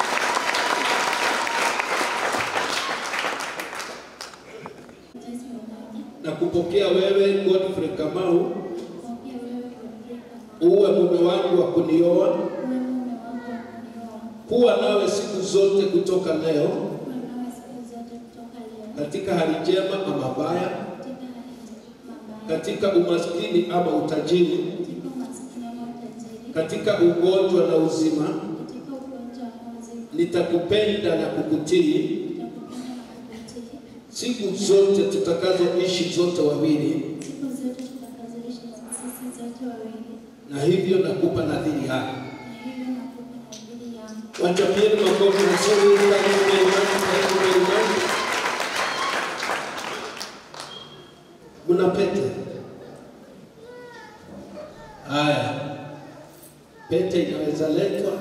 na kupokea wewe Godfrey Kamau uwe mume wangu wa kunioa, kuwa nawe siku zote kutoka leo, katika hali njema ama mbaya, katika umaskini ama utajiri, katika ugonjwa na uzima, nitakupenda na kukutii siku zote tutakazoishi zote wawili, na hivyo nakupa nadhiri yako. Wachapieni makofi mazuri. Thank you very much. Thank you very much. Mna pete? Haya, pete inaweza letwa,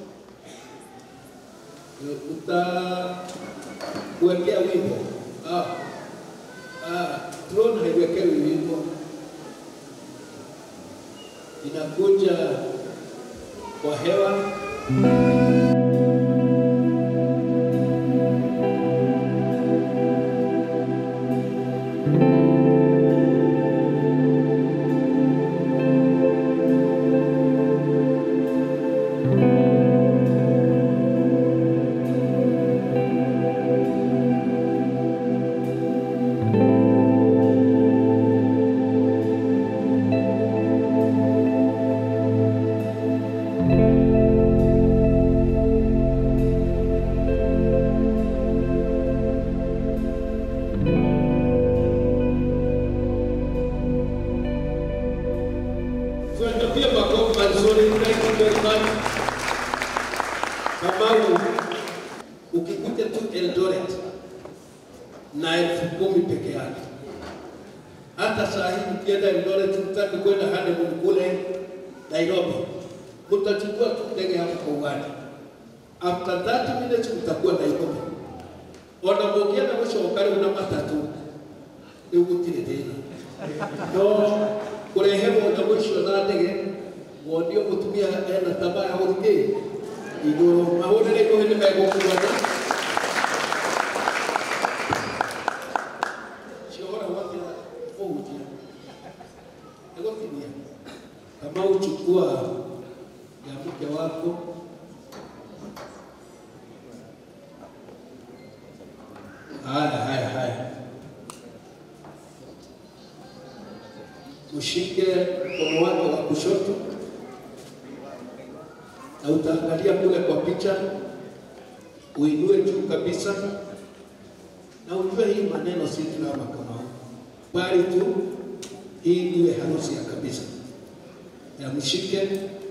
utakuwekea wimbo Ah, ah, drone haiwekewi wimbo, inakuja kwa hewa. Tuwatapia makofi mazuri. Thank you very much. Kamau, ukikuja tu Eldoret na elfu kumi peke yake, hata saa hii ukienda Eldoret utaki kwenda honeymoon kule Nairobi, mtachukua tu ndege hapo kwa uwanja. After 30 minutes mtakuwa Nairobi. Ona mugienda gucokare una matatu riu gutire thina no kureherwo na mũicio na ndege wonio mũtumia ena taba ya gũthikĩ igũrũ mahũrĩre ngũhĩ nĩ megũkuana ciohora gwathira ũhutia nĩgũtinia kama uchukua ya mke wako haya haya haya ushike mkono wake wa kushoto na utaangalia kule kwa picha, uinue juu kabisa, na ujue hii maneno si drama kama bali tu hii iwe harusi ya kabisa. Ya mshike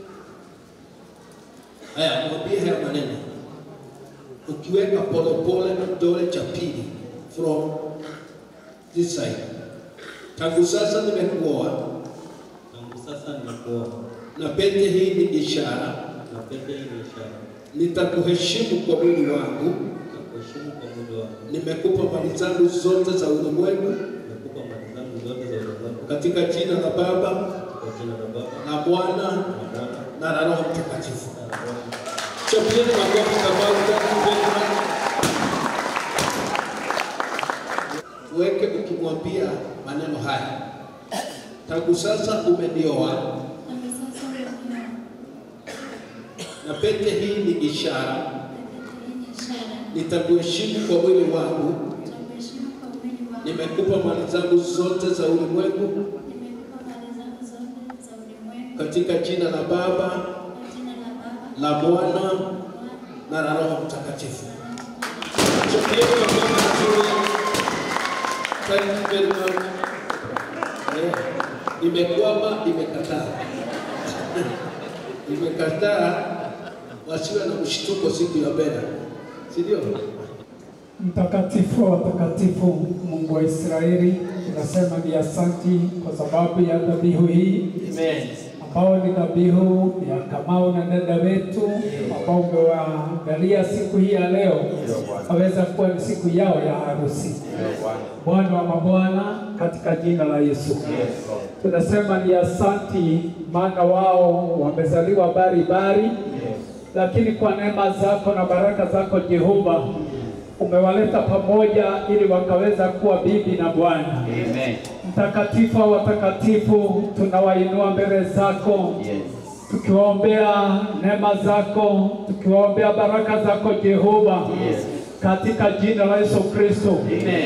haya, mwambie haya maneno, ukiweka polepole kidole cha pili from this side tangu sasa nimekuoa, Tangu sasa nimekuoa, na pete hii ni ishara, na pete hii ni ishara, nitakuheshimu kwa mwili wangu, nitakuheshimu kwa mwili wangu, nimekupa mali zangu zote za ulimwengu, nimekupa mali zangu zote za ulimwengu, katika jina la Baba kwa jina la Baba na Mwana na Mwana na la Roho Mtakatifu. na Roho Chapieni makofi Kamau, thank you very much. Uweke ukimwambia maneno haya, tangu sasa umenioa na pete hii ni ishara, nitakuheshimu kwa mwili wangu, nimekupa mali zangu zote za ulimwengu, katika jina la Baba, la Mwana na la Roho Mtakatifu. Tupigie makofi mazuri. Thank you very much. Eh, imekwama, imekataa, imekataa, wasiwe na mshtuko siku ya mbele, si ndio? Mtakatifu wa watakatifu, Mungu wa Israeli, tunasema ni asanti kwa sababu ya dhabihu hii ambao ni dhabihu ya Kamau na dada wetu ambao umewaangalia siku hii ya leo, aweza kuwa ni siku yao ya harusi. Bwana wa mabwana, katika jina la Yesu tunasema ni asanti, maana wao wamezaliwa bari bari, lakini kwa neema zako na baraka zako Jehova umewaleta pamoja ili wakaweza kuwa bibi na bwana. Mtakatifu wa watakatifu, tunawainua mbele zako tukiwaombea neema zako, tukiwaombea baraka zako Jehova katika jina la Yesu Kristo,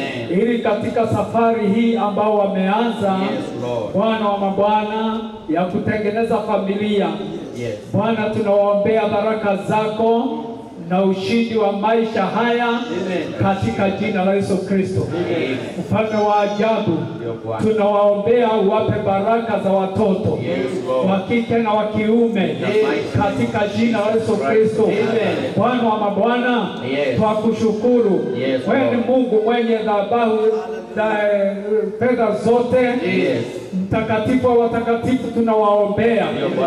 ili katika safari hii ambao wameanza Bwana wa mabwana ya kutengeneza familia Bwana, tunawaombea baraka zako na ushindi wa maisha haya katika jina la Yesu Kristo. Mfalme wa ajabu, tunawaombea uwape baraka za watoto wa kike na wa kiume katika jina la Yesu Kristo. Bwana wa mabwana, twakushukuru wewe, ni Mungu mwenye dhabahu za fedha zote mtakatifu wa watakatifu tunawaombea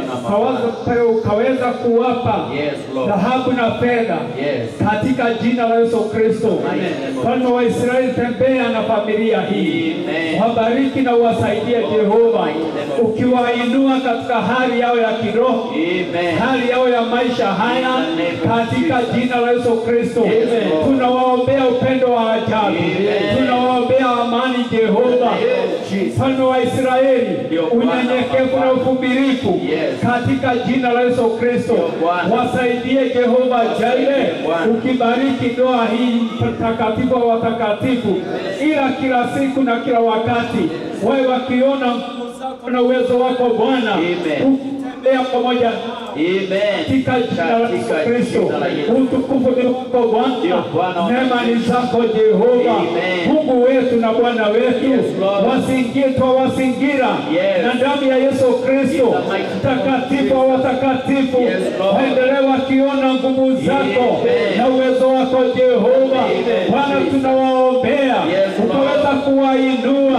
Kawaza- ukaweza kuwapa dhahabu na fedha katika jina la Yesu Kristo. Mfalme wa Israeli, tembea na familia hii, wabariki na uwasaidie Jehova, ukiwainua katika hali yao ya kiroho, hali yao ya maisha haya, katika jina la Yesu Kristo. Tunawaombea upendo wa ajabu, tunawaombea amani Jehova, mfalme wa Israeli, unyenyekevu na uvumilivu katika jina la Yesu Kristo. Wasaidie Jehova Jaire, ukibariki ndoa hii mtakatifu wa watakatifu, ila kila siku na kila wakati wawe wakiona nguvu zako na uwezo wako Bwana, ukitembea pamoja nao katika jina la Yesu Kristo. Utukufu ni wako Bwana, neema ni zako Jehova, Mungu wetu na Bwana wetu, wasingie twawasingira na damu ya Yesu Kristo, mtakatifu wa watakatifu, waendelee wakiona nguvu zako na uwezo wako Jehova. Bwana, tunawaombea ukaweza kuwainua,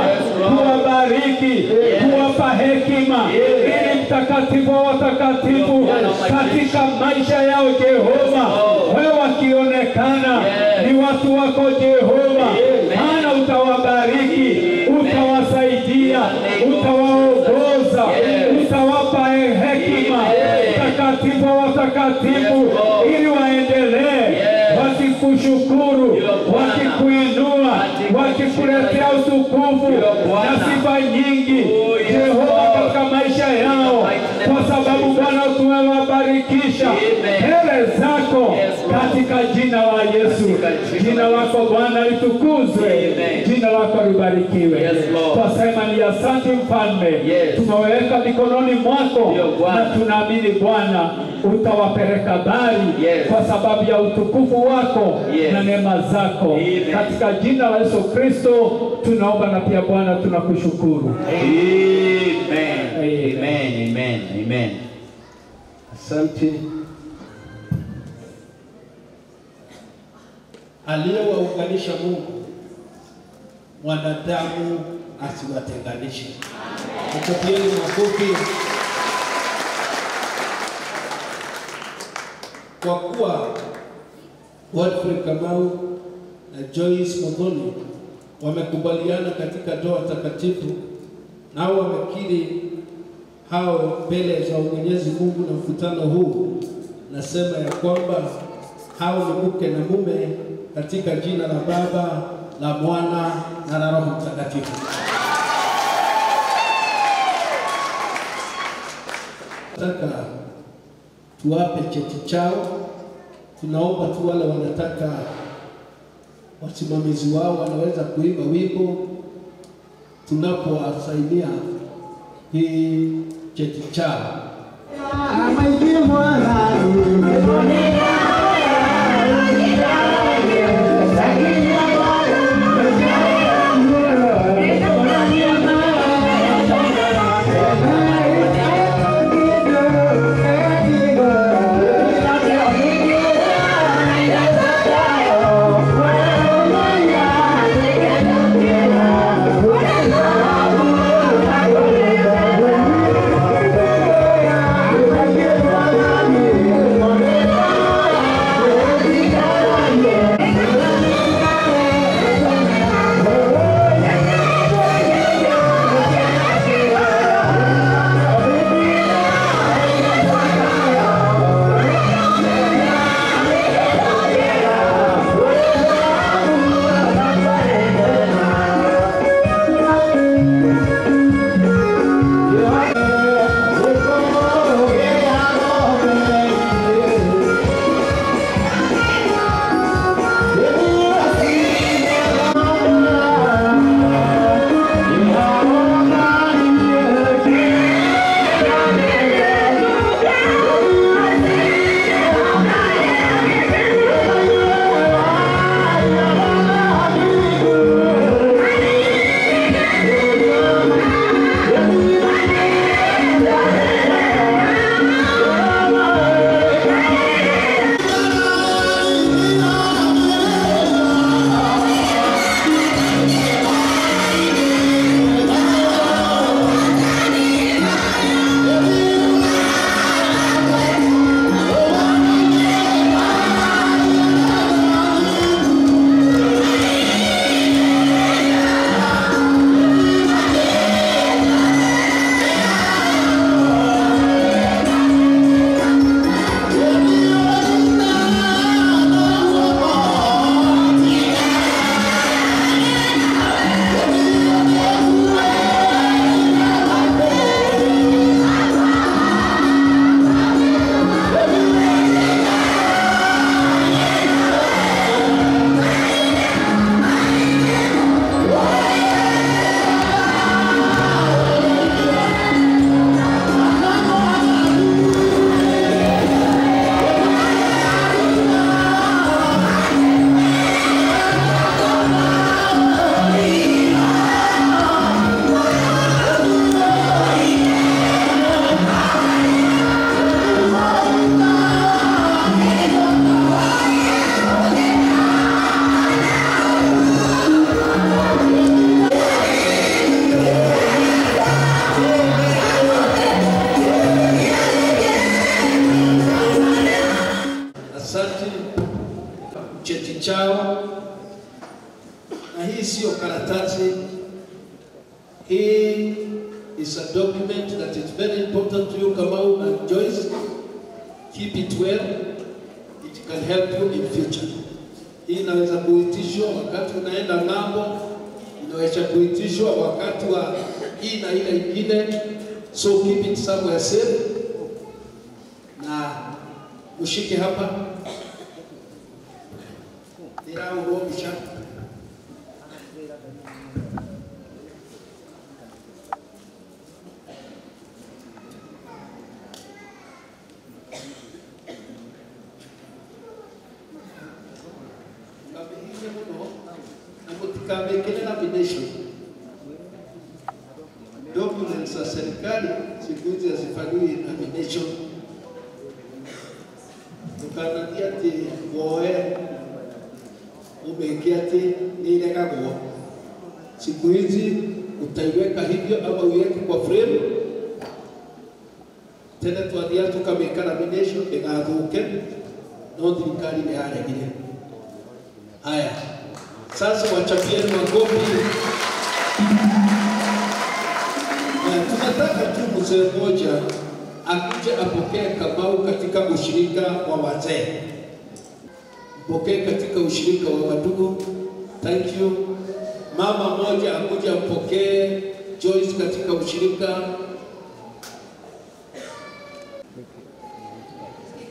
kuwabariki, kuwapa hekima, ili mtakatifu wa watakatifu katika maisha yao Jehova, wewe wakionekana ni watu wako Jehova, maana utawabariki, utawasaidia, utawaongoza, utawapa hekima mtakatifu wa watakatifu, ili waendelee wakikushukuru, wakikuinua, wakikuletea utukufu na sifa nyingi Jehova katika maisha yao, kwa sababu Bwana tumewabarikisha mbele zako katika jina la Yesu. Jina lako Bwana litukuzwe, jina lako libarikiwe. Twasema ni asante Mfalme, tumeweka mikononi mwako na tunaamini Bwana utawapeleka bali kwa sababu ya utukufu wako na neema zako, katika jina la Yesu Kristo tunaomba na pia Bwana tunakushukuru. Amen. Amen. Amen. Amen. Asante. Aliyewaunganisha Mungu, mwanadamu asiwatenganishe. Mtapieni makofi. Kwa kuwa Godfrey Kamau na Joyce Muthoni wamekubaliana katika ndoa takatifu, nao wamekiri hao mbele za Mwenyezi Mungu na mkutano huu, nasema ya kwamba hao ni mke na mume katika jina la Baba, la Mwana na la Roho Mtakatifu. Nataka tuwape cheti chao. Tunaomba tu wale wanataka wasimamizi wao wanaweza kuimba wimbo tunapowasaidia hii cheti chao. Asante cheti chao, na hii sio karatasi. Hii is a document that is very important to you Kamau and Joyce. Keep it well. It can help you in future. Hii inaweza kuitishwa wakati unaenda ng'ambo, inaweza kuitishwa wakati wa hii na ile ingine, so keep it somewhere safe na ushike hapa niraurwo mbica Mkamihike muno na mutikamekere nomination. Documents za serikali siku hizi hazifanyiwi nomination tukanagia ati woe umeke ati niregagwo. Siku hizi utaiweka hivyo ama uiweke kwa frame tena twathia tukamĩka nomination ĩgathuke no thirikari nĩ yaregire. Haya, sasa wachapieni makofi. Na tunataka tu mzee mmoja akuje apokee Kamau katika ushirika wa wazee, mpokee katika ushirika wa wadugu. Thank you. Mama mmoja akuje ampokee Joyce katika ushirika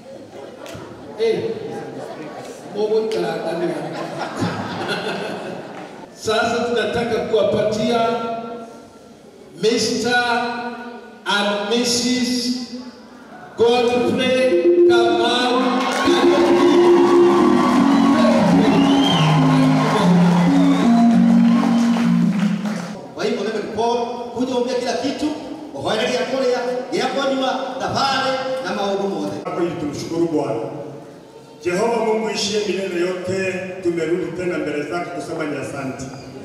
Mũgũikara ndani ya Sasa tunataka kuwapatia Mr. and Mrs. Godfrey Kamau Kwa hivyo Reverend Paul kuja umbia kila kitu uhoere gĩa kũrĩa gĩa kũnyua thabarĩ na maũndũ mothe. Hapo ili tumshukuru Bwana. Jehova Mungu ishie milele yote, tumerudi tena mbele zako kusema ni asante.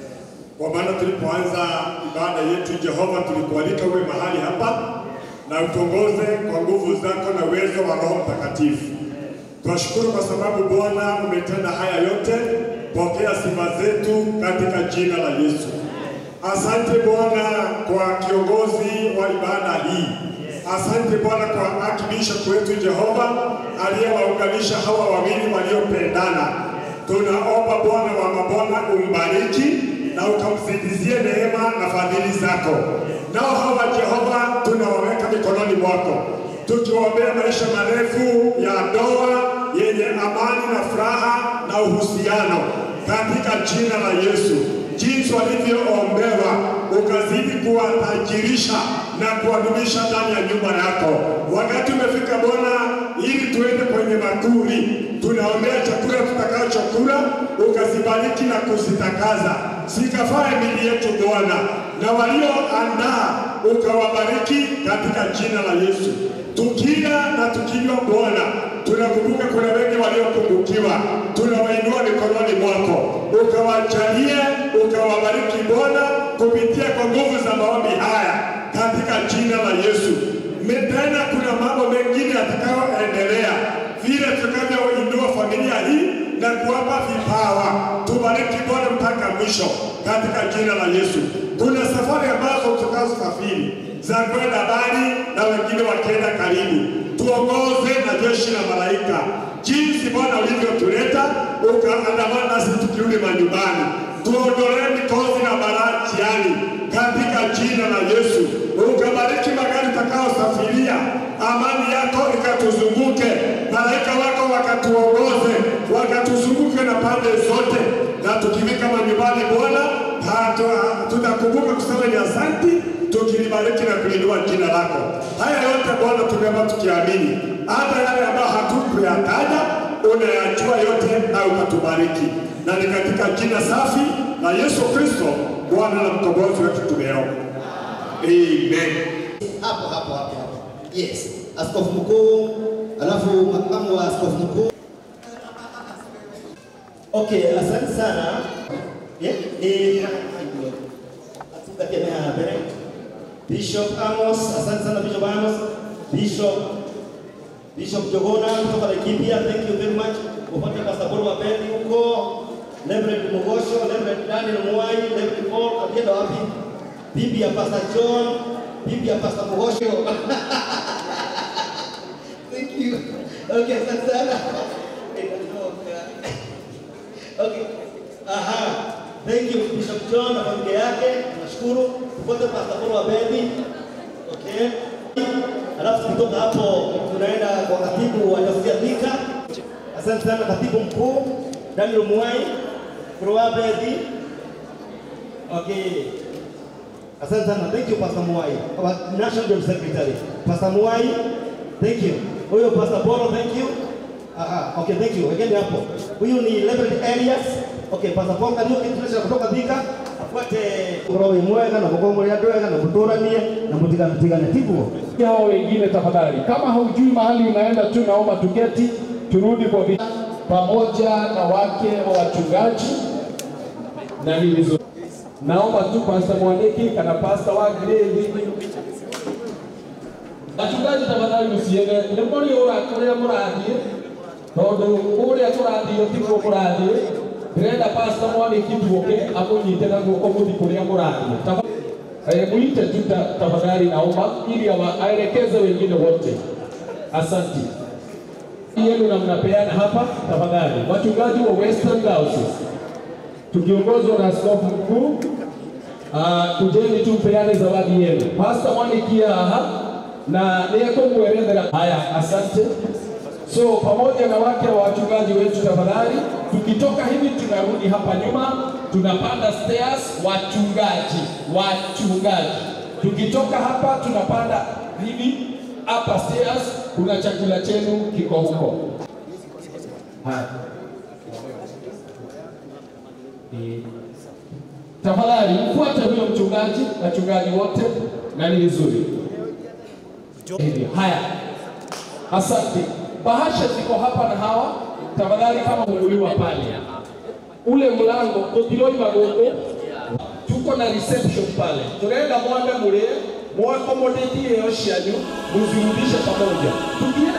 Kwa maana tulipoanza ibada yetu Jehova, tulikualika uwe mahali hapa na utongoze kwa nguvu zako na uwezo wa Roho Mtakatifu. Tunashukuru kwa sababu Bwana umetenda haya yote. Pokea sifa zetu katika jina la Yesu. Asante Bwana kwa kiongozi wa ibada hii. Asante Bwana kwa archbishop wetu Jehova aliyewaunganisha hawa wawili waliopendana. Tunaomba Bwana wa mabwana umbariki na ukamzidizie neema na fadhili zako. Nao hawa Jehova tunawaweka mikononi mwako, tukiwaombea maisha marefu ya ndoa yenye amani na furaha na uhusiano katika jina la Yesu jinsi walivyoombewa ukazidi kuwatajirisha na kuwadumisha ndani ya nyumba yako. Wakati umefika Bwana, ili tuende kwenye makuri, tunaombea chakula tutakachokula, ukazibariki na kuzitakaza, zikafae mili yetu Bwana, na walioandaa ukawabariki katika jina la Yesu. Tukila na tukinywa Bwana, tunakumbuka kuna wengi waliopungukiwa, tunawainua mikononi mwako, ukawajalie, ukawabariki Bwana kupitia kwa nguvu za maombi haya katika jina la Yesu. Me- Tena kuna mambo mengine yatakayoendelea vile tutakavyoinua familia hii na kuwapa vipawa. Tubariki Bwana mpaka mwisho katika jina la Yesu. Kuna safari ambazo tutakazosafiri za kwenda mbali na wengine wakienda karibu. Tuongoze na jeshi la malaika jinsi Bwana ulivyotuleta ukaandamana nasi tukirudi manyumbani. Tuondolee mikosi na balaa njiani katika jina la Yesu. Ukabariki magari tutakayosafiria, amani yako ikatuzunguke, malaika wako wakatuongoze, wakatuzunguke na pande zote, na tukifika manyumbani Bwana hatu- tutakumbuka kusema ni asanti, tukilibariki na kulinua jina lako. Haya yote Bwana tumeomba tukiamini, hata yale ambayo hatukuyataja unayajua yote na ukatubariki, na ni katika jina safi la Yesu Kristo Bwana na mkombozi wetu tumeomba, amen. Hapo hapo hapo hapo. Yes. Askofu mkuu, alafu makamu wa askofu mkuu. Okay, asante sana. Yeah, eh, atukatemea mbele. Bishop Amos, asante sana Bishop Amos. Bishop Bishop Jogona kutoka Laikipia, thank you very much. Upande Pastor Paul Wapendi huko. Reverend Mogosho, Reverend Daniel Mwai, Reverend Paul, akienda wapi? Bibi ya Pastor John, bibi ya Pastor Mogosho. Thank you. Okay, asante sana. Okay. Aha. Thank you Bishop John na familia yake. Tunashukuru. Tupote Pastor Paul Wapendi. Okay. Alafu kutoka hapo tunaenda kwa katibu wa Dayosisi ya Thika. Asante sana katibu mkuu Daniel Mwai Kurwabedi. Okay. Asante sana. Thank you Pastor Mwai. Our National General Secretary. Pastor Mwai. Thank you. Huyo Pastor Boro, thank you. Aha, okay, thank you. Again hapo. Huyu ni Reverend Elias. Okay, Pastor Paul Kariuki tunaweza kutoka Thika. Afuate roho mwega na kugongo ya ndwega na kuturanie na mutigana tigana tiguo. hao wengine tafadhali, kama haujui mahali unaenda tu, naomba tuketi, turudi kwa vi- pamoja na wake wa wachungaji na hilizo. Naomba tu Pastor Mwaniki kana Pastor wa grade Wachungaji tafadhali msiende, nĩ mũrĩ ũra kũrĩa mũrathiĩ tondũ kũrĩa tũrathiĩ tiguo mũrathiĩ ndĩrenda Pastor Mwaniki tuoke amũnyite na guoko mũthi kũrĩa mũrathiĩ Tafadhali. Eh, mwite tu ta- tafadhali naomba ili awa- aelekeze wengine wote. Asante. Yenu na mnapeana hapa tafadhali. Wachungaji wa Western Diocese tukiongozwa na askofu mkuu uh, kujeni tu mpeane zawadi yenu. Pastor Mwanikia aha na nĩekũmwerethera. Haya, asante. So pamoja na wake wa wachungaji wetu, tafadhali, tukitoka hivi tunarudi hapa nyuma, tunapanda stairs. Wachungaji, wachungaji, tukitoka hapa tunapanda hivi hapa stairs, kuna chakula chenu kiko huko. Haya. Tafadhali mfuate huyo mchungaji, wachungaji wote, na ni vizuri hivi. Haya, asante. Bahasha ziko hapa na hawa, tafadhali, kama muliwa pale ule mlango tutiloima guku, tuko na reception pale, turenda mwambe mulie mwakomodetie iyo cianyu muzirudishe pamoja tukienda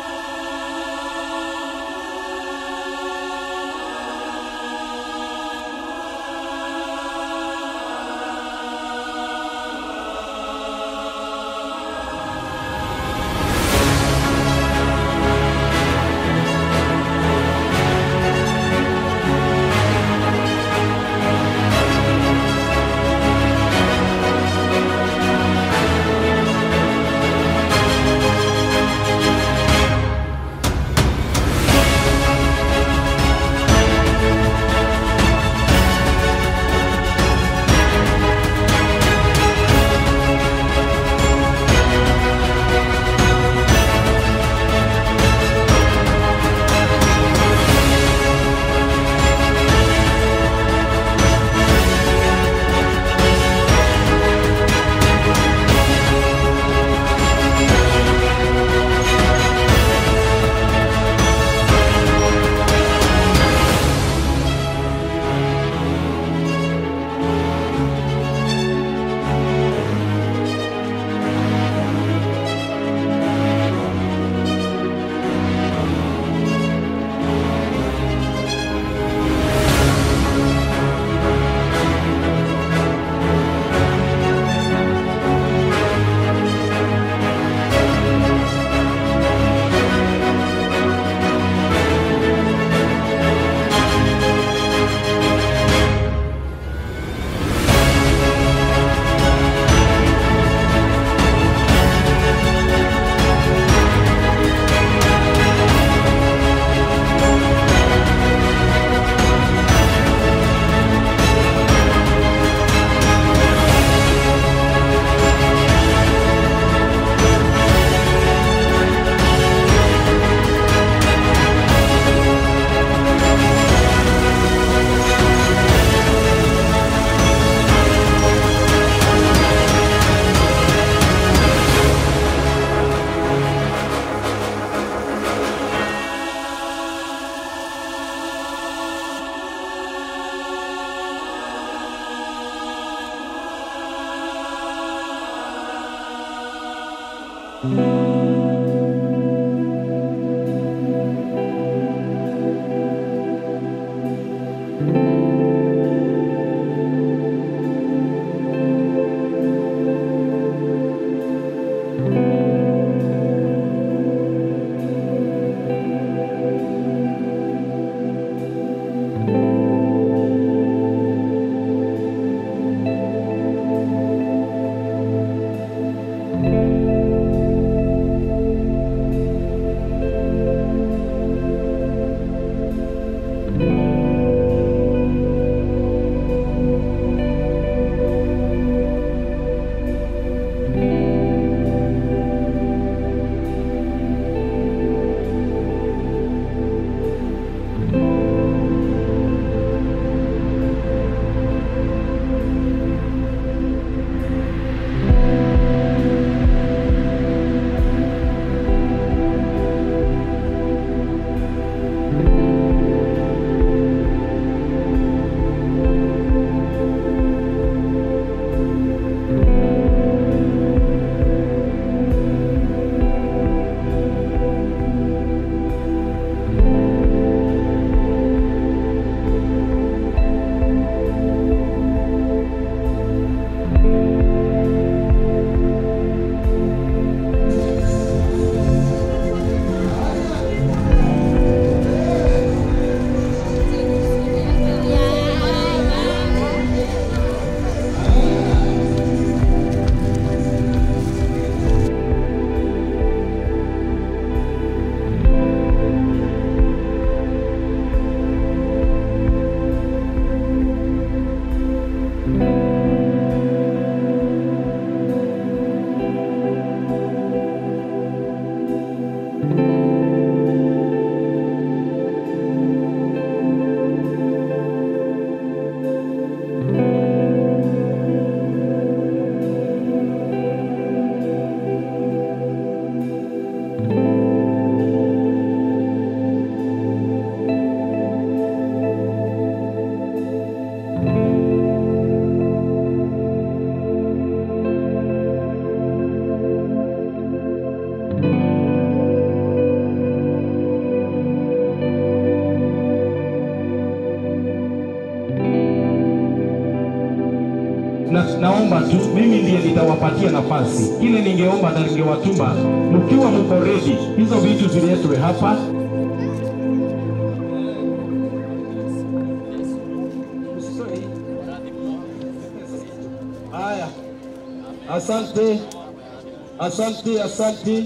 na, naomba tu mimi ndiye nitawapatia nafasi. Kile ningeomba na ningewatuma, mkiwa mko ready, hizo vitu ziletwe hapa. Haya, asante, asante, asante.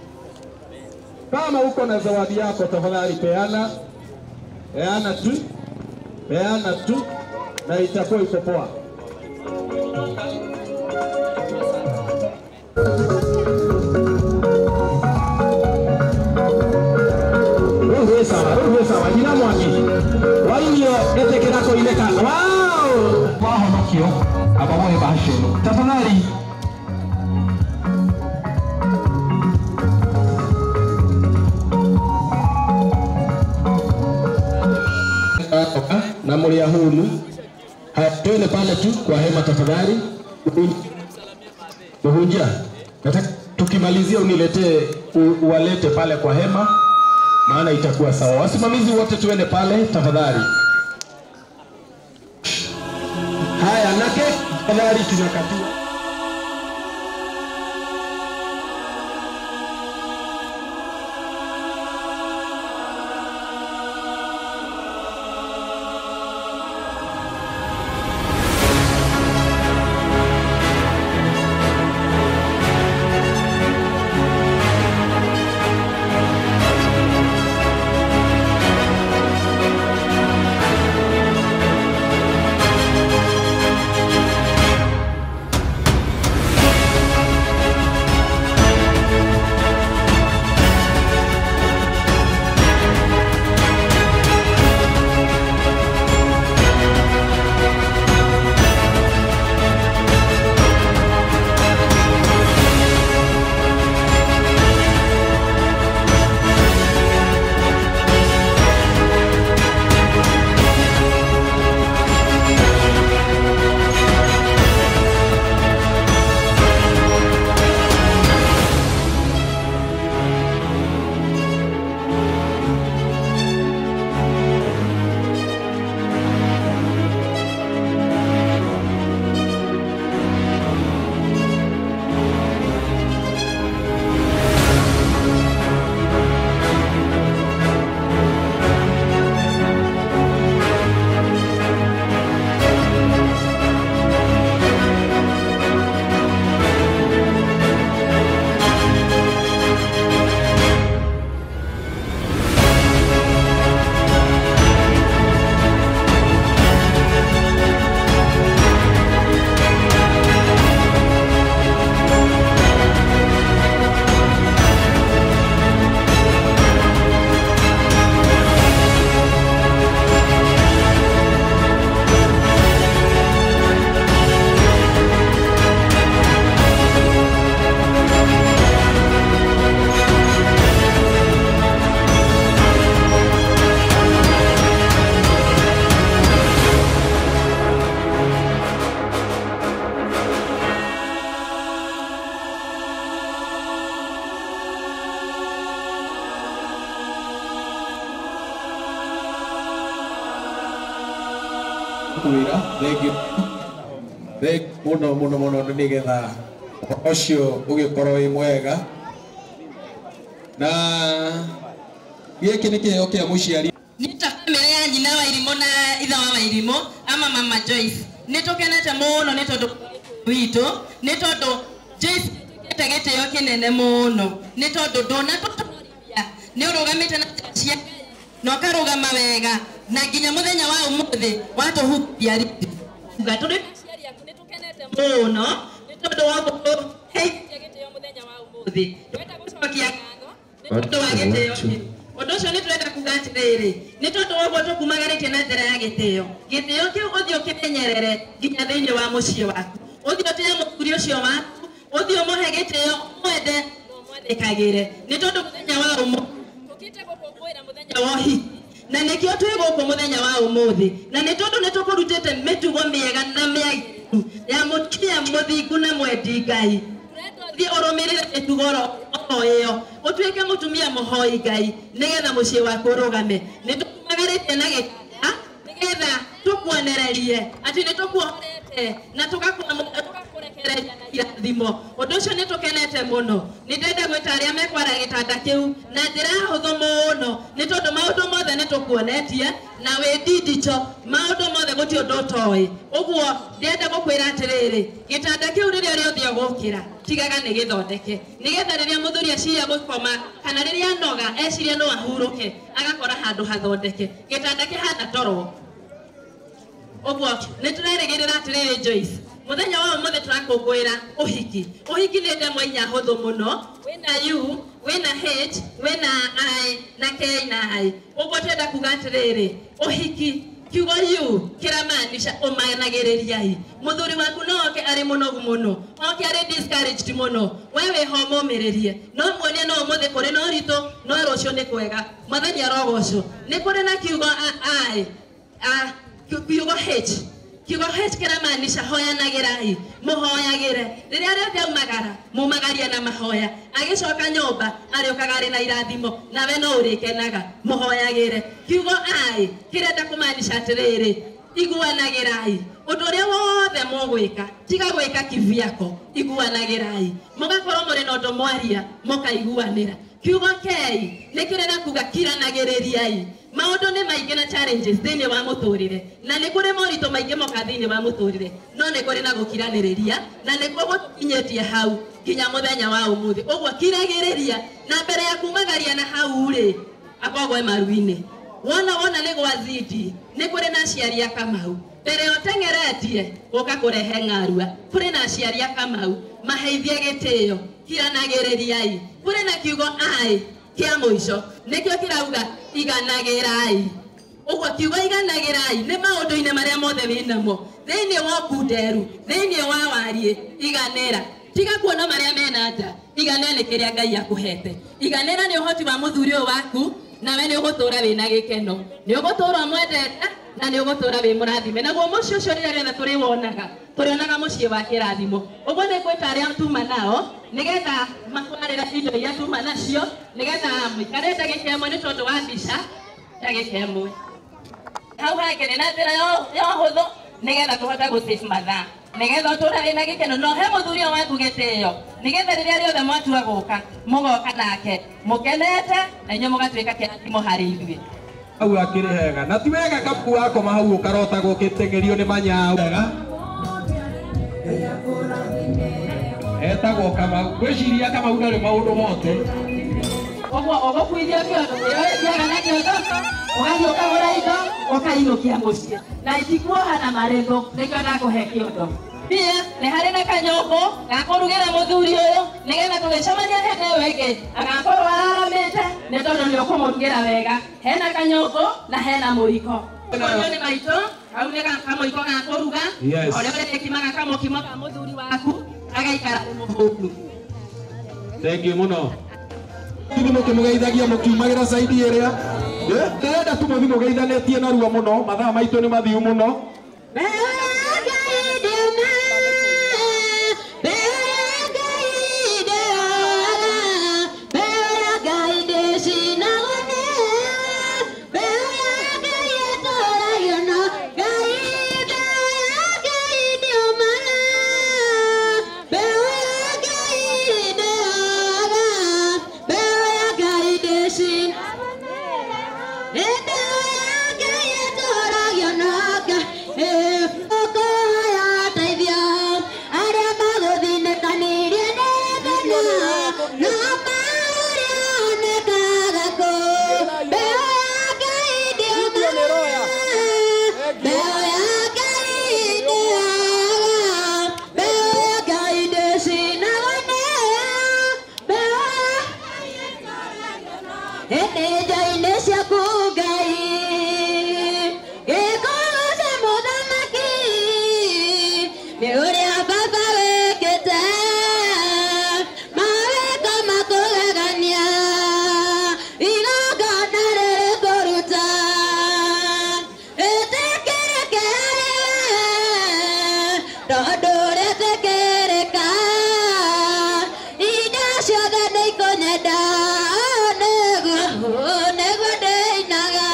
Kama uko na zawadi yako, tafadhali peana, peana tu, peana tu, na itakuwa iko poa. Ruhu sawa, ruhu sawa, jina mwangi wainio etekera koineka wow wahonokio abamoye bahasheno tafadhali na mlia huru Ha, twende pale tu kwa hema tafadhali. Muhunja, nataka tukimalizia uniletee u- uwalete pale kwa hema, maana itakuwa sawa. Wasimamizi wote tuende pale tafadhali. Haya, na keki tafadhali tunakatia. kwira thengiå må no må no må no nä getha å cio å gä korwo wä mwega na gä kä nä kä heo kä a må ciari nä ta bamĩrĩ ya nyina wa irimũ na ithe wa wairimũ ama mama Joyce nä tå kenete mũno nä tondũ witũ nä tondũ Joyce ĩte gĩtĩo kĩnene mũno nĩ tondũ ndũnatũtũrithia nĩ ũrũgamĩte na njĩra cia Ngai na ũkarũgama wega na nginya mũthenya wa ũmũthĩ watũhukia riuga tũrĩ aciari aku nĩ tũkenete mũno nĩ tondũ wa gũtũheithia gĩtĩo mũthenya wa ũmũthĩ twenda gũcokia ngatho nĩ tondå wa gä tä o å ndå å cio nä tå renda kuga atä rä rä nä tondå wa å guo tå kumagarä tie na njä ra ya gä tä o gä tä o kä u å thiä å kä menyerere nginya thä inä wa må ciä waku å thiä å tä må thuri å cio waku å thiä å må he gä tä o mwende mwandäkagä re nä tondå må thenya wa å må mũthenya wa ũhiki na nĩkĩo twĩ gũkũ mũthenya wa ũmũthĩ na nĩ tondũ nĩ tũkũrutĩte mĩtugo mĩega na mĩagĩrĩru ya mũtumia mũthingu na mwendi ngai thiĩ ũrũmĩrĩre mĩtugo oro oro ĩyo ũtuĩke mũtumia mũhoi ngai nĩgetha mũciĩ waku ũrũgame nĩ tũkumagarĩtie na gĩkaya nĩgetha tũkuonererie atĩ nĩ tũkuohorete na tũgakũrekereria na irathimo ũndũ ũcio nĩ tũkenete mũno nĩ ndenda gwĩta arĩa mekwara gĩtanda kĩu na njĩra ya hũthũ mũno nĩ tondũ maũndũ mothe nĩ tũkuonetie na wĩ ndindicho maũndũ mothe gũtirĩ ũndũ ũtoĩ ũguo ndĩrenda gũkwĩra atĩrĩrĩ gĩtanda kĩu rĩrĩa rĩothe ũgũkĩra tigaga nĩ gĩthondeke nĩgetha rĩrĩa mũthuri eciria gũkoma kana rĩrĩa anoga eciria no ahurũke agakora handũ hathondeke gĩtanda kĩhana toro ũguo nĩ tũrerĩgĩrĩra atĩrĩrĩ Joyce mũthenya wa ũmũthĩ tũrakũngũĩra ũhiki ũhiki nĩ ndemwa inya hũthũ mũno wĩna u wĩna h wĩna i na k na i ũguo tũrenda kuga atĩrĩrĩ ũhiki kiugo yu kĩramaanisha ũmanagĩrĩriai mũthuri waku no oke arĩ mũnogu mũno oke arĩ discouraged mũno we wĩho mũmĩrĩrie no muonie no ũmũthĩ kũrĩ na ũritũ no rũciũ nĩ kwega mwathani arogocwo nĩ kũrĩ na kiugo i a kiugo h kiugo h kiramaanisha hoyanagĩrai mũhoyagĩre rĩrĩa rĩothe aumagara mumagaria na mahoya agĩcoka nyũmba arĩũkaga arĩ na irathimo nawe no ũrĩkenaga mũhoyagĩre kiugo ai kĩrenda kũmaanisha atĩrĩrĩ iguanagĩrai ũndũ ũrĩa wothe mũgwĩka tiga gwĩka kiviako iguanagĩrai mũgakorwo mũrĩ na ũndũ mwaria mũkaiguanĩra kiugo kei nĩ kĩrĩ na kuga kiranagĩrĩriai maũndũ nĩ maingĩ na challenges thĩinĩ wa mũtũrĩre na nĩ kũrĩ moritũ maingĩ moka thĩinĩ wa mũtũrĩre no nĩ kũrĩ na gũkiranĩrĩria na nĩkuo gũkinyĩtie hau nginya mũthenya wa ũmũthĩ ũguo kiragĩrĩria na mbere ya kumagaria na hau rĩ akogwe maru-inĩ wona wona nĩ gwazidi nĩ kũrĩ na aciari a kamau mbere ũteng'eretie gũka kũrehe ng'arua kũrĩ na aciari a kamau maheithie gĩtĩo kiranagĩrĩriai kũrĩ na kiugo ai kĩa mũico nĩkĩo kĩrauga iganagĩrai ũguo kiugo iganagĩrai nĩ maũndũ-inĩ marĩa mothe wĩnamo thĩinĩ wa kunderu thĩinĩ wa wariĩ iganĩra tiga kuona marĩa mena nja iganĩra nĩ kĩrĩa ngai akũhete iganĩra nĩ ũhoti wa mũthuri ũyũ waku nawe nĩ ũgũtũra wĩna gĩkeno nĩ ũgũtũra mwendete na nĩ ũgũtũra wĩ mũrathime naguo mũciĩ ũcio rĩrĩa rĩothe tũrĩwonaga tũrĩonaga mũciĩ wa kĩrathimo ũguo nĩ ngwĩta arĩa tuma nao nĩgetha matwarĩre indo iria tuma nacio nĩgetha mũikare ndagĩka ĩmwe nĩ tondũ wa mbica ndagĩka ĩmwe hau hangĩ nĩ na njĩra ya ũhũthũ nĩgetha tũhote gũsave mathaa nĩgetha ũtũra wĩna gĩkeno no he mũthuri ũyũ waku gĩtĩo nĩgetha rĩrĩa rĩothe mwatua gũka mũgoka nake mũkenete na inyuĩ mũgatuĩka kĩrathimo harĩ ithuĩ hau akĩrĩ hega na ti wega kabu wakoma hau ũkarotagwo ũkĩteng'erio nĩ manyau wega etagwo kamau ngwĩciria kamau ndarĩ maũndũ mothe ũguo ũgũkuithio kĩondo kĩoyaga na kĩondo ũgathiĩ ũkagũra indo ũkainũkia mũciĩ na itikuoha na marĩthũ nĩkĩo ndakũhe kĩondo pia nĩ harĩ na kanyũmbũ gakũrugĩra mũthuri ũyũ nĩgetha tũgĩcemania hĩndĩ ĩyo ĩngĩ agakorwo araramĩte nĩ tondũ nĩ ũkũmũrugĩra wega hena kanyũmbũ na hena mũiko ũyũ nĩ maitũ kau nĩ kamũiko ga kũruga Yes. ũrĩa ũrĩkimaga kamũkimo ka mũthuri waku agaikara nĩ mũhũnu thengiũ mũno hihi mũkĩmũgeithagia mũkiumagĩra caidi ĩrĩa Eh, ndĩrenda tu mũthi mũgeithanĩtie narua mũno mathaa maitũ nĩ mathiu mũno Hĩndĩ-inĩ ciaku Ngai, gĩkorwo cia mũthamaki, nĩ ũrĩa Baba wĩkĩte, mawĩko makũgegania, igongona rĩrĩ kũruta. Ĩtĩkĩrĩke harĩwe, tondũ rĩtĩkĩrĩka, indo ciothe nĩikũnyenda, nĩguo nĩguo ndĩinaga.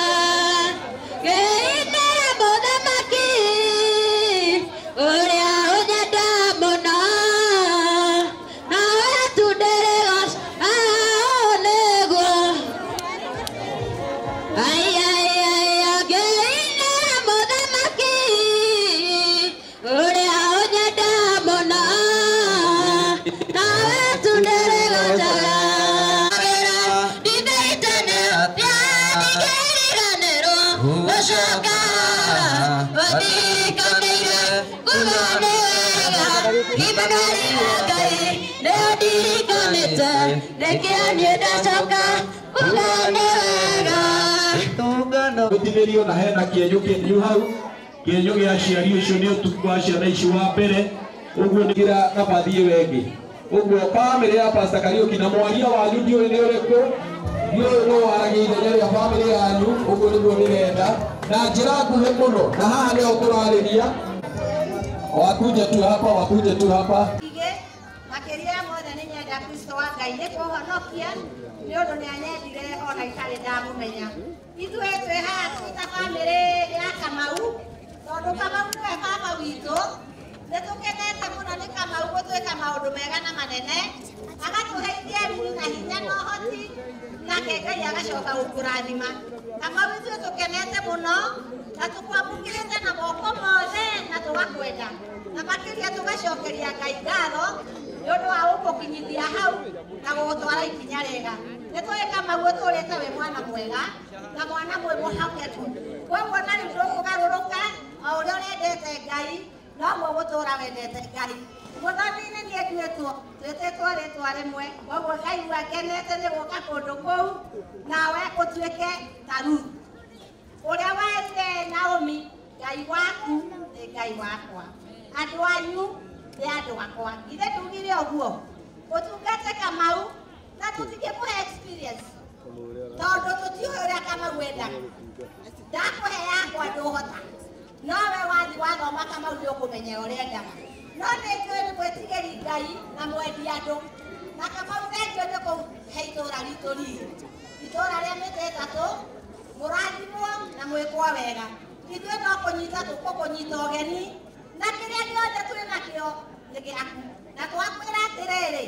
Ngĩine mũthamaki, ũrĩa ũnyenda mũno, nawe tu ndĩrĩgoca, nĩguo Ai, ai, ai, ngĩine mũthamaki, ũrĩa ũnyenda mũno, nawe tu ndĩrĩgocaga. Ndithĩitania, ndigĩriganĩrwo, gũcoka, ũndikanĩire, kuga nĩ wega, imagarĩ rĩa Ngai, nĩyo ndirikanĩte, rĩkĩa niĩ ndacoka, kuga nĩ wega. tũngano gũtinĩrio na hena kĩenyũ kĩenyu hau kĩenyũ gĩa aciari ũcio nĩ ũtuku wa ciana ici wa mbere ũguo nĩgira nabathi ĩyo ĩngĩ ũguo bamĩrĩ ya pasta kariũki na mwaria wanyu ndiũĩ nĩ ũrĩkũ ndiũĩ nũ waragia ithenya rĩa bamĩrĩ yanyu ũguo nĩguo ndĩrenda na njĩra nguhĩ mũno na haha nĩho tũrarĩria wakuje tu hapa wakuje tu hapa Igĩ, makĩria ya mothe nĩ nyenda Kristo wa Ngai nĩ kũhonokia nĩ ũndũ nĩ anyendire ona itarĩ ndamũmenya. Ithuĩ twĩ haha twĩ ta bamĩrĩ ya Kamau, tondũ Kamau nĩwe baba witũ, nĩ tũkenete mũno nĩ Kamau gũtwĩka maũndũ mega na manene, agatũheithia riri na hinya na ũhoti, nake Ngai agacoka gũkũrathima. Kamau ithuĩ tũkenete mũno, na tũkwamũkĩrĩte na moko mothe na tũgakwenda na makĩria tũgacokeria Ngai ngatho nĩ ũndũ wa gũgũkinyithia hau na gũgũtwara ikinya rĩega. Nĩ tũĩ Kamau ũtũrĩte wĩ mwana mwega na mwana mwĩ mũhokeku. Koguo na rĩu ndũkũgarũrũka o ũrĩa ũrendete Ngai noguo gũtũra wendete Ngai. Mũthomi-inĩ nĩ nduĩtwo twĩtĩtwo rĩtwa rĩmwe koguo Ngai wakenete nĩ gũka kũndũ kũu nawe ũtuĩke ta Ruthu ũrĩa wetire Naomi Ngai waku nĩ Ngai wakwa andũ anyu nĩ andũ akwa ithe ndugire ũguo ũtungate Kamau na tũtingĩmũhe experience tondũ tũtiũĩ ũrĩa Kamau endaga ndakũhe yakwa ndũhota no we wathi wathoma Kamau nĩ ũkũmenya ũrĩa endaga no nĩ njũĩ nĩ mwĩtigĩri Ngai na mwendi andũ na Kamau thengio nĩ kũhe itũũra ritũ riri itũũra rĩa mĩtĩ ĩtatũ mũrathimwo na mwĩkwo wega ithuĩ no kũnyita tũkũkũnyita ũgeni na kĩrĩa gĩothe twĩ nakĩo nĩ gĩaku na twakwĩra atĩrĩrĩ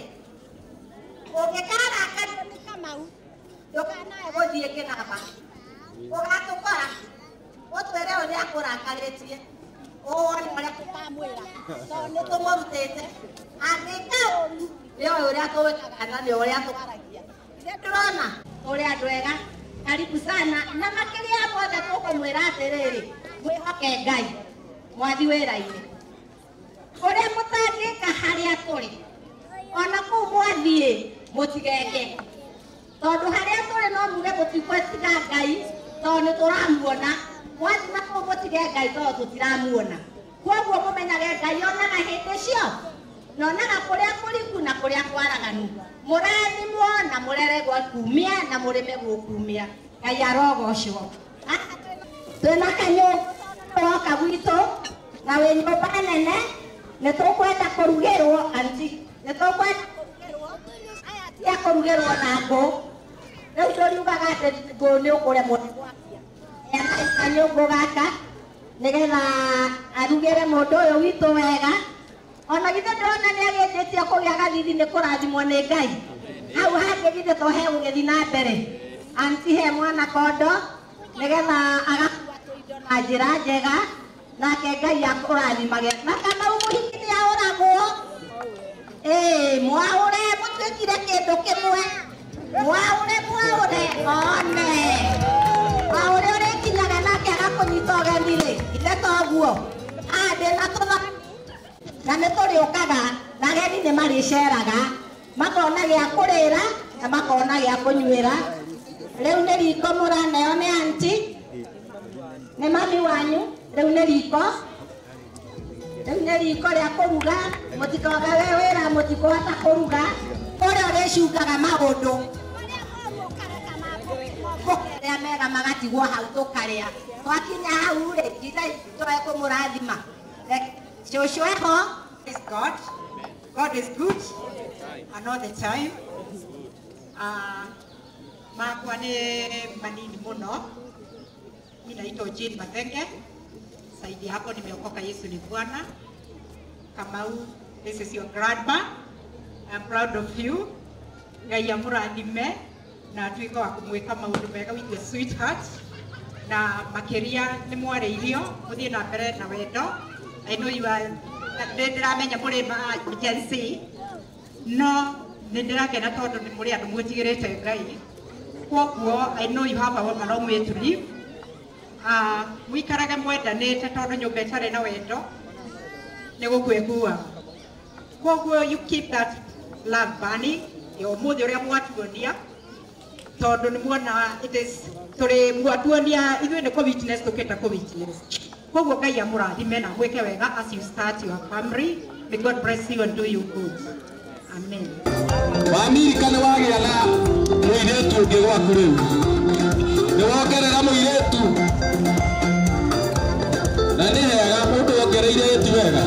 ũngĩkarakario nĩ Kamau ndũkanae gũthiĩ kĩnamba ũgatũkora ũtwĩre ũrĩa akũrakarĩtie ũwone ũrĩa tũkamwĩra tondũ nĩ tũmũrutĩte angĩka ũru nĩ oĩ ũrĩa tũwĩkaga na nĩ ũrĩa tũkaragia ithe ndũrona ũrĩa andũ ega karibu sana na makĩria ya mothe tũkũmwĩra atĩrĩrĩ mwĩhoke ngai mwathi wĩra-inĩ ũrĩa mũtangĩka harĩa tũrĩ ona kũu mwathiĩ mũtigenge tondũ harĩa tũrĩ no muge mũtikwetiga ngai tondũ nĩ tũramuona mwathi na kũu mũtige ngai tondũ tũtiramuona koguo mũmenyage ngai onaga hĩndĩ cio na onaga kũrĩa kũriku na kũrĩa kwaraganu mũrathimwo na mũreregwo kumia na mũrĩme gũkumia ngai arogocwo twĩna kanyũmba woka gwitũ na wĩ nyũmba nene nĩ tũkwenda kũrugĩrwo anti nĩ tũkwenda kũrugĩrwo aya tia kũrugĩrwo na ngũ rĩu ndũriugaga atĩ ngũ nĩ ũkũremwo nĩ gwakia ena kanyũngũ gaka nĩgetha arugĩre mũndũ ũyũ witũ wega ona githĩ ndĩrona nĩ agĩtĩtie kũgĩa gathithi nĩ kũrathimwo nĩ ngai hau hangĩ githĩ to he gũgĩthi na mbere anti he mwana kondo nĩgetha agakua tũindo na njĩra njega nake ngai akũrathimage na kana mũhiki nĩ aũragwo ĩĩ mwaũre mũtuĩkire kĩndũ kĩmwe mwaũre mwaũre one mwaũre ũrĩkinyaga nake agakũnyita ũgeni rĩ ithe toguo aya ndĩna tũthani na nĩ tũrĩũkaga na ageni nĩ marĩceraga makona gĩa kũrĩra na makona gĩa kũnyuĩra rĩu nĩ riko mũraneo nĩ anti nĩ mami wanyu rĩu nĩ riko rĩu nĩ riko rĩa kũruga mũtikoga we wĩra mũtikũhota kũruga kũrĩa ũrĩcungaga maũndũ rĩa mega magatigwo hau tũkarĩa twakinya hau rĩ nginya tũe kũmũrathima cũcũ eho is God God is good and all the time Ah, makwa nĩ manini mũno mi naitwa Jane Mathenge saidi hapo nimeokoka Yesu ni Bwana Kamau this is your grandma I'm proud of you Ngai amũrathime na atuĩke wa kũmwĩka maũndũ mega with your sweetheart na makĩria nĩ mwarĩirio mũthiĩ na mbere na wendo I know you are nĩ ndĩramenya mũrĩ ma Gen Z no nĩ ndĩrakena tondũ nĩ mũrĩ andũ mwĩtigĩrĩte Ngai kwoguo I know you have a long way to live uh, mũikarage mwendanĩte tondũ nyũmba ĩtarĩ na wendo nĩ gũkwĩkua kwoguo you keep that love burning ya ũmũthĩ ũrĩa mwatuonia tondũ nĩ muona it is tũrĩ mwatuonia ithuĩ nĩ kũ witness tũkĩenda kũ witness kwoguo ngai amũrathime na mwĩke wega as you start your family may god bless you and do you good amen wamirika nĩ wagĩa na mũirĩtu ũngĩ gwaku rĩu nĩ wongerera mũirĩtu na nĩ hega mũndũ wongereire ti wega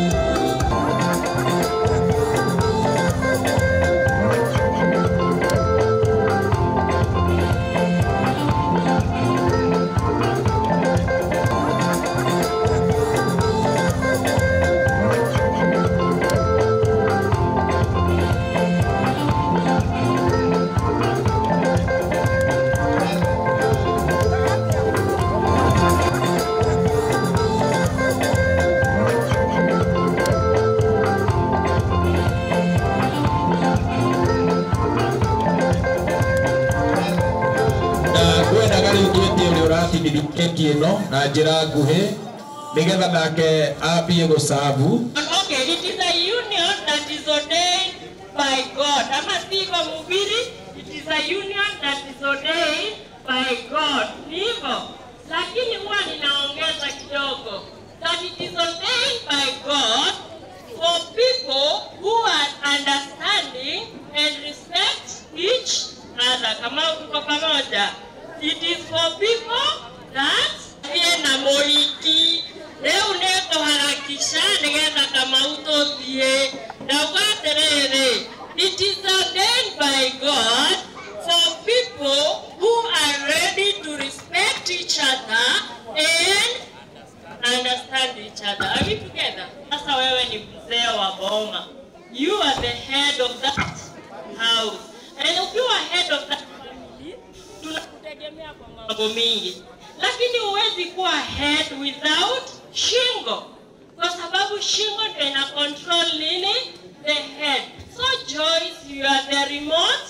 na ngwendaga rĩu twĩtie ũrĩa ũratigithia keki ĩno na njĩra nguhĩ nĩgetha nake ambie gũcabu Okay, it is a union that is ordained by God. Ama sivyo mhubiri? It is a union that is ordained by God. Ni hivyo. Lakini huwa ninaongeza kidogo. That it is ordained by God for people who are understanding and respect each other. Kama tuko pamoja. It is for people that aliye na moiki rĩu nĩngũharakisha nĩgetha kamau tũthiĩ ndauga atĩrĩrĩ it is ordained by god for people who are ready to respect each other and understand each other are we together sasa wewe ni mzee wa boma you are the head of that house and ukiwa head of that family tunakutegemea kwa mambo mingi lakini huwezi kuwa head without shingo kwa sababu shingo ndio ina control nini the head so Joyce you are the remote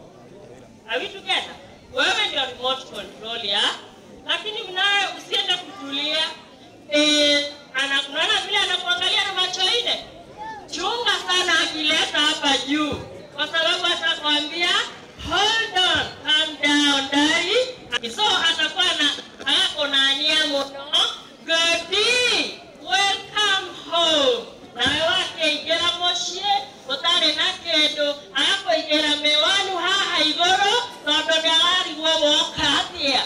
are we together wewe ndio remote control ya lakini mnaye usiende kutulia eh, ana unaona vile anakuangalia na macho ine chunga sana akileta hapa juu kwa sababu atakwambia hold on calm down dai so atakuwa na ako na ania muno godi welcome home nawe wakeigera mucie utarĩ na kĩndũ agakũigĩra mĩwanu haha igũrũ tondũ nĩararigwo woka atĩa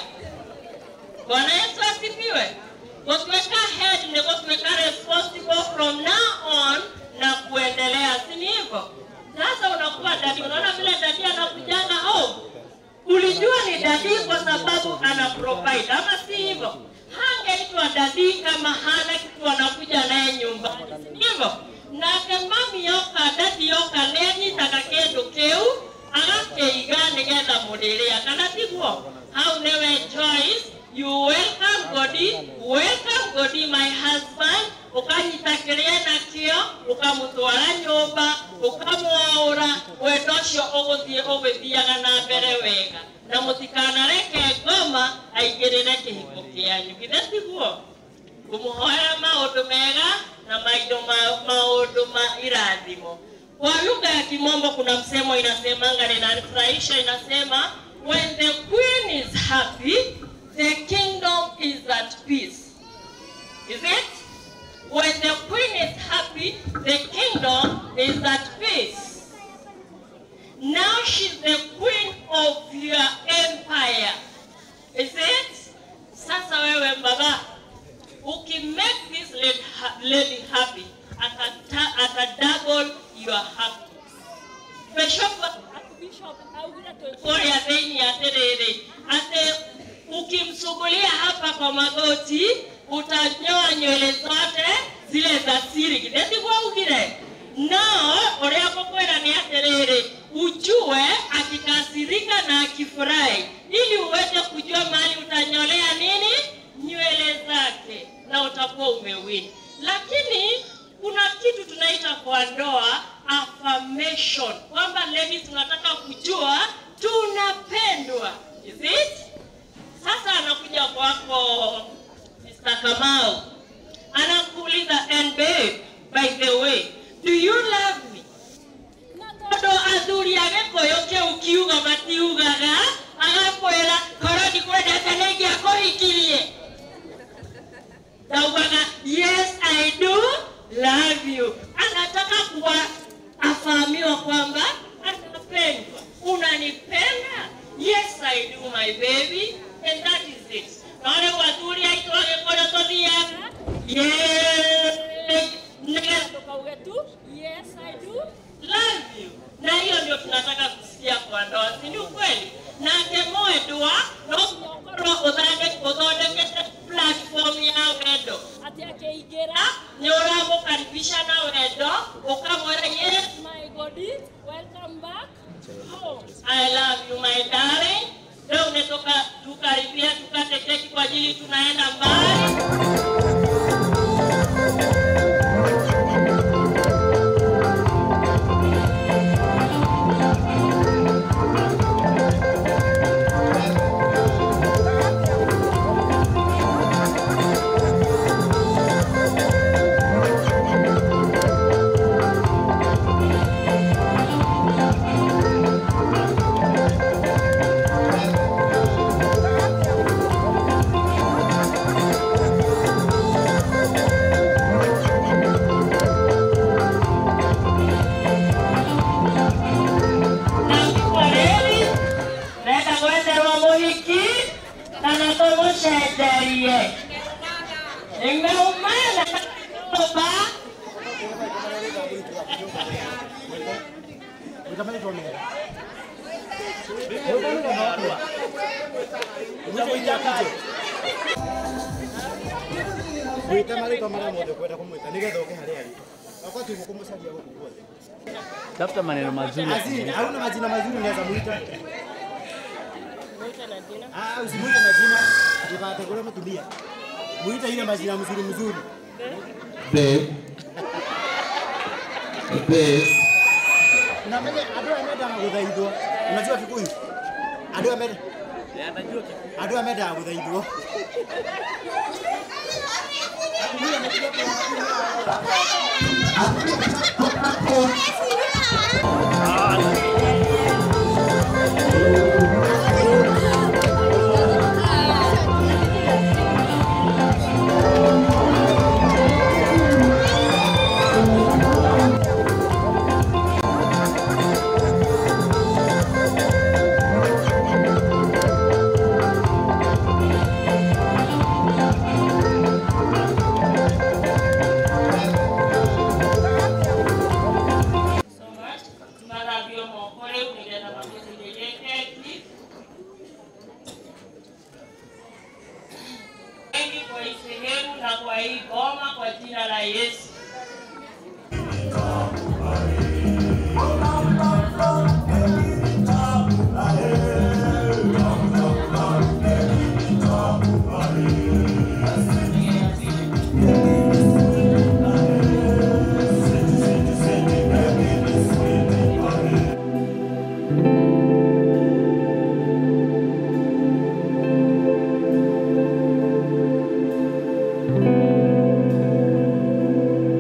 bwana yesu asifiwe gũtuĩka head nĩ gũtuĩka responsible from now on na kuendelea si ni hivyo sasa unakuwa dadi unaona vile dadi anakujanga home ulijua ni dadi kwa sababu ana provide ama si hivyo hangeitwa dadi kama hana kitu anakuja naye nyumbani si hivyo nake mami yoka dadi yoka nĩanyitaga kĩndũ kĩu agakĩiga nĩgetha mũrĩrĩa kana tiguo hau nĩwe Joyce you welcome Godi welcome Godi my husband ukanyita kĩrĩa nakĩo ũkamũtwara nyũmba ũkamwaũra wendo ũcio ũgũthiĩ ũgĩthiaga na mbere wega na mũtikanareke ngoma aingĩrĩre kĩhiko kĩanyu githĩ tiguo kumuhoera maundu mega na maido ma, maundu ma irathimo. Kwa lugha ya Kimombo kuna msemo inasemanga, ninafurahisha, inasema when the queen is happy, the kingdom is at peace. Is it? When the queen is happy, the kingdom is at peace. Now she's the queen of your empire. Is it? Sasa wewe baba, ukimake this lady, ha- lady happy, atata, ata double your happiness. Bishop Bishop augire tũkũrĩa thĩinĩ atĩrĩrĩ atĩ ukimsugulia hapa kwa magoti utanyoa nywele zote zile za siri githĩtiguo augire no ũrĩa ngũkwĩra nĩ atĩrĩrĩ ujue akikasirika na akifurahi ili uweze kujua mahali utanyolea nini nywele zake na utakuwa umewini lakini kuna kitu tunaita kwa ndoa affirmation kwamba ladies tunataka kujua tunapendwa is it sasa anakuja kwako Mr. Kamau anakuuliza and babe by the way do you love me tondå athuri a gä kå yå kä u kiuga matiugaga agakwä ra korwo ndikwendete nä ingä akå hikirie naugaga yes i do love you anataka kuwa afahamiwa kwamba anapendwa unanipenda yes i do my baby and that is it nole wathuri aitå agä kå rä tå thiaga nĩgetha tukauge tu yes i do love you na hiyo ndio tunataka kusikia kwa ndoa si ni ukweli nake mwendwa no korwo ũthondekete platform ya wendo atĩ akĩingĩra nĩ ũramũkaribisha na wendo ũkamwĩra yes my body welcome back home i love you my darling leo netoka tukaribia tukate keki kwa ajili tunaenda mbali kweli nenda gwenderwo mũhiki kana tũmũcenjerie nĩmeumana nyũmba Mwite marĩtwa marĩa mothe ũkwenda kũmwĩta nĩgetha ũke harĩa arĩ. Oka tu kũmũcaria gũkũ guothe. Tafuta maneno mazuri. ya Azini, kumwita. hauna majina mazuri unaweza muita. Ah, usimuite na jina. Ndikategũre mũtumia. Muite ile majina mzuri mzuri. Babe. Babe. Na mimi andũ aya mendaga gũthaithwo. Unajua Kikuyu? Andũ aya mendaga andũ aya mendaga gũthaithwo. tumathambio moko rĩu nĩgetha magĩthirĩrie keki wengi kwa hii sehemu na kwa hii goma kwa jina la Yesu. Thank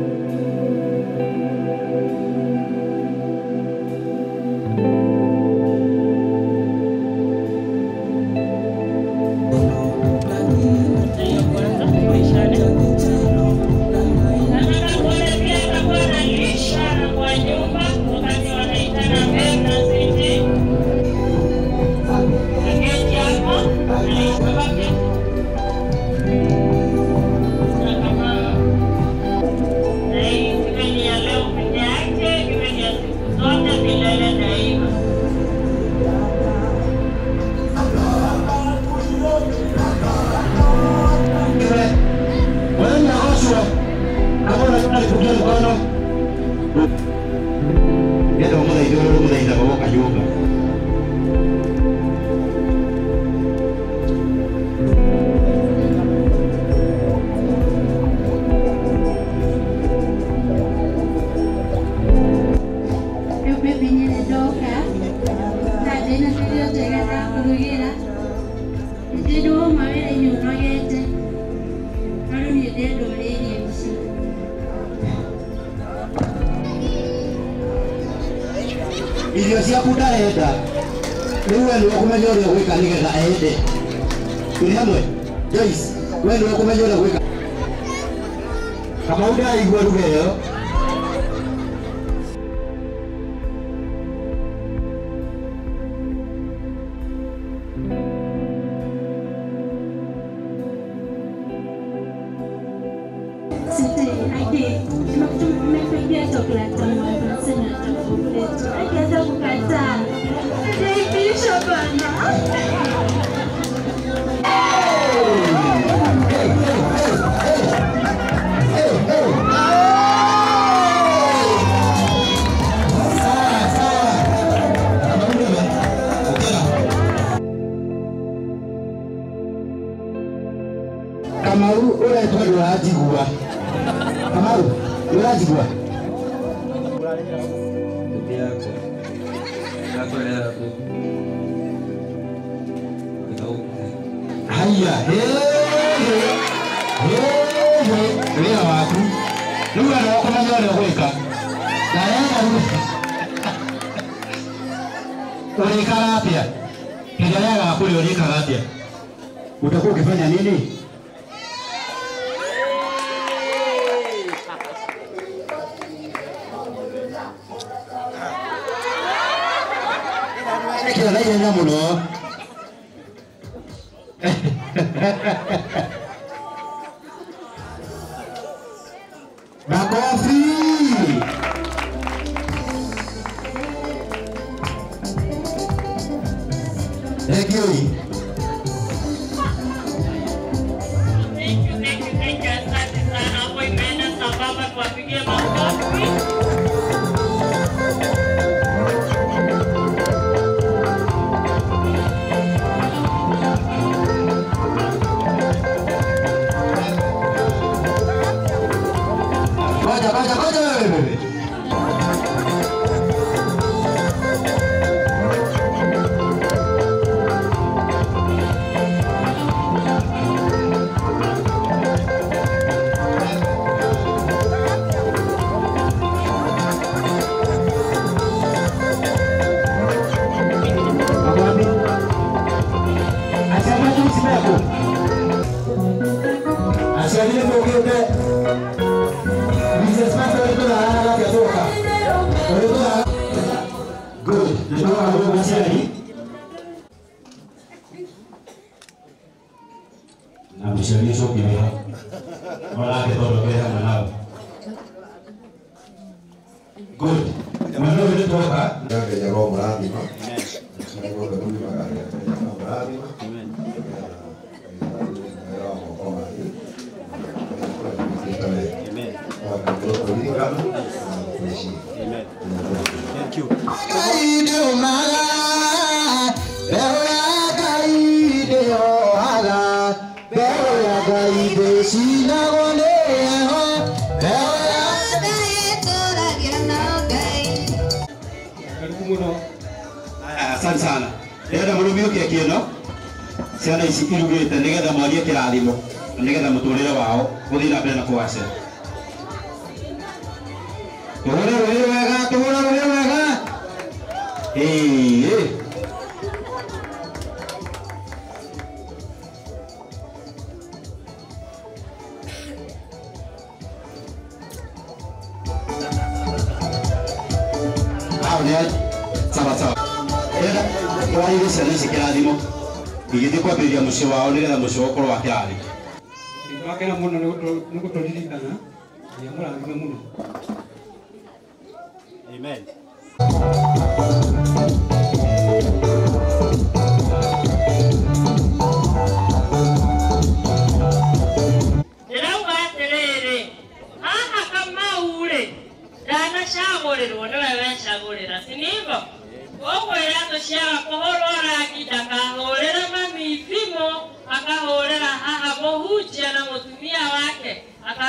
nyumba. Rĩu baby nyene ndoka na ndĩna kĩrĩa njega ya kũrugĩra nĩndĩ ndũma wĩra-inĩ ũnogete no rĩu niĩ ndĩndũrĩirie mũciĩ irio ciaku ndarenda rĩu we nĩwe ũkũmenya ũrĩa gwĩka nĩgetha ende tũrĩ hamwe Joyce we nĩwe ũkũmenya ũrĩa gwĩka kamau ndaraigua ruga ĩyo Sisi aje tumepigia chokolata moja sina chokolate akianza kukataa naipisha bana kamau ũretwo ndũranjigua kamau ndũranjigua haya wĩra waku rĩu wena ũkũmenya ũrĩa ũgwĩka na rĩera ũrĩkaga atĩa hĩndĩ ĩrĩa rĩaga kũrĩa ũrĩkaga atĩa utakuwa ukifanya nini kila naihenya muno makofi Regioi. Thank you, thank you, thank you. Asante sana. Hapo imeenda sambamba, tuwapigie makofi. Ngoja, ngoja, ngoja wewe. Asema tu simeko. Asiamini muginde. Business master wetu na haraka kutoka. Wetu na Good. Ndio hapo masiari. Na mshawisho kiwa. Wala kitoroke hapa nao. Good. Mwana wetu toka. Ngai roho mũrathima nĩguo ndũrũmi magari mũrathima Karibu muno. Asante sana. Ndĩrenda mũrũmiũkie kĩno ciana ici irugĩte nĩgetha mwarie kĩrathimo na nĩgetha mũtũrĩre wao gũthiĩ na mbere na kũgacĩra. Tũhũre rũhĩ wega, tũhũre rũhĩ wega. Ĩĩ. Hao nĩ a- sawa sawa. Ndĩrenda twarĩrie ciana ici kĩrathimo igĩthiĩ kwambĩrĩria mũciĩ wao nĩgetha mũciĩ wao ũkorwo wa kĩrathimo. Ndakena muno nĩ gũtũririkana nĩ mũrathime muno. Amen. ndĩrauga atĩrĩrĩ haha kamau rĩ ndanacagũrĩrwo nĩwe wecagũrĩra sinivo koguo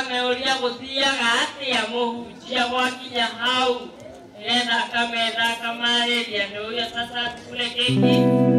akameuria gũthiaga atĩa mũhunjia gwakinya hau nĩgetha akametha akamarĩria nĩ ũrĩa sasa tukule keki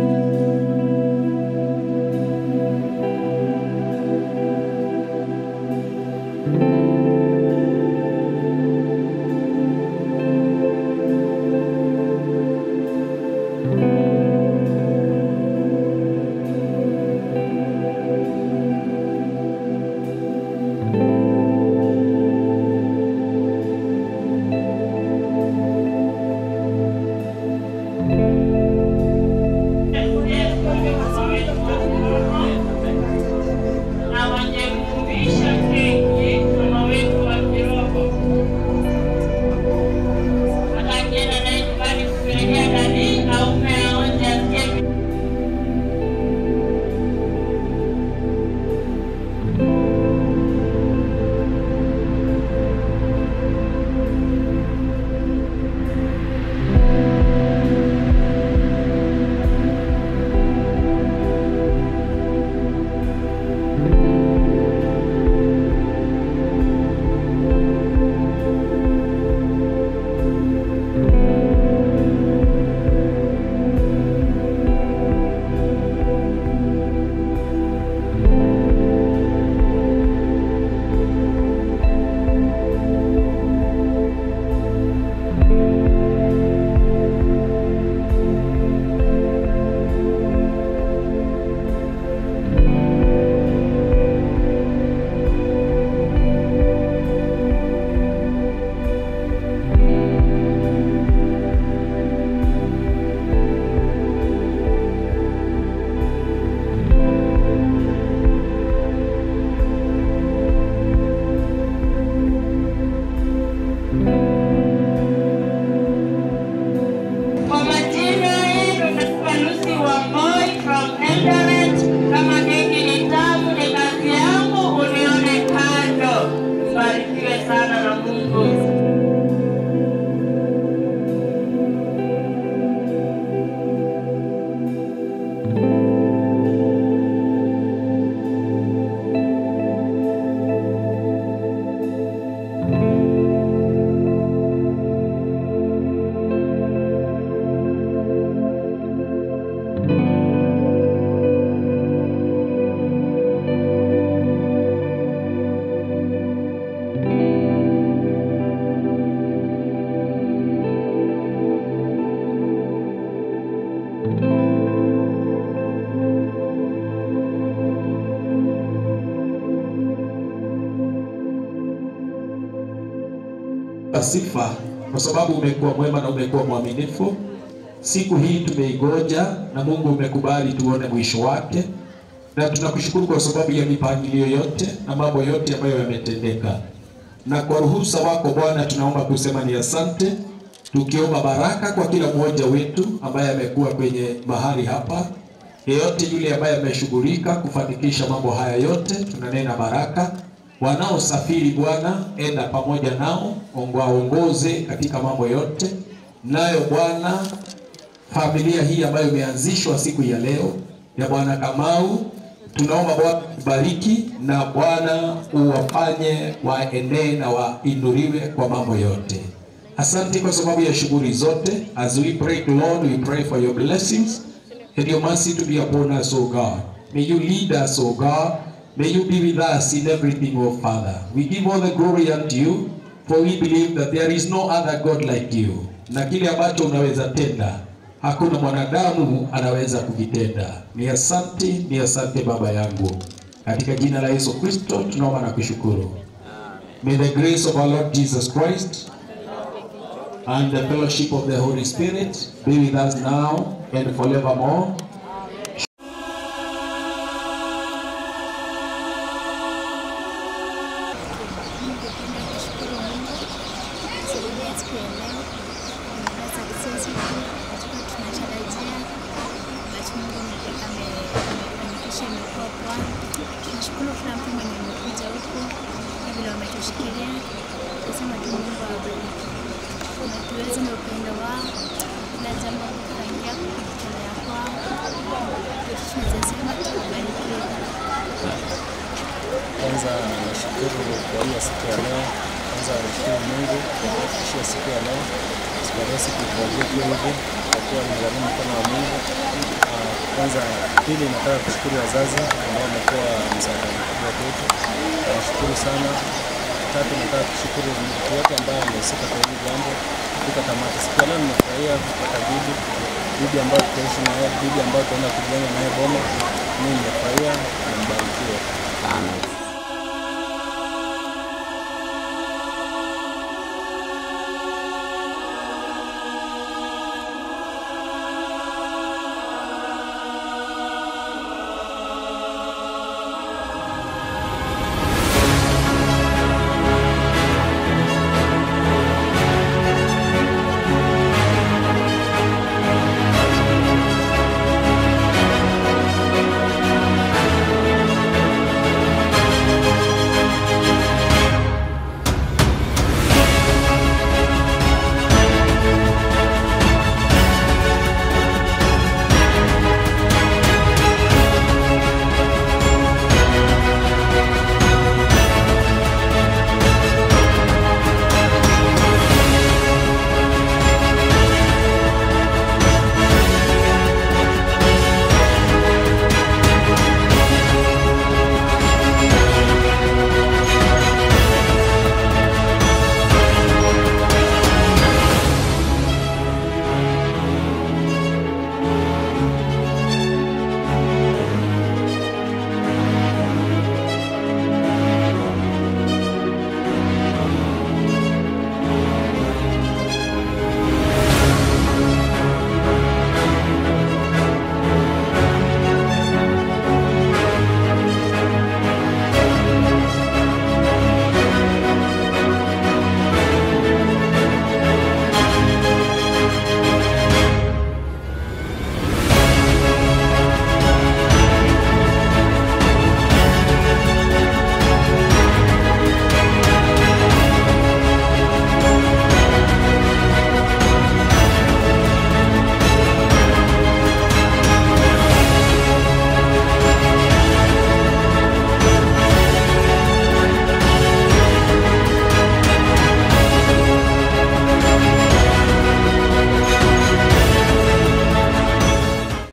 na wanyemuvisha keki mama wetu wa kiroho atakienda naye nyumbani kupelekea dadi aume aonje asikie Kwa majina yenu naitwa Lucy Wamboi from Eldoret. Kama keki ni tamu, ni kazi yangu, unione kando. Mbarikiwe sana na Mungu. sifa kwa sababu umekuwa mwema na umekuwa mwaminifu. Siku hii tumeigoja na Mungu umekubali tuone mwisho wake, na tunakushukuru kwa sababu ya mipangilio yote na mambo yote ambayo yametendeka, na kwa ruhusa wako Bwana tunaomba kusema ni asante, tukiomba baraka kwa kila mmoja wetu ambaye amekuwa kwenye mahali hapa, yeyote yule ambaye ameshughulika kufanikisha mambo haya yote, tunanena baraka wanaosafiri Bwana, enda pamoja nao, waongoze katika mambo yote. Nayo Bwana, familia hii ambayo imeanzishwa siku ya leo ya Bwana Kamau, tunaomba Bwana bariki na Bwana uwafanye waenee na wainuliwe kwa mambo yote. Asante kwa sababu ya shughuli zote. As we pray, Lord, we pray for your blessings and your mercy to be upon us, O God. May you lead us, O God. May you be with us in everything, O Father. We give all the glory unto you, for we believe that there is no other God like you. Na kile ambacho unaweza tenda, hakuna mwanadamu anaweza kukitenda. Ni asante, ni asante Baba yangu. Katika jina la Yesu Kristo tunaomba na kushukuru. May the grace of our Lord Jesus Christ and the fellowship of the Holy Spirit be with us now and forevermore. Kusaidia siku ya leo na success katika tunatarajia basi Mungu ame- amefanikisha imekuwa poa. Tunashukuru kila mtu mwenye amekuja huku na vile wametushikilia. Tunasema tu Mungu awabariki na tuweze na upendo wao kila jambo kuchangia kujitolea kwao. Tunaweza sema tuwabarikiwe. Kwanza nashukuru kwa hiyo siku ya leo. Kwanza nashukuru Mungu kwa kufikishia siku ya leo. Siku ya leo sikutarajia kuwa hivi, kwa kuwa nimegharimu mkono wa Mungu. Ah, Kwanza pili, nataka kushukuru wazazi ambao wamekuwa msaada mkubwa kwetu, nawashukuru sana. Tatu, nataka kushukuru mtu yote ambaye amehusika kwa hili jambo kufika tamati. Siku ya leo nimefurahia kupata bibi bibi ambayo tutaishi naye, bibi ambayo tutaenda kujenga naye boma. Mimi nimefurahia na mbarikiwe. Amen.